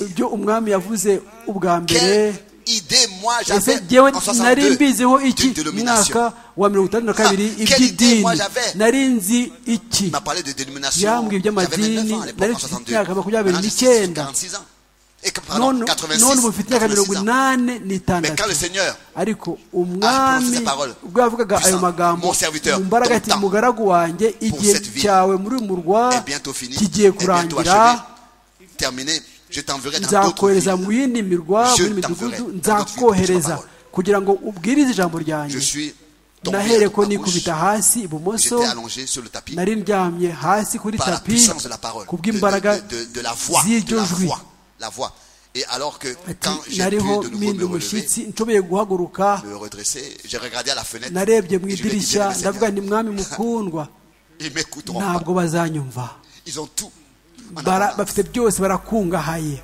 [SPEAKER 3] ibyo umwami yavuze ubwa mbere ese jyewe nari mbiziho iki mwaka wa mirongo itandatu na kabiri iby'idini nari nzi iki yambwiye iby'amadini nari mfite imyaka makumyabiri n'icyenda none ubu mfite imyaka mirongo inani n'itandatu ariko umwami ubwo yavugaga ayo magambo mu mbaraga ati mugaragu wanjye igihe cyawe muri murwa kigiye kurangira nzakohereza mu yindi mirwa muri midugudu nzakohereza kugira ngo ubwirize ijambo ryanjye nahere ko nikubita hasi ibumoso nari ndyamye hasi kuri tapi ku bw'imbaraga z'iryo jwi nariho mpinda umushyitsi nshobeye guhaguruka narebye mu idirishya ndavuga ni mwami mukundwa ntabwo bazanyumva bafite byose barakungahaye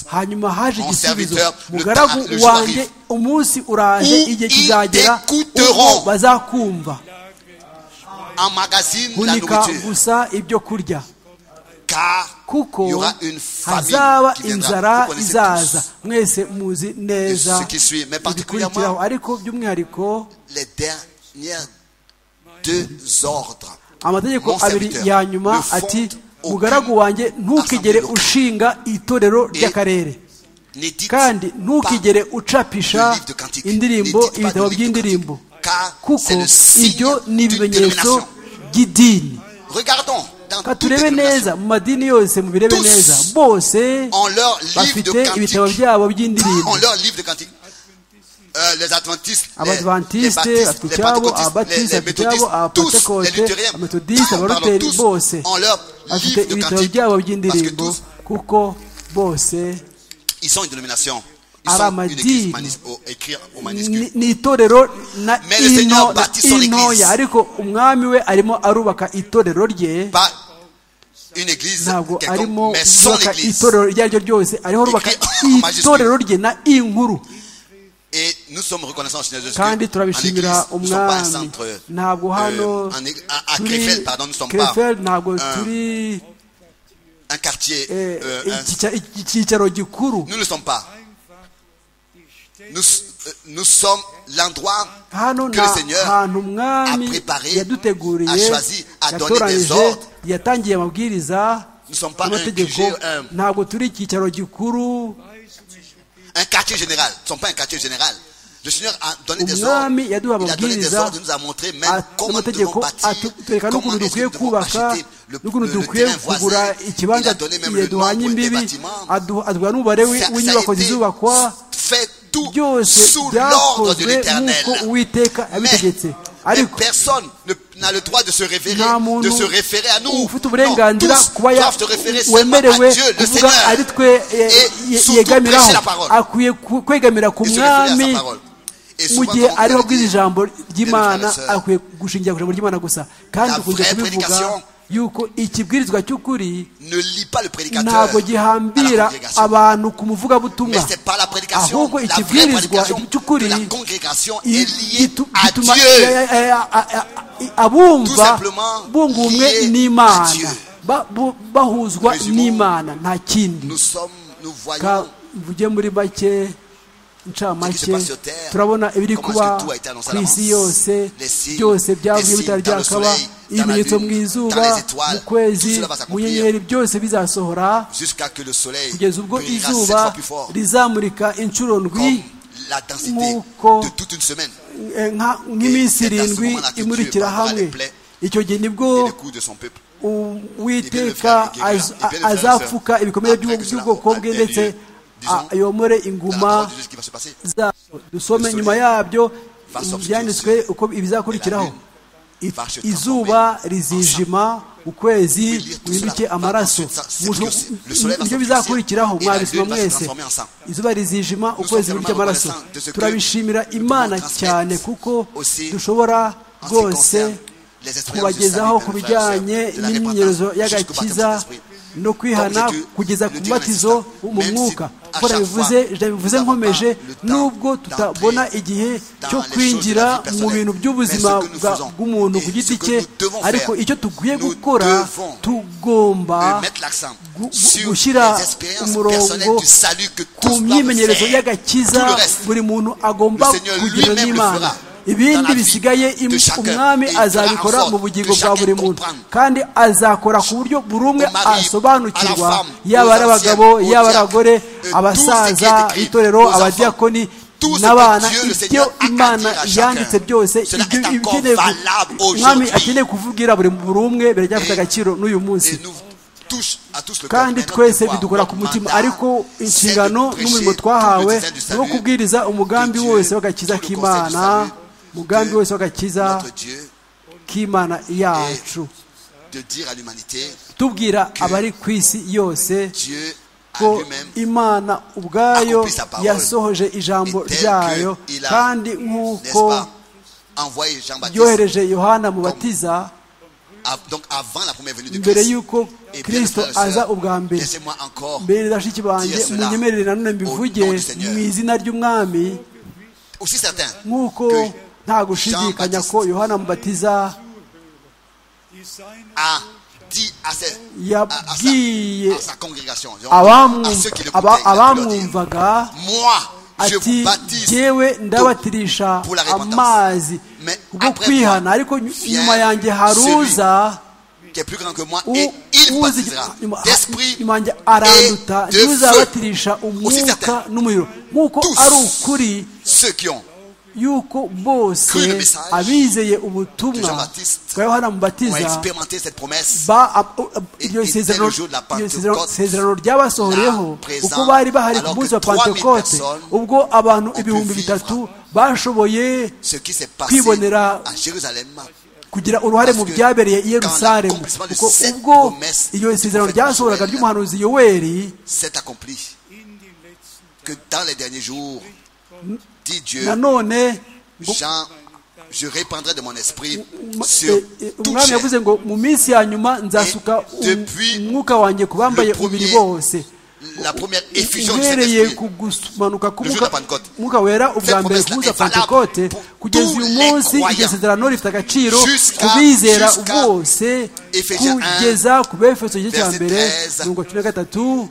[SPEAKER 3] hanyuma haje igisubizo mugaragu wanjye umunsi uraje igihe kizagera uko bazakumva hunika gusa ibyo kurya kuko hazaba inzara izaza mwese muzi neza ibikurikiraho ariko by'umwihariko amategeko abiri ya nyuma ati mugaragu wanjye ntukigere ushinga itorero ry'akarere kandi ntukigere ucapisha indirimbo ibitabo by'indirimbo kuko ibyo ni ibimenyetso by'idini reka turebe neza mu madini yose mubirebe neza bose bafite ibitabo byabo by'indirimbo abadivantisite bafite icyabo ababatisite bafite icyabo abapentekote ametodisite abaroteri bose bafite ibitabo byabo by'indirimbo kuko bose ari amadini ni itorero na ino na intoya ariko umwami we arimo arubaka itorero rye ntabwo arimo kubaka itorero iryo ari ryo ryose ariho rubaka itorero rye na inkuru kandi turabishimira umwami ntabwo hano turi kereferi ntabwo turi icyicaro gikuru hano ni ahantu umwami yaduteguriye yatoranyije yatangiye amabwiriza amategeko ntabwo turi icyicaro gikuru
[SPEAKER 4] un quartier général. Ils ne sont pas un quartier général. Le Seigneur a donné des ordres.
[SPEAKER 3] Il a donné
[SPEAKER 4] des ordres. Il nous a montré même comment nous devons bâtir, comment nous devons acheter le, le, terrain voisin. Il a donné même le nombre des bâtiments. Ça a été fait tout sous l'ordre de l'éternel. Mais personne n'a le droit de se référer, de se référer à nous. Non, tous doivent se référer seulement à Dieu, le Seigneur, et surtout prêcher la parole.
[SPEAKER 3] akwiye kwegamira ku
[SPEAKER 4] Et se référer à sa
[SPEAKER 3] mwami
[SPEAKER 4] parole. Et
[SPEAKER 3] mu
[SPEAKER 4] souvent,
[SPEAKER 3] gihe
[SPEAKER 4] comme on
[SPEAKER 3] ariho
[SPEAKER 4] l'a dit,
[SPEAKER 3] abwiriza ijambo
[SPEAKER 4] frères
[SPEAKER 3] ry'imana
[SPEAKER 4] et sœurs,
[SPEAKER 3] akwiye gushingira ku ijambo ry'imana gusa kandi
[SPEAKER 4] la
[SPEAKER 3] ukunze
[SPEAKER 4] vraie
[SPEAKER 3] kubivuga
[SPEAKER 4] prédication
[SPEAKER 3] yuko ikibwirizwa cy'ukuri
[SPEAKER 4] ne lis pas le prédicateur
[SPEAKER 3] ntabwo
[SPEAKER 4] à la
[SPEAKER 3] gihambira
[SPEAKER 4] congrégation.
[SPEAKER 3] abantu ku
[SPEAKER 4] Mais
[SPEAKER 3] muvugabutumwa
[SPEAKER 4] c'est pas la prédication,
[SPEAKER 3] ahubwo
[SPEAKER 4] la vraie
[SPEAKER 3] ikibwirizwa
[SPEAKER 4] prédication de
[SPEAKER 3] cy'ukuri
[SPEAKER 4] la congrégation
[SPEAKER 3] i-
[SPEAKER 4] est liée
[SPEAKER 3] itu-
[SPEAKER 4] à
[SPEAKER 3] gituma-
[SPEAKER 4] Dieu.
[SPEAKER 3] eh, eh, a- a- a-
[SPEAKER 4] Tout
[SPEAKER 3] abumva
[SPEAKER 4] simplement
[SPEAKER 3] bunga ubumwe
[SPEAKER 4] lié à
[SPEAKER 3] n'imana
[SPEAKER 4] Dieu.
[SPEAKER 3] Ba- bu- bahuzwa
[SPEAKER 4] Résumons.
[SPEAKER 3] n'imana nta kindi
[SPEAKER 4] Nous sommes, nous voyons
[SPEAKER 3] Ka- mvuge muri make inshamake turabona ibiri kuba ku isi yose byose byabwiye bitari byakaba ibimenyetso mu izuba mu kwezi mu nyenyeri byose bizasohora kugeza ubwo izuba rizamurika inshuro ndwi nk'uko nk'iminsi irindwi imurikira hamwe icyo gihe nibwo uwiteka azapfuka ibikomere by'ubwoko bwe ndetse ayomore inguma zabo dusome nyuma yabyo byanditswe uko ibizakurikiraho izuba rizijima ukwezi wimbike amaraso ibyo bizakurikiraho mwabisoma mwese izuba rizijima ukwezi wimbike amaraso turabishimira imana cyane kuko dushobora rwose kubagezaho ku bijyanye n'imyinyerezo y'agakiza no kwihana kugeza ku mubatizo mu mwuka kuko bivuze nkomeje nubwo tutabona igihe cyo kwinjira mu bintu by'ubuzima bw'umuntu ku giti cye ariko icyo tugwiye gukora tugomba gushyira umurongo ku myimenyerezo y'agakiza buri muntu agomba kugira n'imana ibindi bisigaye umwami azabikora mu bugingo bwa buri muntu kandi azakora ku buryo buri umwe asobanukirwa yaba ari abagabo yaba ari abagore abasaza itorero abadiyakoni n'abana ibyo imana yanditse byose umwami akeneye kuvugira buri umwe biracyafite agaciro n'uyu munsi kandi twese bidukora ku mutima ariko inshingano n'umurimo twahawe ni wo kubwiriza umugambi wose w'agakiza k'imana umugambi wese w'agakiza k'imana yacu tubwira abari ku isi yose ko imana ubwayo yasohoje ijambo ryayo kandi nk'uko yohereje yohana mubatiza mbere y'uko kirisito aza ubwa mbere mbere bashiki banjye munyemerere nanone mbivuge mu izina ry'umwami nk'uko nta gushidikanya ko yohana mubatiza yabwiye abamwumvaga ati yewe ndabatirisha amazi bwo kwihana ariko nyuma yanjye haruza nyuma yanjye aranduta niwe uzabatirisha umwuka n'umuriro nk'uko ari ukuri yuko bose abizeye ubutumwa bwa yohana mubatiza iryo sezerano ryabasohoreyeho uko bari bahari ku munsi wa pantekote ubwo abantu ibihumbi bitatu bashoboye kwibonera kugira uruhare mu byabereye i yerusalemu kuko ubwo iryo sezerano ryasohoraga ry'umuhanuzi yoweri nanone umwami yavuze ngo mu minsi ya nyuma nzasuka umwuka wanjye ku bambaye umubiri bose uhereye ku gumanuka k'umwuka wera ubwa mbere kuza pantekote kugeza uyu munsi iryo sezerano rifite agaciro ku bizera bose kugeza ku befeso igice cya mbere mirongo cumi na gatatu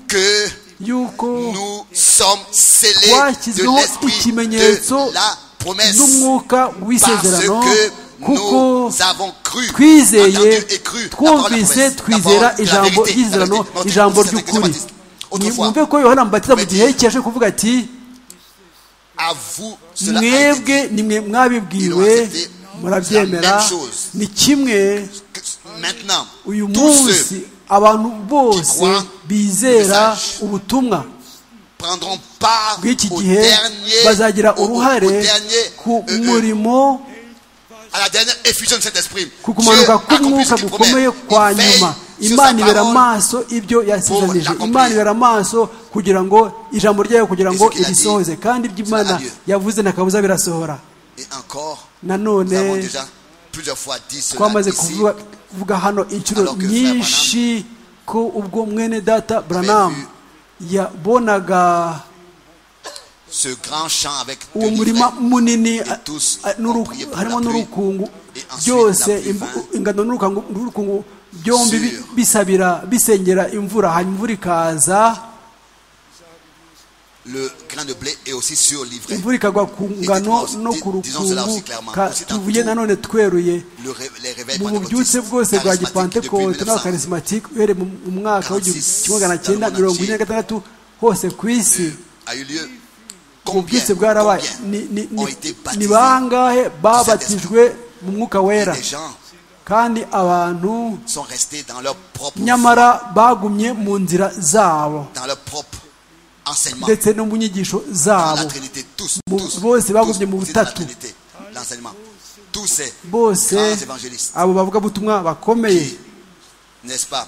[SPEAKER 3] yuko twashyizweho ikimenyetso n'umwuka w'isezerano kuko twizeye twumvise twizera ijambo ry'isezerano ijambo ry'ukuri mwumve ko yohana mubatiza mu gihe cye yaje kuvuga ati mwebwe ni mwe mwabibwiwe murabyemera ni kimwe uyu munsi abantu bose bizera ubutumwa bw'iki gihe bazagira uruhare ku murimo ku kumanuka k'umwuka gukomeye kwa nyuma imana ibera amaso ibyo yasezanije imana ibera amaso kugira ngo ijambo ryayo kugira ngo irisohoze kandi ibyo imana yavuze ntakabuza birasohora nanone twamaze kuvuga hano inshuro nyinshi ko ubwo mwene data buranamu yabonaga uwo murima munini harimo n'urukungu byose ingano n'urukungu byombi bisabira bisengera imvura hanyuma imvura ikaza
[SPEAKER 4] le grain de blé est aussi sur l'ivraie.
[SPEAKER 3] imvura ikagwa ku ngano no ku rukungu ka- tuvuye nanone tweruye
[SPEAKER 4] Le ré- les réveils
[SPEAKER 3] mu bubyutse
[SPEAKER 4] pentecôtistes,
[SPEAKER 3] bwose bwa
[SPEAKER 4] charismatiques depuis
[SPEAKER 3] gipantekote n'abakarismatike uhereye mu mu mwaka w'igihumbi kimwe magana cyenda mirongo ine na gatandatu hose ku isi
[SPEAKER 4] 1900, a eu lieu. Combien,
[SPEAKER 3] ubwitse bwarabaye Ni- ni-
[SPEAKER 4] combien ont
[SPEAKER 3] ni-
[SPEAKER 4] été baptisés
[SPEAKER 3] ni bangahe babatijwe mu mwuka wera
[SPEAKER 4] Les gens
[SPEAKER 3] kandi abantu
[SPEAKER 4] sont restés dans leur propre
[SPEAKER 3] nyamara bagumye mu nzira zabo
[SPEAKER 4] dans leur propre enseignement.
[SPEAKER 3] ndetse no mu nyigisho
[SPEAKER 4] Dans la
[SPEAKER 3] zabo
[SPEAKER 4] Trinité, tous,
[SPEAKER 3] Mu-
[SPEAKER 4] tous,
[SPEAKER 3] bose
[SPEAKER 4] tous,
[SPEAKER 3] bagumye mu
[SPEAKER 4] c'est dans la
[SPEAKER 3] butatu.
[SPEAKER 4] Trinité, l'enseignement. Tous ces
[SPEAKER 3] bose
[SPEAKER 4] grands évangélistes,
[SPEAKER 3] abo bavugabutumwa bakomeye
[SPEAKER 4] qui, n'est-ce pas,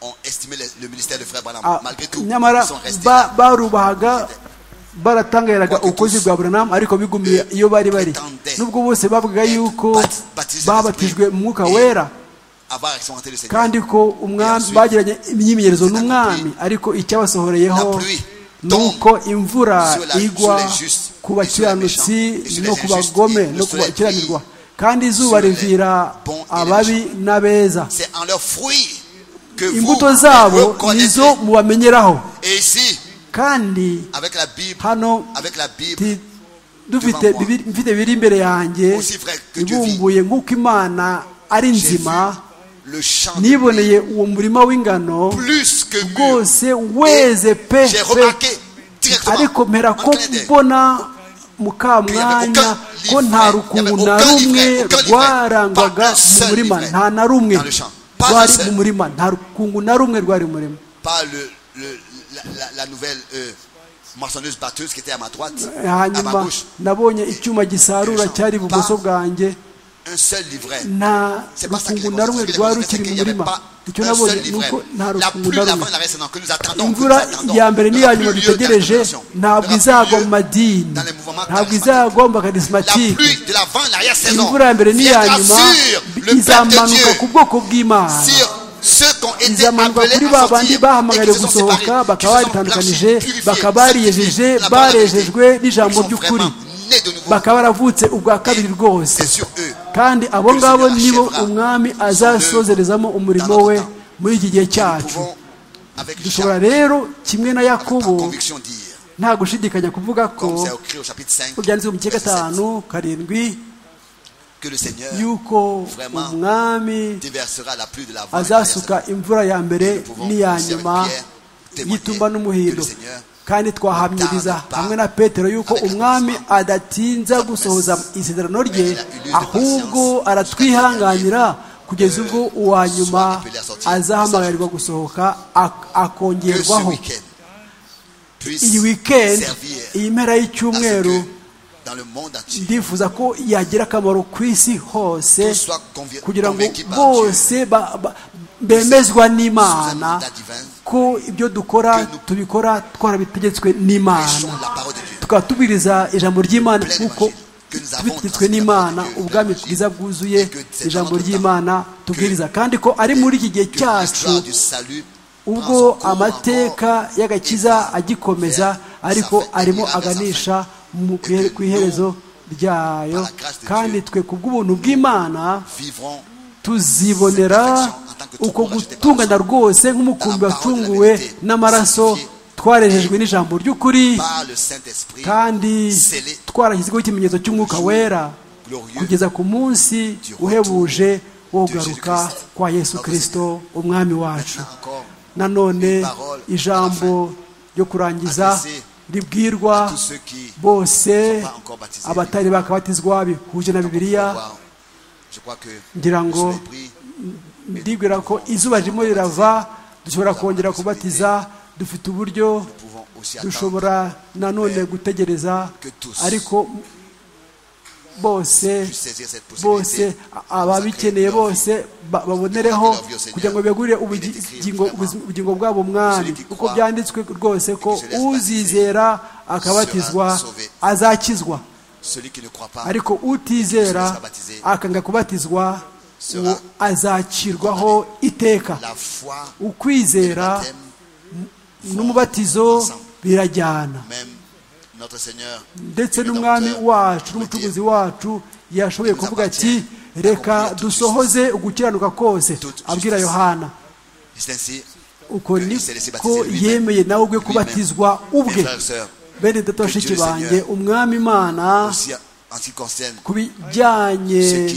[SPEAKER 4] ont estimé le, le ministère de Frère Branham.
[SPEAKER 3] Ah,
[SPEAKER 4] Malgré tout,
[SPEAKER 3] nyamara
[SPEAKER 4] ils sont restés
[SPEAKER 3] ba-
[SPEAKER 4] là.
[SPEAKER 3] barubahaga baratangayiraga
[SPEAKER 4] Quoique
[SPEAKER 3] ukwezi
[SPEAKER 4] tous,
[SPEAKER 3] bwa buranamu ariko bigumiye iyo bari bari
[SPEAKER 4] prétendaient
[SPEAKER 3] nubwo bose bavugaga
[SPEAKER 4] être
[SPEAKER 3] yuko
[SPEAKER 4] bat- baptisés
[SPEAKER 3] babatijwe
[SPEAKER 4] d'esprit
[SPEAKER 3] mu mwuka
[SPEAKER 4] et
[SPEAKER 3] wera
[SPEAKER 4] Avoir expérimenté le Seigneur.
[SPEAKER 3] kandi ko umwami
[SPEAKER 4] ensuite,
[SPEAKER 3] bagiranye imyimenyerezo
[SPEAKER 4] c'est
[SPEAKER 3] n'umwami
[SPEAKER 4] accompli.
[SPEAKER 3] ariko icyabasohoreyeho
[SPEAKER 4] La pluie
[SPEAKER 3] ni uko imvura
[SPEAKER 4] sur la-
[SPEAKER 3] igwa
[SPEAKER 4] sur les justes
[SPEAKER 3] ku
[SPEAKER 4] et sur les
[SPEAKER 3] bakiranutsi
[SPEAKER 4] méchants et sur
[SPEAKER 3] no
[SPEAKER 4] les
[SPEAKER 3] ku
[SPEAKER 4] injustes
[SPEAKER 3] bagome
[SPEAKER 4] et le
[SPEAKER 3] no ku
[SPEAKER 4] soleil
[SPEAKER 3] bakiranirwa
[SPEAKER 4] brille
[SPEAKER 3] kandi izuba
[SPEAKER 4] sur les
[SPEAKER 3] rivira
[SPEAKER 4] bons et les
[SPEAKER 3] ababi n'abeza
[SPEAKER 4] C'est en leurs fruits que vous
[SPEAKER 3] imbuto zabo nizo
[SPEAKER 4] reconnaissez.
[SPEAKER 3] mubamenyeraho
[SPEAKER 4] Et ici,
[SPEAKER 3] kandi
[SPEAKER 4] avec la Bible,
[SPEAKER 3] hano
[SPEAKER 4] avec la Bible,
[SPEAKER 3] ti- dufite bibiri- mfite biri imbere yanjye
[SPEAKER 4] Aussi vrai que Dieu
[SPEAKER 3] ibumbuye nk'uko imana ari
[SPEAKER 4] j'ai vu
[SPEAKER 3] nzima
[SPEAKER 4] le champ de blé
[SPEAKER 3] niboneye uwo murima w'ingano
[SPEAKER 4] plus que mûr.
[SPEAKER 3] rwose weze pe
[SPEAKER 4] J'ai
[SPEAKER 3] pe
[SPEAKER 4] remarqué directement,
[SPEAKER 3] ariko mpera
[SPEAKER 4] en
[SPEAKER 3] ko
[SPEAKER 4] clair d'œil,
[SPEAKER 3] mbona mu kamwanya
[SPEAKER 4] aucun
[SPEAKER 3] ko nta
[SPEAKER 4] livret,
[SPEAKER 3] rukungu
[SPEAKER 4] il y avait
[SPEAKER 3] na
[SPEAKER 4] aucun
[SPEAKER 3] rumwe
[SPEAKER 4] livret, aucun livret,
[SPEAKER 3] rwarangwaga
[SPEAKER 4] pas un
[SPEAKER 3] mu
[SPEAKER 4] seul
[SPEAKER 3] murima
[SPEAKER 4] livret
[SPEAKER 3] nta na rumwe
[SPEAKER 4] dans le champ, pas un
[SPEAKER 3] rwari
[SPEAKER 4] seul.
[SPEAKER 3] mu murima nta rukungu na rumwe rwari mu murima
[SPEAKER 4] par le, le- la, la- la nouvelle euh, moissonneuse batteuse qui était à ma droite, à ma
[SPEAKER 3] hanyuma
[SPEAKER 4] gauche.
[SPEAKER 3] nabonye icyuma gisarura cyari ibumoso bwanjye
[SPEAKER 4] Un seul livret.
[SPEAKER 3] nta
[SPEAKER 4] C'est pas ça que les
[SPEAKER 3] rukungu na rumwe
[SPEAKER 4] conséquences-
[SPEAKER 3] rwari
[SPEAKER 4] les
[SPEAKER 3] rukiri mu
[SPEAKER 4] conséquences, il y avait
[SPEAKER 3] murima
[SPEAKER 4] pas
[SPEAKER 3] icyo
[SPEAKER 4] un
[SPEAKER 3] nabonye
[SPEAKER 4] seul
[SPEAKER 3] ni uko
[SPEAKER 4] livret.
[SPEAKER 3] nta
[SPEAKER 4] La
[SPEAKER 3] rukungu
[SPEAKER 4] pluie
[SPEAKER 3] na
[SPEAKER 4] d'avant
[SPEAKER 3] rumwe
[SPEAKER 4] et la reste que nous attendons. que nous
[SPEAKER 3] imvura
[SPEAKER 4] attendons.
[SPEAKER 3] ya mbere
[SPEAKER 4] Il n'y
[SPEAKER 3] n'iya
[SPEAKER 4] aura
[SPEAKER 3] nyuma
[SPEAKER 4] plus lieu
[SPEAKER 3] dutegereje
[SPEAKER 4] d'interprétation. Il n'y aura
[SPEAKER 3] ntabwo
[SPEAKER 4] plus
[SPEAKER 3] izagwa
[SPEAKER 4] lieu
[SPEAKER 3] mu madini
[SPEAKER 4] dans les mouvements
[SPEAKER 3] ntabwo
[SPEAKER 4] charismatiques.
[SPEAKER 3] izagwa mu
[SPEAKER 4] La
[SPEAKER 3] bakarismatike
[SPEAKER 4] pluie de l'avant et l'arrière-saison
[SPEAKER 3] imvura ya mbere n'iya
[SPEAKER 4] viendra
[SPEAKER 3] nyuma
[SPEAKER 4] sur le peuple de
[SPEAKER 3] izamanuka
[SPEAKER 4] Dieu,
[SPEAKER 3] ku bwoko bw'imana
[SPEAKER 4] sur ceux qui ont été
[SPEAKER 3] izamanuka kuri
[SPEAKER 4] appelés
[SPEAKER 3] ba
[SPEAKER 4] à
[SPEAKER 3] bandi
[SPEAKER 4] sortir et qui
[SPEAKER 3] bahamagariwe
[SPEAKER 4] se sont séparés,
[SPEAKER 3] gusohoka
[SPEAKER 4] qui se
[SPEAKER 3] bakaba
[SPEAKER 4] sont
[SPEAKER 3] baritandukanije
[SPEAKER 4] blanchis, purifiés,
[SPEAKER 3] bakaba bariyejeje
[SPEAKER 4] sanctifiés par la vérité.
[SPEAKER 3] barejejwe n'ijambo
[SPEAKER 4] Ils sont
[SPEAKER 3] ry'ukuri
[SPEAKER 4] vraiment nés de nouveau.
[SPEAKER 3] bakaba baravutse ubwa kabiri rwose
[SPEAKER 4] C'est sur eux
[SPEAKER 3] kandi abo
[SPEAKER 4] que le
[SPEAKER 3] ngabo
[SPEAKER 4] Seigneur
[SPEAKER 3] nibo
[SPEAKER 4] achèvera
[SPEAKER 3] umwami azasozerezamo umurimo we muri iki gihe
[SPEAKER 4] Nous
[SPEAKER 3] cyacu
[SPEAKER 4] pouvons, avec
[SPEAKER 3] dushobora
[SPEAKER 4] Jacques,
[SPEAKER 3] rero kimwe na
[SPEAKER 4] avec
[SPEAKER 3] yakobo
[SPEAKER 4] conviction dire,
[SPEAKER 3] nta gushidikanya kuvuga ko
[SPEAKER 4] comme c'est écrit au chapitre 5,
[SPEAKER 3] ko byanditswe mu gice
[SPEAKER 4] verset 7,
[SPEAKER 3] gatanu karindwi
[SPEAKER 4] que le Seigneur
[SPEAKER 3] yuko umwami
[SPEAKER 4] déversera la pluie de l'avant et de
[SPEAKER 3] azasuka
[SPEAKER 4] l'arrière-saison.
[SPEAKER 3] imvura ya mbere
[SPEAKER 4] Nous pouvons,
[SPEAKER 3] n'iya
[SPEAKER 4] aussi avec
[SPEAKER 3] nyuma
[SPEAKER 4] Pierre, témoigner
[SPEAKER 3] y'itumba
[SPEAKER 4] que
[SPEAKER 3] n'umuhindo
[SPEAKER 4] le Seigneur
[SPEAKER 3] kandi twahamyiriza hamwe na petero yuko umwami adatinza gusohoza isezerano rye ahubwo aratwihanganira kugeza ubwo uwa nyuma azahamagarirwa gusohoka ak-
[SPEAKER 4] que ce
[SPEAKER 3] akongerwaho
[SPEAKER 4] week-end puisse
[SPEAKER 3] iyi wikendi
[SPEAKER 4] servir
[SPEAKER 3] iyi mpera
[SPEAKER 4] à ce
[SPEAKER 3] y'icyumweru
[SPEAKER 4] que dans le monde entier,
[SPEAKER 3] ndifuza ko yagira akamaro ku isi hose
[SPEAKER 4] tous soient convi-
[SPEAKER 3] kugira ngo
[SPEAKER 4] convaincus par Dieu
[SPEAKER 3] bose ba- ba- bemezwa
[SPEAKER 4] sous un
[SPEAKER 3] n'imana
[SPEAKER 4] mandat divin,
[SPEAKER 3] ko ibyo dukora tubikora twarabitegetswe n'imana
[SPEAKER 4] prêchons la parole de Dieu.
[SPEAKER 3] tukaba tubwiriza ijambo ry'imana
[SPEAKER 4] Plein
[SPEAKER 3] kuko
[SPEAKER 4] évangile que nous avons
[SPEAKER 3] tubitegetswe
[SPEAKER 4] transmis
[SPEAKER 3] n'imana
[SPEAKER 4] la parole de Dieu,
[SPEAKER 3] ubwami
[SPEAKER 4] l'évangile,
[SPEAKER 3] bwiza bwuzuye
[SPEAKER 4] et que c'est
[SPEAKER 3] ijambo
[SPEAKER 4] dans notre
[SPEAKER 3] ry'imana
[SPEAKER 4] temps
[SPEAKER 3] tubwiriza
[SPEAKER 4] que-
[SPEAKER 3] kandi ko ari muri iki gihe
[SPEAKER 4] que
[SPEAKER 3] cyacu
[SPEAKER 4] l'histoire du salut prend
[SPEAKER 3] ubwo
[SPEAKER 4] son cours
[SPEAKER 3] amateka
[SPEAKER 4] encore
[SPEAKER 3] y'agakiza
[SPEAKER 4] et va
[SPEAKER 3] agikomeza
[SPEAKER 4] vers
[SPEAKER 3] ariko
[SPEAKER 4] sa fin,
[SPEAKER 3] arimo
[SPEAKER 4] et va vers sa
[SPEAKER 3] aganisha
[SPEAKER 4] fin.
[SPEAKER 3] mu
[SPEAKER 4] Et que
[SPEAKER 3] ku iherezo ryayo
[SPEAKER 4] par la grâce de
[SPEAKER 3] kandi
[SPEAKER 4] Dieu,
[SPEAKER 3] twe ku bw'ubuntu bw'imana
[SPEAKER 4] vivrons
[SPEAKER 3] tuzibonera uko gutungana rwose nk'umukumbi wacunguwe n'amaraso twarejejwe n'ijambo ry'ukuri
[SPEAKER 4] par le Saint-Esprit
[SPEAKER 3] kandi
[SPEAKER 4] scellés
[SPEAKER 3] twarashyizweho ikimenyetso cy'umwuka wera kugeza ku munsi uhebuje wo kugaruka kwa yesu kirisito umwami wacu
[SPEAKER 4] maintenant encore
[SPEAKER 3] nanone ijambo ryo kurangiza ribwirwa
[SPEAKER 4] à tous ceux qui
[SPEAKER 3] bose
[SPEAKER 4] ne sont pas encore baptisés.
[SPEAKER 3] abatari bakabatizwa bihuje na bibiliya
[SPEAKER 4] Wow. Je crois que
[SPEAKER 3] ngira
[SPEAKER 4] le
[SPEAKER 3] ngo
[SPEAKER 4] soleil brille.
[SPEAKER 3] ndibwira ko izuba ririmo rirava dushobora kongera kubatiza dufite uburyo
[SPEAKER 4] Nous pouvons aussi attendre
[SPEAKER 3] dushobora nanone gutegereza ariko bose
[SPEAKER 4] puisse saisir cette possibilité.
[SPEAKER 3] bose ababikeneye bose ba- babonereho kugira ngo begurire ubugingo ubugingo bwabo mwami kuko byanditswe rwose ko uzizera akabatizwa azakizwa
[SPEAKER 4] Celui qui ne croit pas
[SPEAKER 3] ariko utizera akanga kubatizwa uwo azakirwaho iteka
[SPEAKER 4] la foi
[SPEAKER 3] ukwizera
[SPEAKER 4] baptême,
[SPEAKER 3] n'umubatizo birajyana
[SPEAKER 4] même notre Seigneur,
[SPEAKER 3] ndetse
[SPEAKER 4] le
[SPEAKER 3] n'umwami
[SPEAKER 4] Rédempteur,
[SPEAKER 3] wacu
[SPEAKER 4] nous dit,
[SPEAKER 3] n'umucuruzi wacu yashoboye kuvuga ati reka dusohoze ugukiranuka kose abwira yohana
[SPEAKER 4] C'est ainsi
[SPEAKER 3] uko ni ko yemeye nawe ubwe kubatizwa ubwe bene data bashiki banjye umwami imana ku bijyanye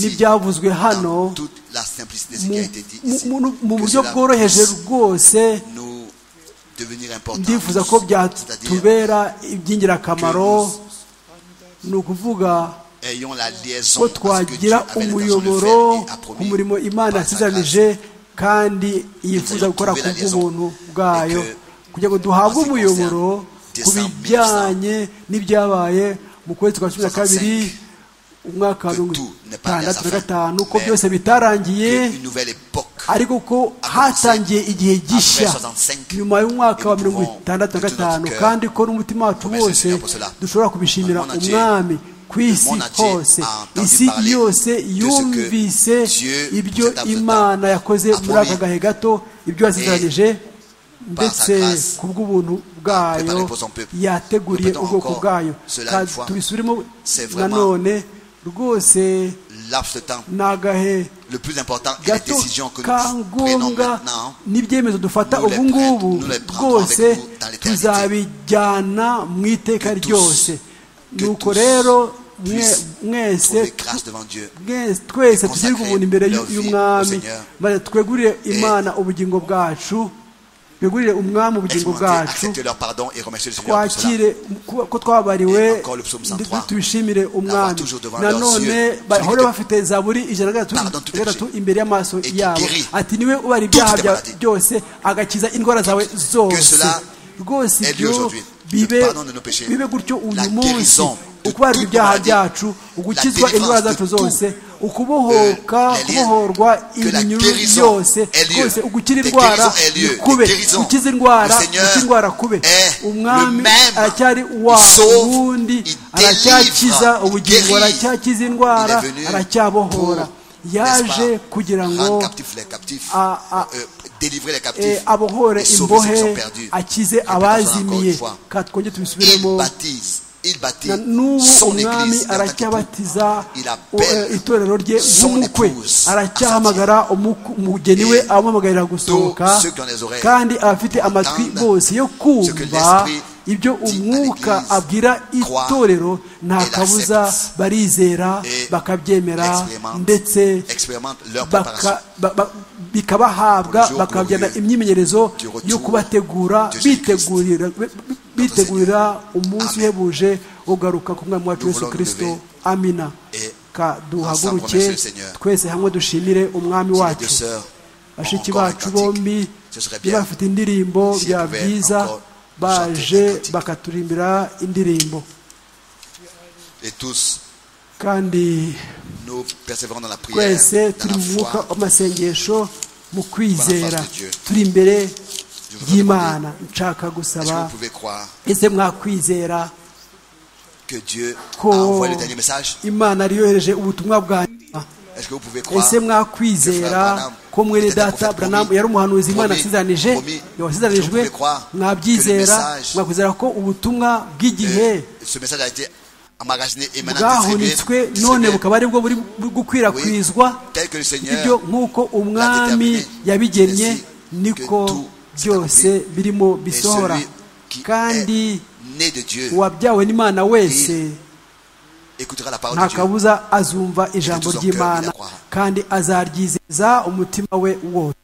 [SPEAKER 3] n'ibyavuzwe hano mu buryo bworoheje rwose ndifuza ko byatubera iby'ingirakamaro ni ukuvuga ko twagira umuyoboro ku murimo imana yasizanije kandi yifuza gukora ku bw'ubuntu bwayo kugira ngo duhabwe umuyoboro ku bijyanye n'ibyabaye mu kwezi kwa cumi na kabiri umwaka wa mirongo itandatu na gatanu ko byose bitarangiye ariko ko hatangiye igihe gishya nyuma y'umwaka wa mirongo itandatu na gatanu kandi ko n'umutima wacu wose dushobora kubishimira umwami ku isi hose isi yose yumvise ibyo imana yakoze muri aka gahe gato ibyo yasigaranije ndetse ku bw'ubuntu bwayo yateguriye ubwoko bwayo tubisubiremo nanone rwose ni agahe gato ka ngombwa n'ibyemezo dufata ubu ngubu rwose tuzabijyana mu iteka ryose nuko rero mwese twese tugirirwe ubuntu imbere y'umwami maze twegurire imana ubugingo bwacu twegurire umwami ubugingo bwacu twakire ko twabariwe tubishimire umwami nanone bahore bafite zaburi ijana na gatatu imbere y'amaso yabo ati niwe ubara ibyaha byawe byose agakiza indwara zawe zose rwose ibyo bibe gutyo uyu munsi ukubarwa ibyaha byacu ugukizwa indwara zacu zose ukubohoka kubohorwa iminyururu yose rwose ugukira indwara kube ukiza indwara indwara kube umwami aracyari uwa wundi aracyakiza ubugingo aracyakiza indwara aracyabohora yaje kugira ngo abohore imbohe akize abazimiye twongere tubisubiremo n'ubu umwami aracyabatiza itorero rye nk'umukwe aracyahamagara umugeni we amuhamagarira gusohoka kandi abafite amatwi bose yo kumva ibyo umwuka abwira itorero nta kabuza barizera bakabyemera ndetse bikabahabwa bakabajyana imyimenyerezo yo kubategura bitegurira umunsi uhebuje ugaruka ku mwami wacu Yesu kirisito amina duhaguruke twese hamwe dushimire umwami wacu bashiki bacu bombi niba bafite indirimbo byaba byiza baje bakaturimbira indirimbo kandi twese turi mu mwuka w'amasengesho mu kwizera turi imbere y'imana nshaka gusaba ese mwakwizera ko imana yari yohereje ubutumwa bwa nyuma ese mwakwizera ko mwene data buranamu yari umuhanuzi imana asizanije yawasizaranijwe mwabyizera mwakwizera ko ubutumwa bw'igihe bwahunitswe none bukaba aribwo buri gukwirakwizwa ibyo nk'uko umwami yabigennye niko byose birimo bisohora kandi uwabyawe n'imana wese nta kabuza azumva ijambo ry'imana kandi azaryizeza umutima we wose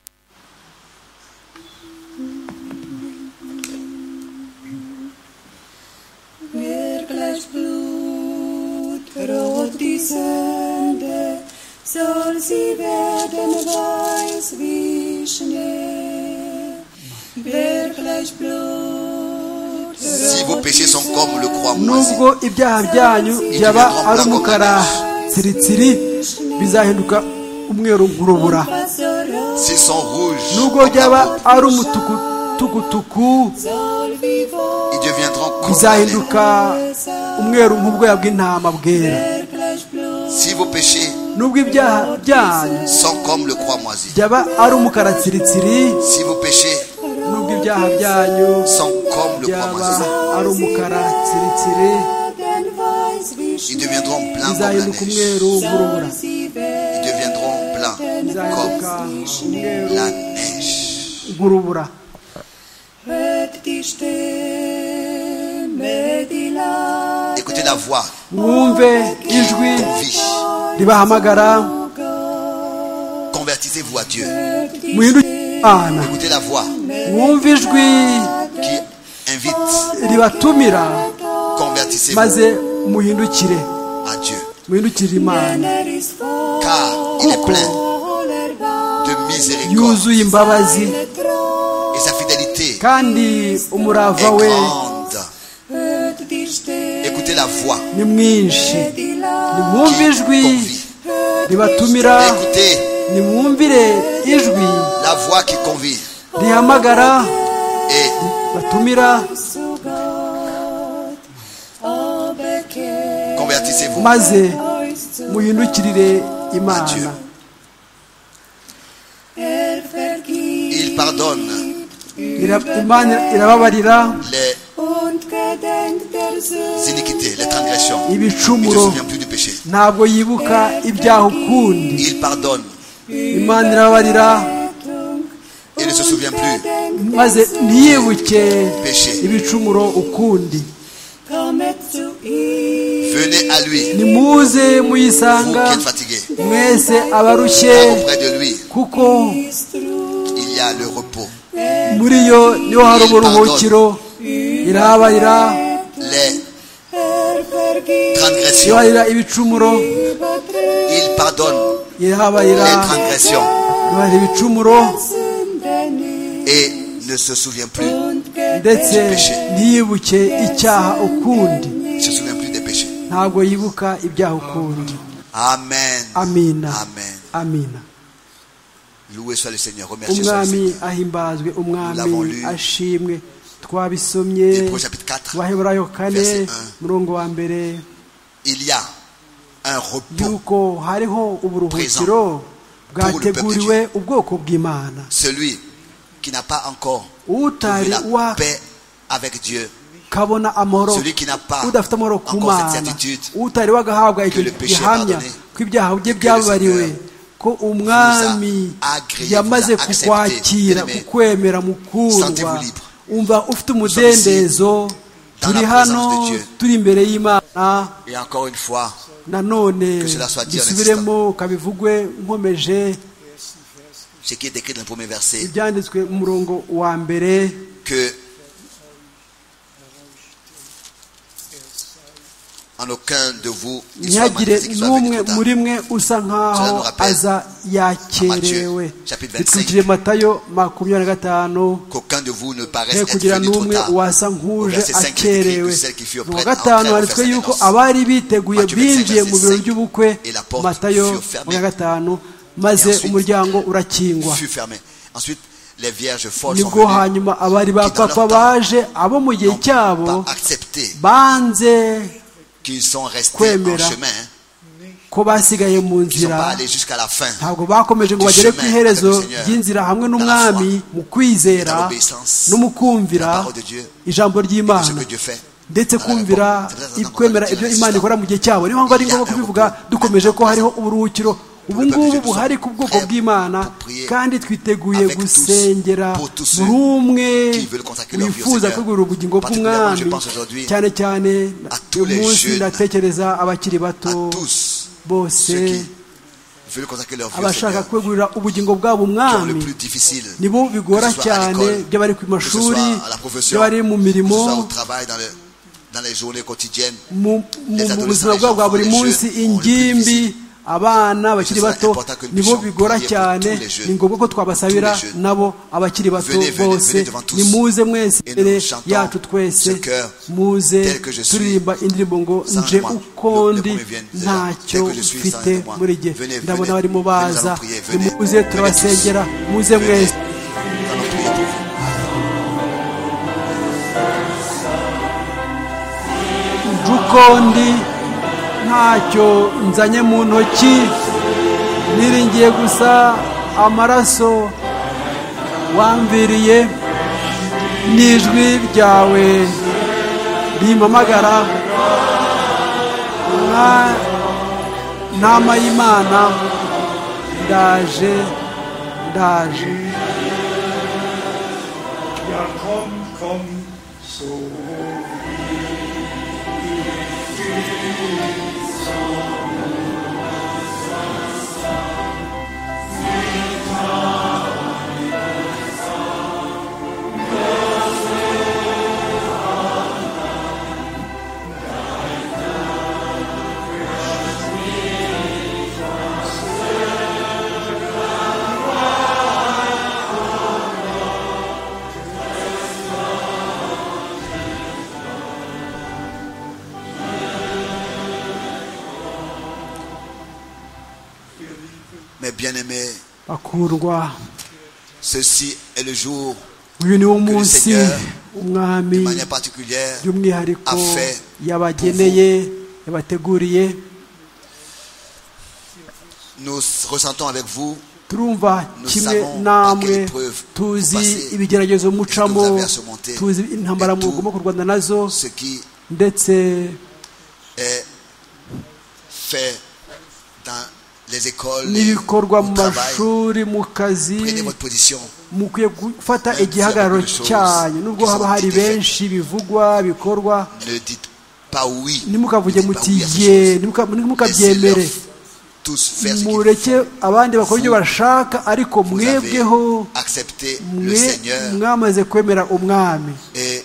[SPEAKER 3] Rot die Sünde, soll sie werden weiß wie Schnee. Wer gleich Blut
[SPEAKER 4] si vos péchés sont comme le croix
[SPEAKER 3] nubwo ibyaha byanyu byaba ari umukara tsiritsiri bizahinduka umweru nk'urubura nubwo byaba ari umutukutuku bizahinduka umweru nk'ubwoya bw'intama bwera nubwo ibyaha byanyu byaba ari umukara tsiritsiri nubwo ibyaha byanyu byaba ari umukara tsiritsire bizahinduka umweru nk'urubura bizahinduka umweru nk'urubura
[SPEAKER 4] Écoutez la voix.
[SPEAKER 3] ijwi ribahamagara
[SPEAKER 4] Convertissez-vous à Dieu.
[SPEAKER 3] muhinduke imana
[SPEAKER 4] Écoutez la voix
[SPEAKER 3] mwumve ijwi
[SPEAKER 4] qui invite.
[SPEAKER 3] ribatumira
[SPEAKER 4] Convertissez-vous
[SPEAKER 3] maze muhindukire
[SPEAKER 4] à Dieu.
[SPEAKER 3] muhindukire imana
[SPEAKER 4] Car il est plein de miséricorde.
[SPEAKER 3] yuzuye imbabazi
[SPEAKER 4] Et sa fidélité
[SPEAKER 3] kandi
[SPEAKER 4] est
[SPEAKER 3] umurava we
[SPEAKER 4] grande. Écoutez la voix.
[SPEAKER 3] ni mwinshi nimwumve ijwi
[SPEAKER 4] qu'on vit.
[SPEAKER 3] ribatumira
[SPEAKER 4] Écoutez
[SPEAKER 3] nimwumvire ijwi
[SPEAKER 4] la voix qui convie.
[SPEAKER 3] rihamagara
[SPEAKER 4] Et
[SPEAKER 3] batumira
[SPEAKER 4] convertissez-vous.
[SPEAKER 3] maze muhindukirire
[SPEAKER 4] Adieu.
[SPEAKER 3] imana
[SPEAKER 4] Il pardonne
[SPEAKER 3] Ira- imana irababarira
[SPEAKER 4] les iniquités, les transgressions. Il ne se
[SPEAKER 3] ibicumuro
[SPEAKER 4] souvient plus du péché.
[SPEAKER 3] ntabwo yibuka ibyaha ukundi
[SPEAKER 4] Il pardonne.
[SPEAKER 3] imana irababarira
[SPEAKER 4] Il ne se souvient plus
[SPEAKER 3] maze ntiyibuke
[SPEAKER 4] Péché.
[SPEAKER 3] ibicumuro ukundi
[SPEAKER 4] Venez à lui,
[SPEAKER 3] nimuze
[SPEAKER 4] vous
[SPEAKER 3] muyisanga
[SPEAKER 4] qui êtes fatigué.
[SPEAKER 3] mwese abarushye
[SPEAKER 4] Car auprès de lui,
[SPEAKER 3] kuko
[SPEAKER 4] il y a le repos.
[SPEAKER 3] muri yo niho hari uburuhukiro irababarira
[SPEAKER 4] Les transgressions.
[SPEAKER 3] irabarira ibicumuro
[SPEAKER 4] Il pardonne les
[SPEAKER 3] irababarira
[SPEAKER 4] transgressions
[SPEAKER 3] irabarira ibicumuro
[SPEAKER 4] et ne se souvient plus.
[SPEAKER 3] ndetse ntiyibuke icyaha ukundi
[SPEAKER 4] Ne se souvient plus des péchés.
[SPEAKER 3] ntabwo yibuka ibyaha ukundi
[SPEAKER 4] Amen.
[SPEAKER 3] amina
[SPEAKER 4] Amen.
[SPEAKER 3] amina
[SPEAKER 4] Loué soit le Seigneur. Remercié soit le
[SPEAKER 3] umwami
[SPEAKER 4] Seigneur.
[SPEAKER 3] ahimbazwe
[SPEAKER 4] Nous l'avons
[SPEAKER 3] umwami
[SPEAKER 4] lu.
[SPEAKER 3] ashimwe twabisomye
[SPEAKER 4] Hébreux chapitre 4.
[SPEAKER 3] abaheburayo
[SPEAKER 4] Verset
[SPEAKER 3] kane
[SPEAKER 4] un.
[SPEAKER 3] murongo wa mbere
[SPEAKER 4] Il y a un repos.
[SPEAKER 3] yuko hariho uburuhukiro bwateguriwe ubwoko bw'imana
[SPEAKER 4] Celui qui n'a pas encore trouvé
[SPEAKER 3] utari
[SPEAKER 4] la
[SPEAKER 3] wa
[SPEAKER 4] paix avec Dieu.
[SPEAKER 3] kabona amahoro
[SPEAKER 4] Celui qui n'a pas
[SPEAKER 3] udafite amahoro ku
[SPEAKER 4] encore cette
[SPEAKER 3] mana
[SPEAKER 4] certitude
[SPEAKER 3] utari wagahabwa
[SPEAKER 4] que
[SPEAKER 3] icyo
[SPEAKER 4] le péché est
[SPEAKER 3] gihamya
[SPEAKER 4] pardonné,
[SPEAKER 3] ko ibyaha bye
[SPEAKER 4] que le
[SPEAKER 3] byababariwe
[SPEAKER 4] Seigneur
[SPEAKER 3] ko umwami
[SPEAKER 4] vous a agréé, vous
[SPEAKER 3] yamaze
[SPEAKER 4] a accepté,
[SPEAKER 3] kukwakira
[SPEAKER 4] bien-aimé.
[SPEAKER 3] kukwemera mukundwa
[SPEAKER 4] Sentez-vous libre.
[SPEAKER 3] umva ufite
[SPEAKER 4] dans
[SPEAKER 3] umudendezo
[SPEAKER 4] la
[SPEAKER 3] turi
[SPEAKER 4] présence
[SPEAKER 3] hano
[SPEAKER 4] de Dieu.
[SPEAKER 3] turi imbere y'imana
[SPEAKER 4] Et encore une fois,
[SPEAKER 3] nanone
[SPEAKER 4] Que cela soit dit en
[SPEAKER 3] bisubiremo kabivugwe nkomeje
[SPEAKER 4] ce qui est écrit dans le premier verset,
[SPEAKER 3] ibyanditswe mu murongo wa mbere
[SPEAKER 4] que en aucun de vous il soit
[SPEAKER 3] ntihagire
[SPEAKER 4] manifesté qu'il soit venu
[SPEAKER 3] n'umwe
[SPEAKER 4] trop tard.
[SPEAKER 3] muri mwe usa
[SPEAKER 4] Cela
[SPEAKER 3] nk'aho
[SPEAKER 4] nous rappelle
[SPEAKER 3] aza yakerewe
[SPEAKER 4] Matthieu, chapitre 25.
[SPEAKER 3] bitwikiriye matayo makumyabiri na gatanu
[SPEAKER 4] Qu'aucun de vous ne paraisse
[SPEAKER 3] he
[SPEAKER 4] être
[SPEAKER 3] kugira
[SPEAKER 4] venu trop
[SPEAKER 3] n'umwe
[SPEAKER 4] tard.
[SPEAKER 3] wasa
[SPEAKER 4] Au
[SPEAKER 3] nk'uje
[SPEAKER 4] verset 5, il est écrit que
[SPEAKER 3] akerewe
[SPEAKER 4] celles qui furent
[SPEAKER 3] mu wa
[SPEAKER 4] prêtes
[SPEAKER 3] gatanu
[SPEAKER 4] entrèrent au
[SPEAKER 3] handitswe
[SPEAKER 4] festin
[SPEAKER 3] yuko
[SPEAKER 4] d'Énoch.
[SPEAKER 3] abari biteguye
[SPEAKER 4] Matthieu 25,
[SPEAKER 3] binjiye mu birori
[SPEAKER 4] verset
[SPEAKER 3] by'ubukwe
[SPEAKER 4] 5, et la porte
[SPEAKER 3] matayo
[SPEAKER 4] fut fermée.
[SPEAKER 3] makumyabiri na gatanu maze
[SPEAKER 4] Et ensuite,
[SPEAKER 3] umuryango urakingwa
[SPEAKER 4] fut fermé. Ensuite, les vierges folles sont
[SPEAKER 3] nibwo
[SPEAKER 4] venues,
[SPEAKER 3] hanyuma abari ba
[SPEAKER 4] qui dans leur temps
[SPEAKER 3] papa baje abo mu gihe
[SPEAKER 4] n'ont
[SPEAKER 3] cyabo
[SPEAKER 4] pas accepté
[SPEAKER 3] banze
[SPEAKER 4] qu'ils sont restés en
[SPEAKER 3] Kwemera.
[SPEAKER 4] chemin, hein,
[SPEAKER 3] ko basigaye mu
[SPEAKER 4] qu'ils ne sont pas
[SPEAKER 3] nzira
[SPEAKER 4] allés jusqu'à la fin
[SPEAKER 3] ntabwo bakomeje
[SPEAKER 4] Du
[SPEAKER 3] ngo bagere
[SPEAKER 4] chemin
[SPEAKER 3] ku iherezo
[SPEAKER 4] avec le Seigneur,
[SPEAKER 3] ry'inzira hamwe
[SPEAKER 4] dans la
[SPEAKER 3] n'umwami mu
[SPEAKER 4] dans
[SPEAKER 3] kwizera
[SPEAKER 4] l'obéissance,
[SPEAKER 3] no mu kumvira
[SPEAKER 4] la parole de Dieu,
[SPEAKER 3] ijambo
[SPEAKER 4] de ce
[SPEAKER 3] ry'imana
[SPEAKER 4] que Dieu fait.
[SPEAKER 3] ndetse
[SPEAKER 4] dans la
[SPEAKER 3] kumvira
[SPEAKER 4] réponse. C'est pour ça que nous
[SPEAKER 3] kwemera
[SPEAKER 4] avons
[SPEAKER 3] ibyo
[SPEAKER 4] dit
[SPEAKER 3] imana
[SPEAKER 4] la
[SPEAKER 3] ikora mu gihe cyabo niyo mpamvu ari ngombwa kubivuga dukomeje ko hariho uburuhukiro ubu ngubu buhari ku bwoko bw'imana kandi twiteguye gusengera buri umwe wifuza kwegurira ubugingo bw'umwami cyane cyane uyu munsi ndatekereza abakiri
[SPEAKER 4] À
[SPEAKER 3] bato
[SPEAKER 4] tous
[SPEAKER 3] bose
[SPEAKER 4] ceux qui veulent consacrer leur vie au
[SPEAKER 3] abashaka
[SPEAKER 4] Seigneur, qui
[SPEAKER 3] kwegurira ubugingo bwabo
[SPEAKER 4] ont le
[SPEAKER 3] umwami
[SPEAKER 4] plus difficile,
[SPEAKER 3] nibo bigora
[SPEAKER 4] que ce soit à
[SPEAKER 3] cyane
[SPEAKER 4] l'école,
[SPEAKER 3] by'abari ku
[SPEAKER 4] que ce soit
[SPEAKER 3] mashuri
[SPEAKER 4] à la profession,
[SPEAKER 3] by'abari
[SPEAKER 4] que ce
[SPEAKER 3] mu
[SPEAKER 4] soit au
[SPEAKER 3] mirimo
[SPEAKER 4] travail, dans, le- dans les journées quotidiennes,
[SPEAKER 3] mu mu-
[SPEAKER 4] Les
[SPEAKER 3] mu
[SPEAKER 4] adolescents,
[SPEAKER 3] buzima
[SPEAKER 4] les
[SPEAKER 3] bwabo bwa
[SPEAKER 4] enfants,
[SPEAKER 3] buri
[SPEAKER 4] les
[SPEAKER 3] munsi
[SPEAKER 4] jeunes, on le
[SPEAKER 3] ingimbi
[SPEAKER 4] publicise.
[SPEAKER 3] abana bakiri
[SPEAKER 4] sera
[SPEAKER 3] bato
[SPEAKER 4] important que nous
[SPEAKER 3] nibo
[SPEAKER 4] puissions
[SPEAKER 3] bigora
[SPEAKER 4] prier pour tous
[SPEAKER 3] cyane
[SPEAKER 4] les jeunes,
[SPEAKER 3] ni ngombwa ko twabasabira
[SPEAKER 4] tous les jeunes.
[SPEAKER 3] nabo abakiri bato
[SPEAKER 4] Venez, venez, venez
[SPEAKER 3] bose
[SPEAKER 4] devant tous.
[SPEAKER 3] nimuze mwese
[SPEAKER 4] Et nous
[SPEAKER 3] imbere
[SPEAKER 4] chantons ce
[SPEAKER 3] yacu twese
[SPEAKER 4] cœur
[SPEAKER 3] muze
[SPEAKER 4] tel que je suis,
[SPEAKER 3] turirimba indirimbo ngo
[SPEAKER 4] sans
[SPEAKER 3] nje
[SPEAKER 4] moi.
[SPEAKER 3] uko
[SPEAKER 4] Le- le
[SPEAKER 3] ndi
[SPEAKER 4] premier vient de là.
[SPEAKER 3] ntacyo
[SPEAKER 4] Tel que je suis, sans
[SPEAKER 3] mfite
[SPEAKER 4] moi.
[SPEAKER 3] muri jye
[SPEAKER 4] Venez, venez,
[SPEAKER 3] ndabona
[SPEAKER 4] venez,
[SPEAKER 3] barimo
[SPEAKER 4] nous
[SPEAKER 3] baza
[SPEAKER 4] allons prier, venez.
[SPEAKER 3] nimuze
[SPEAKER 4] Venez
[SPEAKER 3] turabasengera muze
[SPEAKER 4] Venez.
[SPEAKER 3] mwese
[SPEAKER 4] Nous allons prier pour vous.
[SPEAKER 3] nje uko ndi ntacyo nzanye mu ntoki niringiye gusa amaraso wamviriye n'ijwi ryawe rimpamagara nka ntama y'imana ndaje ndaje
[SPEAKER 5] Ja, komm, komm, so wie
[SPEAKER 4] Mes bien-aimés,
[SPEAKER 3] bakundwa
[SPEAKER 4] ceci est le jour
[SPEAKER 3] uyu niwo munsi
[SPEAKER 4] Seigneur, de
[SPEAKER 3] umwami
[SPEAKER 4] manière particulière
[SPEAKER 3] by'umwihariko
[SPEAKER 4] a fait
[SPEAKER 3] yabageneye yabateguriye
[SPEAKER 4] nous ressentons avec vous
[SPEAKER 3] turumva
[SPEAKER 4] Nous
[SPEAKER 3] kimwe
[SPEAKER 4] savons par
[SPEAKER 3] namwe
[SPEAKER 4] quelle épreuve vous
[SPEAKER 3] tuzi
[SPEAKER 4] passez,
[SPEAKER 3] ibigeragezo
[SPEAKER 4] ce que vous
[SPEAKER 3] mucamo
[SPEAKER 4] avez à surmonter,
[SPEAKER 3] tuzi intambara
[SPEAKER 4] et tout.
[SPEAKER 3] mugomba kurwana nazo
[SPEAKER 4] ce qui
[SPEAKER 3] ndetse
[SPEAKER 4] est fait dans les écoles, les-
[SPEAKER 3] n'ibikorwa mu
[SPEAKER 4] au travail.
[SPEAKER 3] mashuri mu kazi
[SPEAKER 4] Prenez votre position.
[SPEAKER 3] mukwiye gufata
[SPEAKER 4] Même
[SPEAKER 3] igihagararo
[SPEAKER 4] si hari
[SPEAKER 3] cyanyu
[SPEAKER 4] choses
[SPEAKER 3] nubwo
[SPEAKER 4] qui
[SPEAKER 3] haba
[SPEAKER 4] sont
[SPEAKER 3] hari
[SPEAKER 4] different.
[SPEAKER 3] benshi bivugwa bikorwa
[SPEAKER 4] Ne dites pas oui.
[SPEAKER 3] ntimukavuge
[SPEAKER 4] Ne dites pas
[SPEAKER 3] muti
[SPEAKER 4] oui à ces
[SPEAKER 3] ye
[SPEAKER 4] choses. Laissez-leur
[SPEAKER 3] ntimuka- ntimukabyemere
[SPEAKER 4] tous faire ce qu'ils
[SPEAKER 3] mureke abandi bakora ibyo bashaka ariko
[SPEAKER 4] Vous avez
[SPEAKER 3] mwebweho
[SPEAKER 4] accepté le
[SPEAKER 3] mwe
[SPEAKER 4] Seigneur
[SPEAKER 3] mwamaze kwemera umwami
[SPEAKER 4] et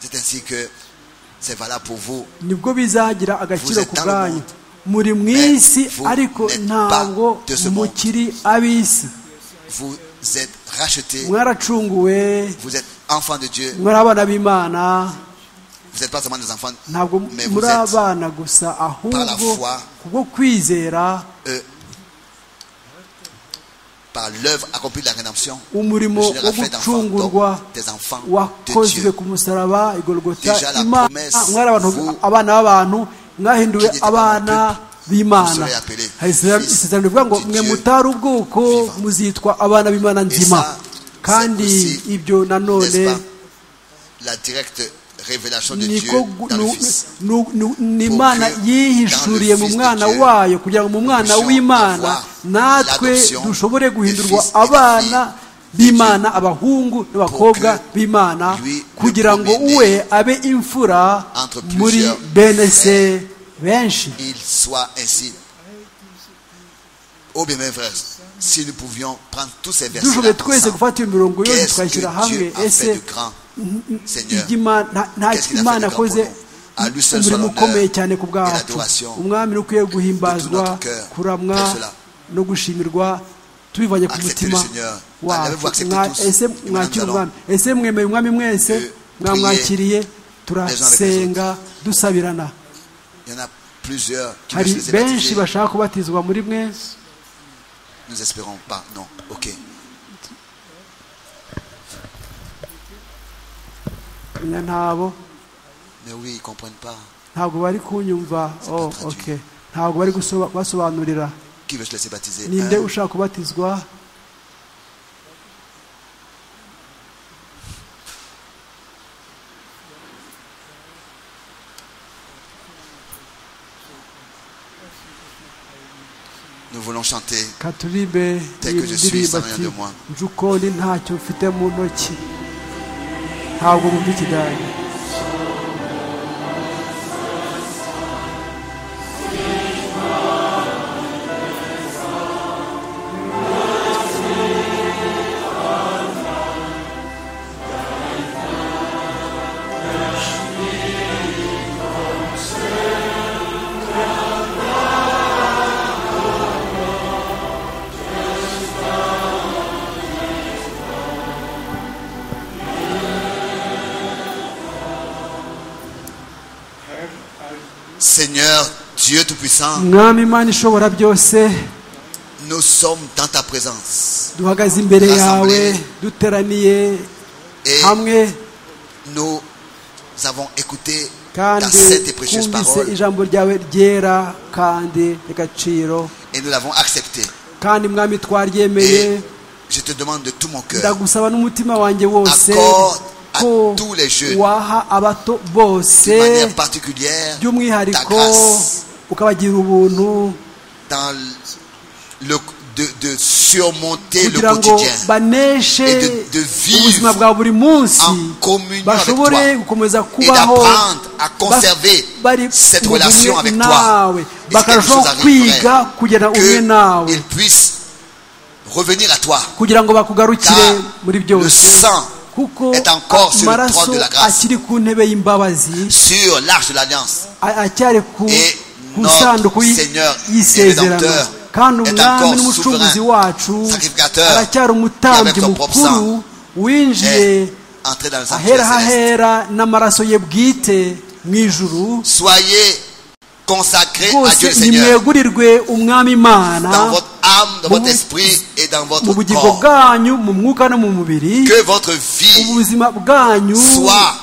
[SPEAKER 4] c'est ainsi que c'est valable pour vous.
[SPEAKER 3] nibwo bizagira agaciro
[SPEAKER 4] Vous êtes
[SPEAKER 3] ku
[SPEAKER 4] dans le
[SPEAKER 3] bwanyu
[SPEAKER 4] monde,
[SPEAKER 3] muri mu isi
[SPEAKER 4] vous
[SPEAKER 3] ariko
[SPEAKER 4] n'êtes
[SPEAKER 3] ntabwo
[SPEAKER 4] pas de ce monde.
[SPEAKER 3] mukiri ab'isi
[SPEAKER 4] Vous êtes rachetés.
[SPEAKER 3] mwaracunguwe
[SPEAKER 4] Vous êtes enfants de Dieu.
[SPEAKER 3] muri abana b'imana
[SPEAKER 4] Vous n'êtes pas seulement des enfants,
[SPEAKER 3] ntabwo
[SPEAKER 4] mais vous
[SPEAKER 3] muri
[SPEAKER 4] êtes
[SPEAKER 3] abana gusa ahubwo
[SPEAKER 4] foi.
[SPEAKER 3] kubwo kwizera
[SPEAKER 4] euh, par l'œuvre accomplie de la rédemption.
[SPEAKER 3] umurimo
[SPEAKER 4] Le Seigneur
[SPEAKER 3] wo
[SPEAKER 4] a fait d'enfants
[SPEAKER 3] gucungurwa
[SPEAKER 4] donc des enfants de
[SPEAKER 3] wakozwe
[SPEAKER 4] Dieu.
[SPEAKER 3] ku musaraba igorogota
[SPEAKER 4] Déjà la
[SPEAKER 3] imana
[SPEAKER 4] promesse,
[SPEAKER 3] mwari abantu
[SPEAKER 4] vous,
[SPEAKER 3] abana b'abantu mwahinduwe
[SPEAKER 4] qui n'étiez pas
[SPEAKER 3] abana
[SPEAKER 4] dans le peuple, vous
[SPEAKER 3] b'imana
[SPEAKER 4] serez appelés
[SPEAKER 3] Hari isezerano-
[SPEAKER 4] fils
[SPEAKER 3] isezerano rivuga ngo
[SPEAKER 4] du
[SPEAKER 3] mwe
[SPEAKER 4] Dieu
[SPEAKER 3] mutari ubwoko
[SPEAKER 4] vivant."
[SPEAKER 3] muzitwa abana b'imana
[SPEAKER 4] Et
[SPEAKER 3] nzima
[SPEAKER 4] ça,
[SPEAKER 3] kandi
[SPEAKER 4] c'est aussi,
[SPEAKER 3] ibyo nanone
[SPEAKER 4] n'est-ce pas, la directe révélation de Dieu
[SPEAKER 3] niko gu-
[SPEAKER 4] dans le
[SPEAKER 3] nu-
[SPEAKER 4] Fils.
[SPEAKER 3] nu- nu- ni imana
[SPEAKER 4] Pour que
[SPEAKER 3] yihishuriye
[SPEAKER 4] dans le
[SPEAKER 3] mu
[SPEAKER 4] Fils de
[SPEAKER 3] mwana
[SPEAKER 4] Dieu,
[SPEAKER 3] wayo kugira ngo mu mwana
[SPEAKER 4] puissions
[SPEAKER 3] w'imana
[SPEAKER 4] avoir
[SPEAKER 3] natwe
[SPEAKER 4] l'adoption
[SPEAKER 3] dushobore
[SPEAKER 4] des
[SPEAKER 3] guhindurwa
[SPEAKER 4] fils et des
[SPEAKER 3] abana
[SPEAKER 4] filles de
[SPEAKER 3] b'imana abahungu n'abakobwa
[SPEAKER 4] que
[SPEAKER 3] b'imana
[SPEAKER 4] lui, le
[SPEAKER 3] kugira ngo
[SPEAKER 4] premier-né,
[SPEAKER 3] uwe abe imfura
[SPEAKER 4] entre
[SPEAKER 3] muri
[SPEAKER 4] plusieurs
[SPEAKER 3] bene se
[SPEAKER 4] frères,
[SPEAKER 3] benshi
[SPEAKER 4] Il soit ainsi. Oh bien mes frères, si nous pouvions prendre tous ces versets
[SPEAKER 3] dushoboye twese
[SPEAKER 4] ensemble,
[SPEAKER 3] gufata iyo mirongo yose
[SPEAKER 4] qu'est-ce
[SPEAKER 3] tukayishyira
[SPEAKER 4] que
[SPEAKER 3] hamwe
[SPEAKER 4] Dieu a fait
[SPEAKER 3] ese
[SPEAKER 4] de grand, Seigneur
[SPEAKER 3] ibyo Imana- nta- nta
[SPEAKER 4] Qu'est-ce qu'il a fait
[SPEAKER 3] imana
[SPEAKER 4] de grand pour
[SPEAKER 3] akoze
[SPEAKER 4] nous? À lui seul soit
[SPEAKER 3] umurimo
[SPEAKER 4] l'honneur
[SPEAKER 3] ukomeye cyane ku
[SPEAKER 4] et
[SPEAKER 3] bwacu
[SPEAKER 4] l'adoration
[SPEAKER 3] umwami ni ukwiye guhimbazwa
[SPEAKER 4] notre cœur.
[SPEAKER 3] kuramwa
[SPEAKER 4] Pour cela.
[SPEAKER 3] no gushimirwa tubivanye ku
[SPEAKER 4] Acceptez
[SPEAKER 3] mutima
[SPEAKER 4] le Seigneur.
[SPEAKER 3] wacu.
[SPEAKER 4] Avez-vous accepté
[SPEAKER 3] Mwa-
[SPEAKER 4] tous?
[SPEAKER 3] ese
[SPEAKER 4] Et maintenant,
[SPEAKER 3] mwakira
[SPEAKER 4] nous
[SPEAKER 3] umwami ese mwemeye umwami mwese
[SPEAKER 4] de
[SPEAKER 3] mwamwakiriye
[SPEAKER 4] les
[SPEAKER 3] turasenga dusabirana
[SPEAKER 4] Il y en a plusieurs qui veulent
[SPEAKER 3] hari
[SPEAKER 4] se laisser
[SPEAKER 3] benshi
[SPEAKER 4] baptiser.
[SPEAKER 3] bashaka kubatizwa muri mwe
[SPEAKER 4] Nous espérons pas. Non. Ok.
[SPEAKER 3] ntabo
[SPEAKER 4] Mais oui, ils comprennent pas.
[SPEAKER 3] ntabwo bari kunyumva oh,
[SPEAKER 4] traduit.
[SPEAKER 3] ok ntabwo bari gusoba- basobanurira
[SPEAKER 4] Qui veut se laisser baptiser
[SPEAKER 3] ninde
[SPEAKER 4] Un.
[SPEAKER 3] ushaka kubatizwa
[SPEAKER 4] Nous voulons chanter.
[SPEAKER 3] katuribe
[SPEAKER 4] Tel que je suis,
[SPEAKER 3] indirimbo
[SPEAKER 4] sans
[SPEAKER 3] ati
[SPEAKER 4] rien de moi.
[SPEAKER 3] nzi uko ndi ntacyo mfite mu ntoki ntabwo bumva ikidage
[SPEAKER 4] Seigneur, Dieu Tout-Puissant,
[SPEAKER 3] mwami imana ishobora byose
[SPEAKER 4] nous sommes dans ta présence.
[SPEAKER 3] duhagaze imbere yawe
[SPEAKER 4] Rassemblés.
[SPEAKER 3] duteraniye
[SPEAKER 4] Et
[SPEAKER 3] hamwe
[SPEAKER 4] nous avons écouté ta
[SPEAKER 3] kandi
[SPEAKER 4] sainte et précieuse
[SPEAKER 3] twumvise
[SPEAKER 4] parole
[SPEAKER 3] ijambo ryawe ryera kandi ry'agaciro
[SPEAKER 4] et nous l'avons acceptée.
[SPEAKER 3] kandi mwami twaryemeye
[SPEAKER 4] Et je te demande de tout mon cœur,
[SPEAKER 3] ndagusaba n'umutima wanjye wose
[SPEAKER 4] Accorde à
[SPEAKER 3] ko
[SPEAKER 4] tous les jeunes,
[SPEAKER 3] waha abato bose
[SPEAKER 4] de manière particulière, ta
[SPEAKER 3] by'umwihariko
[SPEAKER 4] grâce
[SPEAKER 3] ukabagira ubuntu
[SPEAKER 4] dans le, de, de surmonter le
[SPEAKER 3] kugira ngo
[SPEAKER 4] quotidien
[SPEAKER 3] baneshe
[SPEAKER 4] et de- de vivre
[SPEAKER 3] ubuzima bwa buri munsi
[SPEAKER 4] en communion avec
[SPEAKER 3] bashobore
[SPEAKER 4] toi
[SPEAKER 3] gukomeza
[SPEAKER 4] et
[SPEAKER 3] kubaho
[SPEAKER 4] d'apprendre à conserver
[SPEAKER 3] ba- bari
[SPEAKER 4] cette
[SPEAKER 3] mu
[SPEAKER 4] relation
[SPEAKER 3] bumwe
[SPEAKER 4] avec toi.
[SPEAKER 3] nawe
[SPEAKER 4] Et si quelque
[SPEAKER 3] bakarushaho
[SPEAKER 4] chose
[SPEAKER 3] kwiga kugirana ubumwe
[SPEAKER 4] arriverait,
[SPEAKER 3] nawe
[SPEAKER 4] qu'ils puissent revenir à toi.
[SPEAKER 3] kugira ngo bakugarukire
[SPEAKER 4] Car
[SPEAKER 3] muri
[SPEAKER 4] le
[SPEAKER 3] byose
[SPEAKER 4] sang
[SPEAKER 3] kuko
[SPEAKER 4] est encore sur le
[SPEAKER 3] amaraso
[SPEAKER 4] trône de la grâce.
[SPEAKER 3] akiri ku ntebe y'imbabazi
[SPEAKER 4] sur l'arche de l'alliance.
[SPEAKER 3] a- aracyari ku
[SPEAKER 4] Et
[SPEAKER 3] ku
[SPEAKER 4] notre
[SPEAKER 3] isanduku y-
[SPEAKER 4] Seigneur et
[SPEAKER 3] y'isezerano
[SPEAKER 4] Rédempteur
[SPEAKER 3] kandi
[SPEAKER 4] est
[SPEAKER 3] umwami
[SPEAKER 4] encore
[SPEAKER 3] n'umucunguzi
[SPEAKER 4] souverain,
[SPEAKER 3] wacu
[SPEAKER 4] sacrificateur,
[SPEAKER 3] aracyari
[SPEAKER 4] et avec
[SPEAKER 3] umutambyi
[SPEAKER 4] son propre sang,
[SPEAKER 3] mukuru
[SPEAKER 4] Et
[SPEAKER 3] winjiye
[SPEAKER 4] entrer dans le
[SPEAKER 3] ahera
[SPEAKER 4] sanctuaire céleste.
[SPEAKER 3] hahera n'amaraso ye bwite mu ijuru
[SPEAKER 4] Soyez consacrés à Dieu
[SPEAKER 3] rwose
[SPEAKER 4] le Seigneur
[SPEAKER 3] nimwegurirwe umwami imana
[SPEAKER 4] dans votre âme, dans votre esprit et dans votre
[SPEAKER 3] corps.
[SPEAKER 4] Que votre vie soit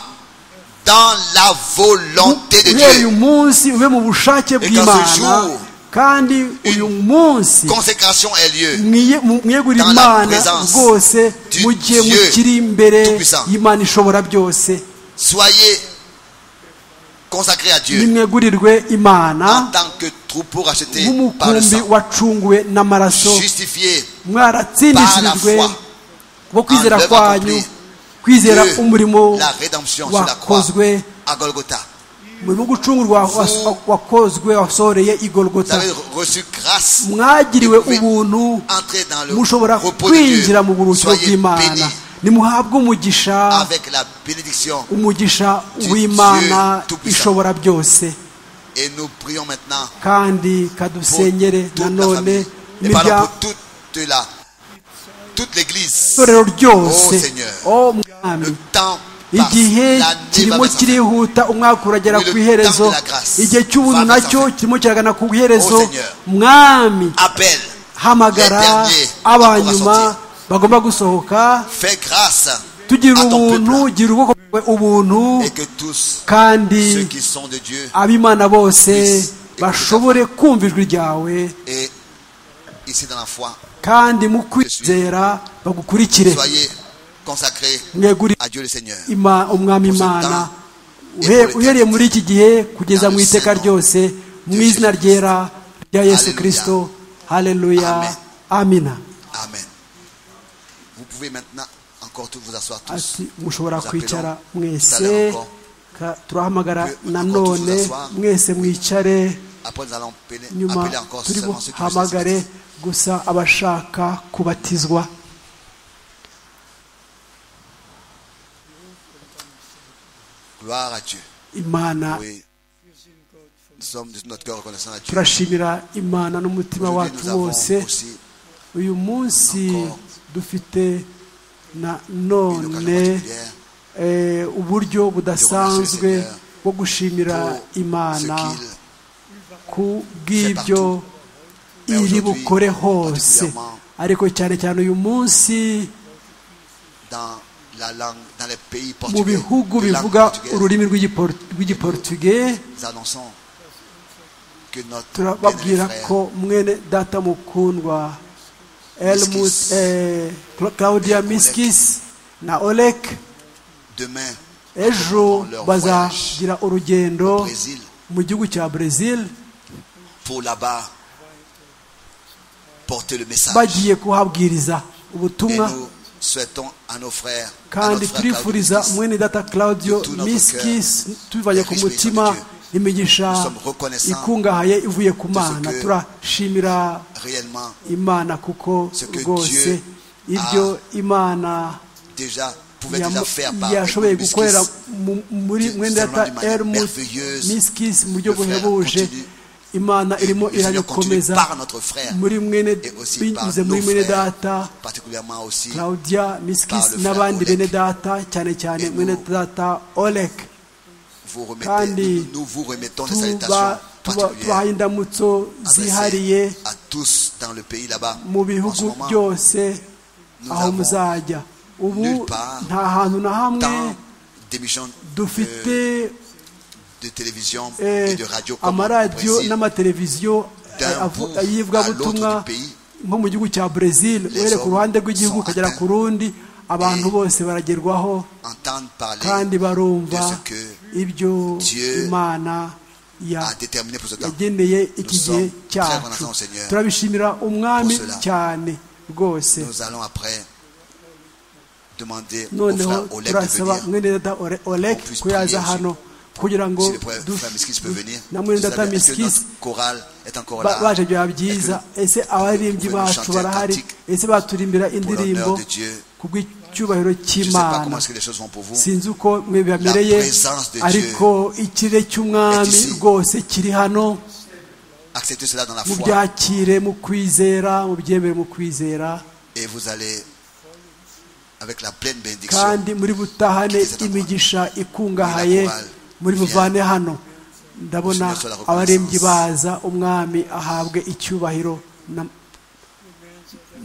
[SPEAKER 4] dans la volonté de Dieu. Et qu'en ce jour,
[SPEAKER 3] kandi uyu munsi mwiye mwegurira imana rwose mu gihe mukiri imbere y'imana ishobora byose nimwegurirwe imana nk'umukumbi wacunguwe n'amaraso mwaratsindishirijwe bo kwizera kwanyu kwizera umurimo wakozwe umurimo w'ugucungurwa wakozwe wasoreye i golgota mwagiriwe ubuntu mushobora kwinjira mu buruhukiro bw'imana nimuhabwe umugisha umugisha w'imana ishobora byose kandi kadusenyere nanone
[SPEAKER 4] itorero
[SPEAKER 3] ryose o mwami igihe kirimo kirihuta umwaka uragera ku iherezo igihe cy'ubuntu nacyo kirimo kiragana ku iherezo mwami hamagara abanyuma bagomba gusohoka tugira ubuntu gira ubwoko bwawe ubuntu kandi ab'imana bose bashobore kumva ijwi ryawe kandi mu kwizera bagukurikire
[SPEAKER 4] consacré à Dieu le Seigneur.
[SPEAKER 3] umwami imana uhereye muri iki gihe kugeza mu iteka ryose mu izina ryera rya yesu kirisito haleluya amina ati mushobora kwicara mwese turahamagara nanone mwese mwicare nyuma turi buhamagare gusa abashaka kubatizwa
[SPEAKER 4] Gloire à Dieu.
[SPEAKER 3] Imana.
[SPEAKER 4] Oui. Nous sommes de notre cœur reconnaissants à Dieu.
[SPEAKER 3] turashimira imana n'umutima wacu wose uyu munsi dufite na none uburyo budasanzwe bwo gushimira imana ku bw'ibyo iri bukore hose ariko cyane cyane uyu munsi mu bihugu bivuga ururimi rw'igiportuge turababwira ko mwene data mukundwa claudia miskis na olek ejo bazagira urugendo mu gihugu cya brezil bagiye kuhabwiriza ubutumwa kandi turifuriza mwene data claudio miskis tubivanye ku mutima imigisha ikungahaye ivuye ku mana turashimira imana kuko rwose ibyo imana yashoboye gukorera muri mwene data ermus miskis mu buryo buhebuje imana irimo irabikomeza muri mwene binyuze muri mwene data claudia miskis n'abandi bene data cyane cyane mwene data olek kandi tubahaye indamutso zihariye mu bihugu byose aho muzajya ubu nta hantu na hamwe dufite
[SPEAKER 4] de télévision et de radio comme
[SPEAKER 3] amaradiyo n'amateleviziyo y'ivugabutumwa nko mu gihugu cya brezil uhereye ku ruhande rw'igihugu ukagera ku rundi abantu bose baragerwaho kandi barumva ibyo imana yageneye iki gihe cyacu turabishimira umwami cyane rwose noneho turasaba mwene data olek ko yaza hano kugira ngo na mwene data miskisi baje byaba byiza ese abaririmbyi bacu barahari ese baturirimbira indirimbo ku bw'icyubahiro cy'imana sinzi uko mwe bibamereye ariko ikirere cy'umwami rwose kiri hano mu byakire mu kwizera mu byemere mu kwizera kandi muri butahane imigisha ikungahaye muri buvane hano ndabona abarembyi baza umwami ahabwe icyubahiro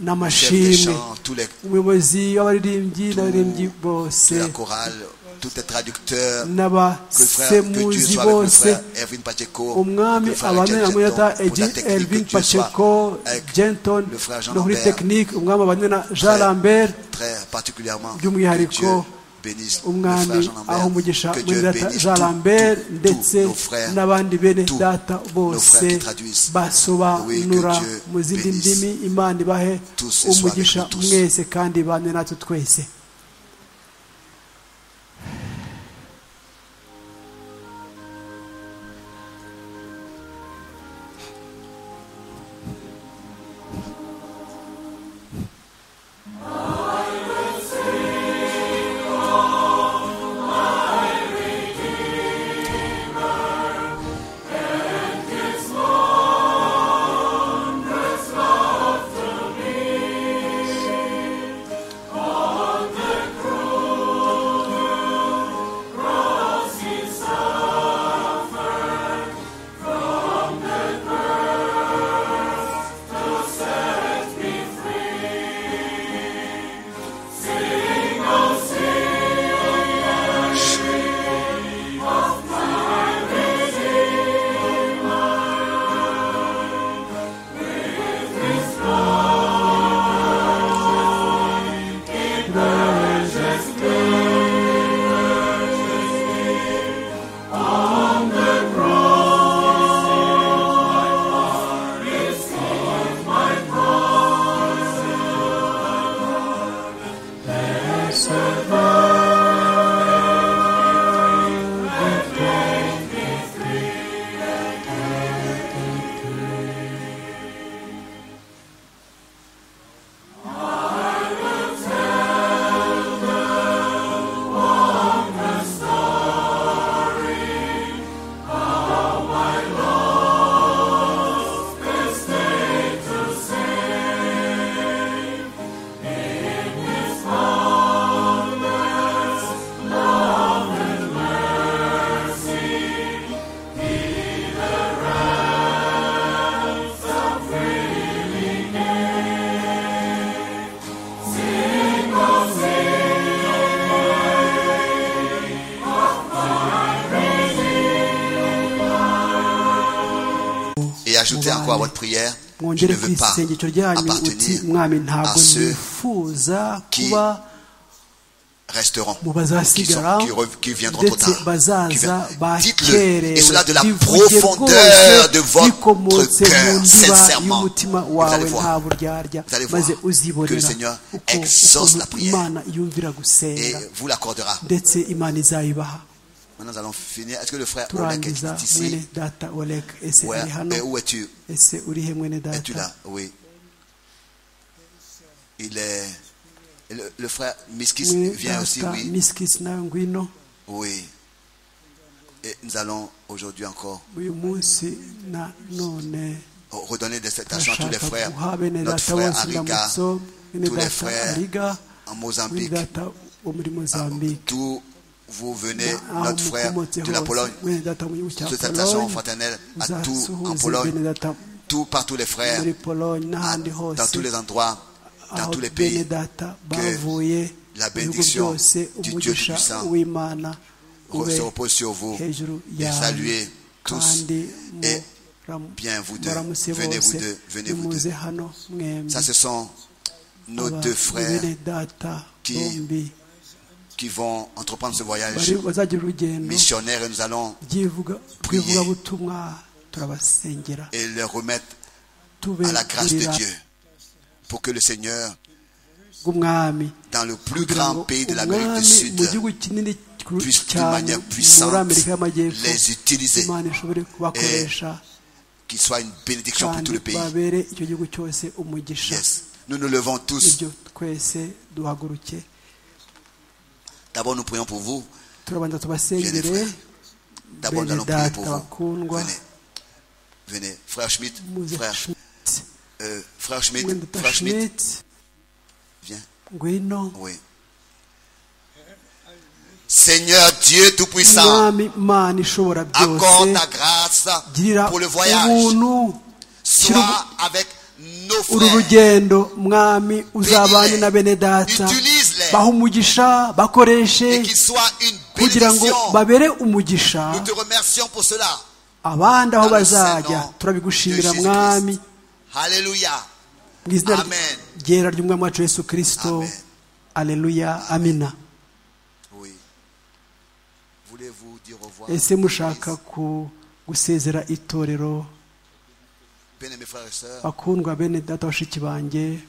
[SPEAKER 3] n'amashimwe
[SPEAKER 4] tous les
[SPEAKER 3] umuyobozi w'abaririmbyi n'abaririmbyi bose
[SPEAKER 4] de la chorale, tous les traducteurs, que le frère, que Dieu
[SPEAKER 3] n'abasemuzi
[SPEAKER 4] soit avec le frère
[SPEAKER 3] bose
[SPEAKER 4] Erwin Pacheco,
[SPEAKER 3] umwami
[SPEAKER 4] le frère
[SPEAKER 3] abane
[SPEAKER 4] Jeff
[SPEAKER 3] na muyata
[SPEAKER 4] Jetton, pour la
[SPEAKER 3] egi
[SPEAKER 4] technique,
[SPEAKER 3] elvin
[SPEAKER 4] que Dieu soit
[SPEAKER 3] paceko
[SPEAKER 4] avec
[SPEAKER 3] jenton
[SPEAKER 4] le frère Jean
[SPEAKER 3] no kuri
[SPEAKER 4] Lambert.
[SPEAKER 3] tekinike umwami abane na jean
[SPEAKER 4] Frère.
[SPEAKER 3] lambert
[SPEAKER 4] très particulièrement, que
[SPEAKER 3] By'umwihariko,
[SPEAKER 4] Dieu bénisse le frère
[SPEAKER 3] umwami
[SPEAKER 4] Jean Lambert,
[SPEAKER 3] aho umugisha
[SPEAKER 4] que Dieu
[SPEAKER 3] muri data
[SPEAKER 4] bénisse
[SPEAKER 3] jean
[SPEAKER 4] tous-
[SPEAKER 3] lambert
[SPEAKER 4] tous-
[SPEAKER 3] ndetse
[SPEAKER 4] tous nos frères,
[SPEAKER 3] n'abandi bene
[SPEAKER 4] tous
[SPEAKER 3] data
[SPEAKER 4] frères
[SPEAKER 3] bose
[SPEAKER 4] qui traduisent.
[SPEAKER 3] basobanura
[SPEAKER 4] Oui, que Dieu
[SPEAKER 3] mu zindi
[SPEAKER 4] bénisse.
[SPEAKER 3] ndimi imana ibahe
[SPEAKER 4] Tous ce soir
[SPEAKER 3] umugisha
[SPEAKER 4] avec nous tous.
[SPEAKER 3] mwese kandi ibane natwe twese
[SPEAKER 4] Et ajoutez encore à votre prière, je
[SPEAKER 3] mwongere
[SPEAKER 4] ne
[SPEAKER 3] ku
[SPEAKER 4] veux pas
[SPEAKER 3] isengesho ryanyu uti
[SPEAKER 4] appartenir
[SPEAKER 3] mwami
[SPEAKER 4] à
[SPEAKER 3] ntabwo
[SPEAKER 4] ceux
[SPEAKER 3] nifuza
[SPEAKER 4] qui
[SPEAKER 3] kuba
[SPEAKER 4] resteront,
[SPEAKER 3] mu
[SPEAKER 4] qui, sont-
[SPEAKER 3] bazasigara
[SPEAKER 4] qui re- qui viendront trop
[SPEAKER 3] ndetse
[SPEAKER 4] tard. qui
[SPEAKER 3] bazaza
[SPEAKER 4] viendront- Dites-le,
[SPEAKER 3] bakerewe
[SPEAKER 4] et cela de la
[SPEAKER 3] bivuge
[SPEAKER 4] profondeur
[SPEAKER 3] rwose
[SPEAKER 4] de votre
[SPEAKER 3] bikomotse mu
[SPEAKER 4] cœur,
[SPEAKER 3] ndiba
[SPEAKER 4] sincèrement.
[SPEAKER 3] y'umutima
[SPEAKER 4] Vous
[SPEAKER 3] wawe
[SPEAKER 4] allez voir.
[SPEAKER 3] nta buryarya
[SPEAKER 4] Vous allez voir
[SPEAKER 3] maze
[SPEAKER 4] que le
[SPEAKER 3] uzibonera
[SPEAKER 4] Seigneur
[SPEAKER 3] uko
[SPEAKER 4] exauce
[SPEAKER 3] ukuntu
[SPEAKER 4] la prière.
[SPEAKER 3] imana yumvira
[SPEAKER 4] Et
[SPEAKER 3] gusenga
[SPEAKER 4] vous l'accordera.
[SPEAKER 3] ndetse imana izayibaha
[SPEAKER 4] Maintenant, nous allons finir. Est-ce que le frère Oleg
[SPEAKER 3] turangiza
[SPEAKER 4] est
[SPEAKER 3] mwene
[SPEAKER 4] ici
[SPEAKER 3] data olek ese
[SPEAKER 4] Ouais.
[SPEAKER 3] ari hano
[SPEAKER 4] Et Où es-tu
[SPEAKER 3] ese uri he mwene
[SPEAKER 4] Es-tu
[SPEAKER 3] data
[SPEAKER 4] là Oui. Il est. Le, le frère Miskis
[SPEAKER 3] mwene
[SPEAKER 4] vient aussi,
[SPEAKER 3] data
[SPEAKER 4] oui.
[SPEAKER 3] miskisi nawe ngwino
[SPEAKER 4] Oui. Et nous allons aujourd'hui encore
[SPEAKER 3] uyu munsi na none
[SPEAKER 4] redonner des salutations à tous les
[SPEAKER 3] ndashaka
[SPEAKER 4] frères.
[SPEAKER 3] guha bene
[SPEAKER 4] Notre
[SPEAKER 3] data
[SPEAKER 4] frère
[SPEAKER 3] bose
[SPEAKER 4] Ariga,
[SPEAKER 3] ndamutso bene
[SPEAKER 4] tous les
[SPEAKER 3] data
[SPEAKER 4] frères
[SPEAKER 3] ariga
[SPEAKER 4] en
[SPEAKER 3] bene
[SPEAKER 4] Mozambique,
[SPEAKER 3] data wo muri mozambique
[SPEAKER 4] d'où vous venez,
[SPEAKER 3] aho
[SPEAKER 4] notre frère
[SPEAKER 3] mukomotse
[SPEAKER 4] de la Pologne.
[SPEAKER 3] hose bene data mu gihugu cya
[SPEAKER 4] Toutes les salutations
[SPEAKER 3] polonye
[SPEAKER 4] fraternelles à tous en
[SPEAKER 3] uzasuhuze bene
[SPEAKER 4] Pologne,
[SPEAKER 3] data
[SPEAKER 4] tout partout les frères,
[SPEAKER 3] muri polonye
[SPEAKER 4] à-
[SPEAKER 3] n'ahandi
[SPEAKER 4] dans tous
[SPEAKER 3] hose
[SPEAKER 4] les endroits, dans
[SPEAKER 3] aho
[SPEAKER 4] tous les
[SPEAKER 3] bene
[SPEAKER 4] pays.
[SPEAKER 3] data bavuye
[SPEAKER 4] la
[SPEAKER 3] mu bihugu
[SPEAKER 4] bénédiction
[SPEAKER 3] byose
[SPEAKER 4] du Dieu
[SPEAKER 3] umugisha
[SPEAKER 4] Tout-Puissant
[SPEAKER 3] w'imana
[SPEAKER 4] Re- se repose sur vous.
[SPEAKER 3] hejuru
[SPEAKER 4] Et
[SPEAKER 3] yawe
[SPEAKER 4] saluez tous.
[SPEAKER 3] kandi
[SPEAKER 4] Et
[SPEAKER 3] muramu-
[SPEAKER 4] bien vous deux,
[SPEAKER 3] muramutse
[SPEAKER 4] venez vous
[SPEAKER 3] bose
[SPEAKER 4] deux, venez vous
[SPEAKER 3] nimuze
[SPEAKER 4] deux.
[SPEAKER 3] hano mwembi
[SPEAKER 4] Ça, ce sont nos
[SPEAKER 3] Aba-
[SPEAKER 4] deux frères
[SPEAKER 3] bene data
[SPEAKER 4] qui-
[SPEAKER 3] bombi
[SPEAKER 4] qui vont entreprendre ce voyage
[SPEAKER 3] bari bazagira urugendo
[SPEAKER 4] missionnaire et nous allons
[SPEAKER 3] ry'ivuga-
[SPEAKER 4] prier.
[SPEAKER 3] ry'ivugabutumwa turabasengera
[SPEAKER 4] et leur remettre à la grâce de
[SPEAKER 3] tubegurira
[SPEAKER 4] Dieu pour que le Seigneur,
[SPEAKER 3] bw'umwami
[SPEAKER 4] dans le plus
[SPEAKER 3] kugira
[SPEAKER 4] grand
[SPEAKER 3] ngo
[SPEAKER 4] pays de l'Amérique du
[SPEAKER 3] umwami
[SPEAKER 4] Sud,
[SPEAKER 3] mu gihugu kinini ku-
[SPEAKER 4] puisse d'une
[SPEAKER 3] cyane
[SPEAKER 4] manière
[SPEAKER 3] muri
[SPEAKER 4] puissante
[SPEAKER 3] amerika y'amajyepfo
[SPEAKER 4] les utiliser,
[SPEAKER 3] imana ishobore kubakoresha
[SPEAKER 4] qu'il soit une bénédiction pour
[SPEAKER 3] kandi
[SPEAKER 4] tout le pays.
[SPEAKER 3] babere icyo gihugu cyose umugisha
[SPEAKER 4] Yes. Nous nous levons tous.
[SPEAKER 3] ibyo twese duhaguruke
[SPEAKER 4] D'abord, nous prions pour vous.
[SPEAKER 3] turabanza
[SPEAKER 4] Bien
[SPEAKER 3] tubasengere
[SPEAKER 4] des frères. D'abord, nous
[SPEAKER 3] bene
[SPEAKER 4] allons prier pour
[SPEAKER 3] data
[SPEAKER 4] vous.
[SPEAKER 3] bakundwa
[SPEAKER 4] Venez. Venez. Frère Schmidt,
[SPEAKER 3] muze
[SPEAKER 4] frère,
[SPEAKER 3] Schmidt
[SPEAKER 4] euh, frère Schmidt,
[SPEAKER 3] mwenda data
[SPEAKER 4] frère Schmidt,
[SPEAKER 3] Schmidt
[SPEAKER 4] viens.
[SPEAKER 3] ngwino
[SPEAKER 4] Oui. Seigneur Dieu Tout-Puissant,
[SPEAKER 3] mwami mana ishobora byose
[SPEAKER 4] accorde ta grâce
[SPEAKER 3] girira
[SPEAKER 4] pour le voyage.
[SPEAKER 3] ubuntu
[SPEAKER 4] Sois avec
[SPEAKER 3] uru rugendo mwami uzabane na bene data baha umugisha bakoreshe kugira ngo babere umugisha abandi aho bazajya turabigushimira mwami mu izina ryera ry'umwami wacu yesu kirisito aleluya amina ese mushaka gusezera itorero bakundwa bene data bashiki banjye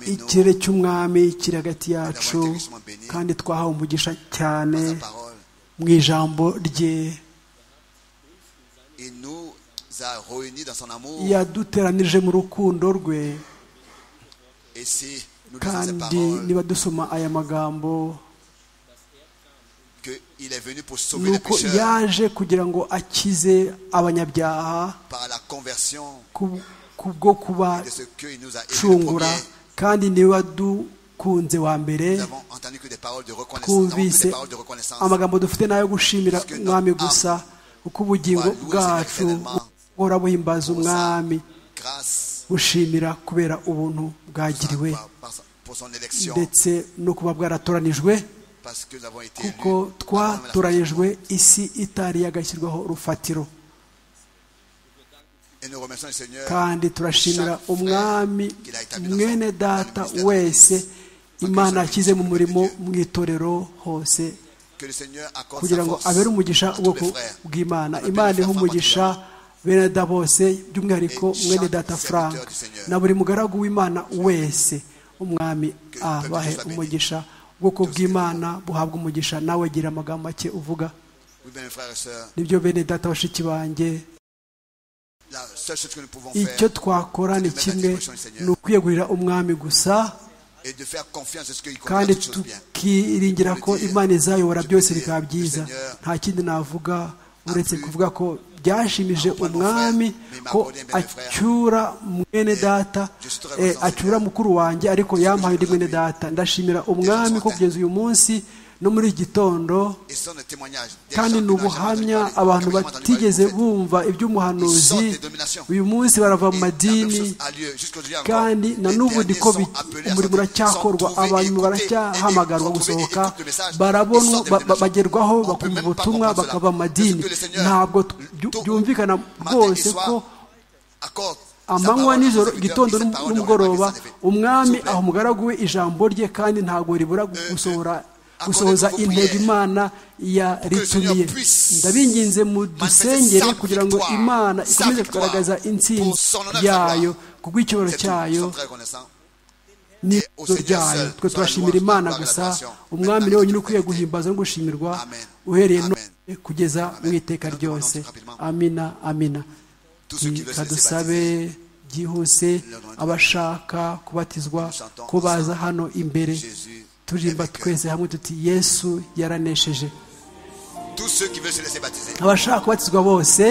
[SPEAKER 3] ikirere cy'umwami kiri hagati yacu kandi twahawe umugisha cyane mu ijambo rye yaduteranije mu rukundo rwe kandi niba dusoma aya magambo nuko yaje kugira ngo akize abanyabyaha kubwo kubacungura kandi niwe wadukunze wa mbere twumvise amagambo dufite n'ayo gushimira umwami gusa kuko ubugingo bwacu buhora buhimbaza umwami bushimira kubera ubuntu bwagiriwe ndetse no kuba bwaratoranijwe kuko twatoranijwe isi itari yagashyirwaho urufatiro kandi turashimira umwami mwene data wese imana yashyize mu murimo mu itorero hose kugira ngo abere umugisha ubwoko bw'imana imana iha umugisha bene da bose by'umwihariko mwene data frank na buri mugaragu w'imana wese umwami abahe umugisha ubwoko bw'imana buhabwa umugisha nawe gira amagambo make uvuga nibyo bene data bashiki banjye icyo twakora ni kimwe ni ukwiyegurira umwami gusa kandi tukiringira ko imana izayobora byose bikaba byiza nta kindi navuga uretse kuvuga ko byashimije umwami ko acyura mwene data acyura mukuru wanjye ariko yampaye undi mwene data ndashimira umwami ko kugeza uyu munsi no muri iki gitondo kandi ni ubuhamya abantu batigeze bumva iby'umuhanuzi uyu munsi barava mu madini kandi na n'ubu niko umurimo uracyakorwa abantu baracyahamagarwa gusohoka barabonwa bagerwaho bakumva ubutumwa bakava mu madini ntabwo byumvikana rwose ko amanywa nijoro igitondo n'umugoroba umwami aho umugaragu we ijambo rye kandi ntabwo ribura gusohora gusohoza intego imana yaritumiye ndabinginze mu dusengere kugira ngo imana ikomeze kugaragaza intsinzi yayo ku bw'icyubahiro cyayo n'izo ryayo twe turashimira imana gusa umwami niwe wenyine ukwiye guhimbaza no gushimirwa uhereye none kugeza mu iteka ryose amina amina reka dusabe byihuse abashaka kubatizwa ko baza hano imbere turirimba twese hamwe tuti yesu yaranesheje abashaka kubatizwa bose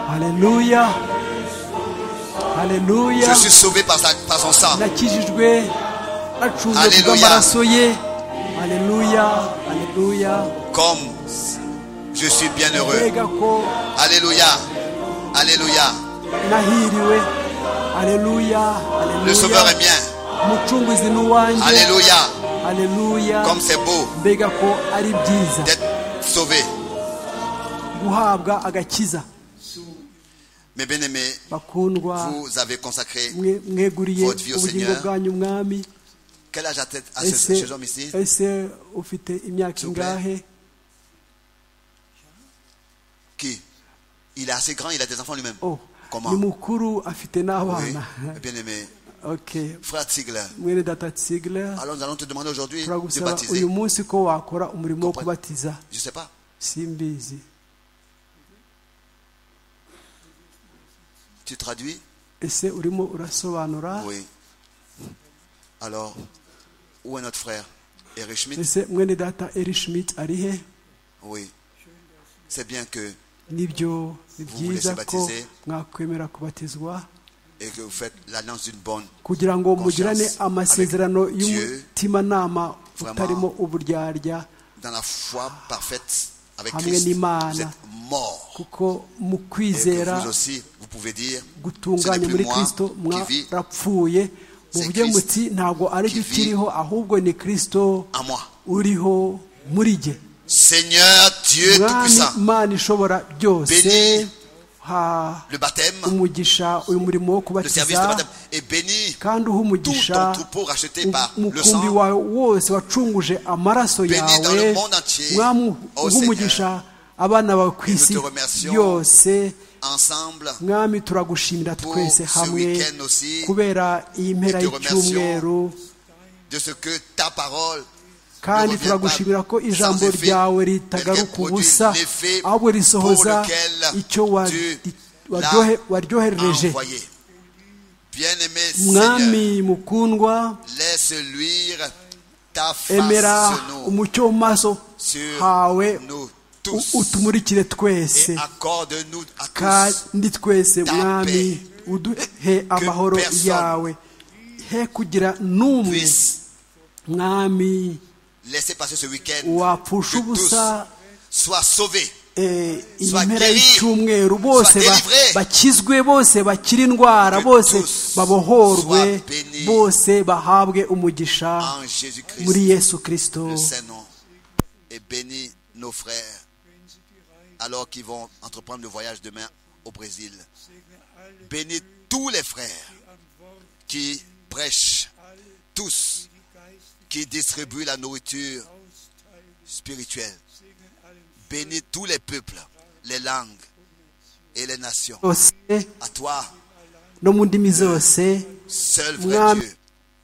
[SPEAKER 3] Alléluia. Alléluia.
[SPEAKER 4] Je suis sauvé par, sa, par son sang.
[SPEAKER 3] Nakijijwe nacunzwe bw'amaraso ye. Alléluia. Alléluia.
[SPEAKER 4] Comme je suis bien heureux. Alléluia. Alléluia.
[SPEAKER 3] Nahiriwe. Alléluia. Alléluia.
[SPEAKER 4] Le sauveur est bien.
[SPEAKER 3] Mucunguzi ni uwanjye.
[SPEAKER 4] Alléluia.
[SPEAKER 3] Alléluia.
[SPEAKER 4] Comme c'est beau.
[SPEAKER 3] Mbega ko ari byiza.
[SPEAKER 4] D'être sauvé.
[SPEAKER 3] Guhabwa agakiza.
[SPEAKER 4] Mes bien-aimés, vous avez consacré
[SPEAKER 3] votre vie au Seigneur.
[SPEAKER 4] Quel âge a ces hommes ici Qui Il est assez grand, il a des enfants lui-même.
[SPEAKER 3] Oh.
[SPEAKER 4] Comment
[SPEAKER 3] oui.
[SPEAKER 4] bien-aimé.
[SPEAKER 3] Okay.
[SPEAKER 4] Frère Tigler.
[SPEAKER 3] Alors
[SPEAKER 4] nous allons te demander aujourd'hui de baptiser. Comprends? Je ne sais pas.
[SPEAKER 3] simbizi
[SPEAKER 4] Tu traduis
[SPEAKER 3] ese urimo urasobanura
[SPEAKER 4] Oui. Alors, où est notre frère Eric Schmidt
[SPEAKER 3] ese mwene data eri schmidt ari he
[SPEAKER 4] Oui. C'est bien que
[SPEAKER 3] nibyo ni
[SPEAKER 4] Vous voulez se
[SPEAKER 3] byiza ko
[SPEAKER 4] baptiser?
[SPEAKER 3] mwakwemera kubatizwa
[SPEAKER 4] et que vous faites l'annonce d'une bonne.
[SPEAKER 3] kugira ngo
[SPEAKER 4] Conscience
[SPEAKER 3] mugirane amasezerano
[SPEAKER 4] avec Dieu.
[SPEAKER 3] y'umutimanama
[SPEAKER 4] Vraiment.
[SPEAKER 3] utarimo uburyarya
[SPEAKER 4] Dans la foi parfaite avec
[SPEAKER 3] Hamwe
[SPEAKER 4] Christ,
[SPEAKER 3] n'Imana.
[SPEAKER 4] vous êtes mort.
[SPEAKER 3] kuko mu
[SPEAKER 4] Et que vous
[SPEAKER 3] kwizera
[SPEAKER 4] aussi, vous pouvez dire, ce
[SPEAKER 3] gutunganye
[SPEAKER 4] n'est plus
[SPEAKER 3] muri
[SPEAKER 4] moi
[SPEAKER 3] kirisito
[SPEAKER 4] qui vis
[SPEAKER 3] mwarapfuye muvuge
[SPEAKER 4] Christ
[SPEAKER 3] muti ntabwo ari
[SPEAKER 4] qui
[SPEAKER 3] jye
[SPEAKER 4] vit
[SPEAKER 3] ukiriho ahubwo ni kirisito
[SPEAKER 4] à moi.
[SPEAKER 3] uriho muri jye
[SPEAKER 4] Seigneur Dieu
[SPEAKER 3] mwami
[SPEAKER 4] Tout-Puissant,
[SPEAKER 3] imana ishobora byose
[SPEAKER 4] Bénis.
[SPEAKER 3] ha
[SPEAKER 4] le baptême,
[SPEAKER 3] umugisha uyu murimo wo
[SPEAKER 4] le service de
[SPEAKER 3] kubatiza
[SPEAKER 4] baptême est béni.
[SPEAKER 3] kandi uha
[SPEAKER 4] Tout
[SPEAKER 3] umugisha
[SPEAKER 4] ton troupeau racheté par le
[SPEAKER 3] umukumbi
[SPEAKER 4] sang,
[SPEAKER 3] wawe wose wacunguje amaraso
[SPEAKER 4] Béni dans le
[SPEAKER 3] yawe
[SPEAKER 4] monde entier.
[SPEAKER 3] mwami
[SPEAKER 4] Oh,
[SPEAKER 3] uha umugisha abana bawe ku
[SPEAKER 4] nous
[SPEAKER 3] isi
[SPEAKER 4] te remercions.
[SPEAKER 3] yose
[SPEAKER 4] ensemble,
[SPEAKER 3] mwami turagushimira twese
[SPEAKER 4] ce
[SPEAKER 3] hamwe
[SPEAKER 4] week-end aussi.
[SPEAKER 3] kubera iyi mpera
[SPEAKER 4] Nous te remercions.
[SPEAKER 3] y'icyumweru
[SPEAKER 4] de ce que ta parole
[SPEAKER 3] kandi
[SPEAKER 4] Ne reviens
[SPEAKER 3] turagushimira
[SPEAKER 4] pas
[SPEAKER 3] ko ijambo
[SPEAKER 4] sans effet,
[SPEAKER 3] ryawe
[SPEAKER 4] mais
[SPEAKER 3] ritagaruka
[SPEAKER 4] reproduit
[SPEAKER 3] ubusa
[SPEAKER 4] l'effet
[SPEAKER 3] ahubwo risohoza
[SPEAKER 4] pour lequel
[SPEAKER 3] icyo wa-
[SPEAKER 4] tu
[SPEAKER 3] waryohe-
[SPEAKER 4] l'as a
[SPEAKER 3] waryohereje
[SPEAKER 4] envoyé. Bien-aimé Seigneur,
[SPEAKER 3] mwami mukundwa
[SPEAKER 4] laisse luire ta face
[SPEAKER 3] emera
[SPEAKER 4] sur nous,
[SPEAKER 3] umucyo mu maso hawe
[SPEAKER 4] sur nous
[SPEAKER 3] u-
[SPEAKER 4] tous,
[SPEAKER 3] utumurikire
[SPEAKER 4] et
[SPEAKER 3] twese
[SPEAKER 4] accorde-nous à tous
[SPEAKER 3] kandi twese
[SPEAKER 4] ta
[SPEAKER 3] mwami uduhe amahoro
[SPEAKER 4] personne
[SPEAKER 3] yawe he kugira n'umwe
[SPEAKER 4] puisse
[SPEAKER 3] mwami
[SPEAKER 4] laisser passer ce week-end, que
[SPEAKER 3] wapfusha
[SPEAKER 4] tous
[SPEAKER 3] ubusa
[SPEAKER 4] soient sauvés,
[SPEAKER 3] eh, iyi
[SPEAKER 4] Soit
[SPEAKER 3] mpera
[SPEAKER 4] guéri,
[SPEAKER 3] y'icyumweru bose
[SPEAKER 4] soit
[SPEAKER 3] ba-
[SPEAKER 4] délivré.
[SPEAKER 3] bakizwe bose bakire indwara
[SPEAKER 4] Que
[SPEAKER 3] bose
[SPEAKER 4] tous
[SPEAKER 3] babohorwe
[SPEAKER 4] soient bénis.
[SPEAKER 3] bose bahabwe umugisha
[SPEAKER 4] en Jésus-Christ.
[SPEAKER 3] muri yesu kirisito
[SPEAKER 4] le Saint-Nom et bénis nos frères alors qu'ils vont entreprendre le voyage demain au Brésil. Bénis tous les frères qui prêchent, tous qui distribuent la nourriture spirituelle. Bénis tous les peuples, les langues et les nations.
[SPEAKER 3] zose
[SPEAKER 4] À toi,
[SPEAKER 3] no mu ndimi zose
[SPEAKER 4] seul vrai
[SPEAKER 3] Mwami.
[SPEAKER 4] Dieu,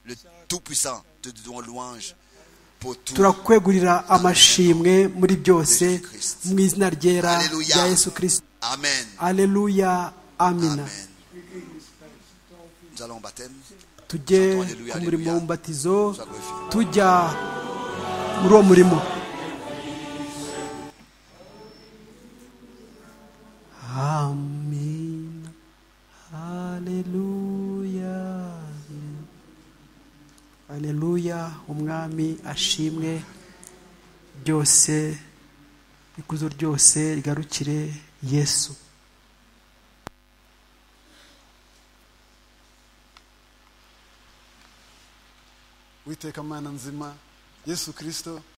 [SPEAKER 4] le Tout-Puissant, te donnons louange pour tout.
[SPEAKER 3] turakwegurira amashimwe muri byose mu izina ryera
[SPEAKER 4] Hallelujah.
[SPEAKER 3] rya yesu kirisito
[SPEAKER 4] Amen.
[SPEAKER 3] aleluya amina
[SPEAKER 4] Amen. Nous allons au baptême.
[SPEAKER 3] tujye
[SPEAKER 4] Hallelujah,
[SPEAKER 3] ku murimo
[SPEAKER 4] hallelujah.
[SPEAKER 3] w'umubatizo
[SPEAKER 4] Sois glorifié.
[SPEAKER 3] tujya muri uwo murimo amina haleluya haleluya umwami ashimwe byose ikuzo ryose rigarukire yesu
[SPEAKER 9] witeka mana nzima yesu kristo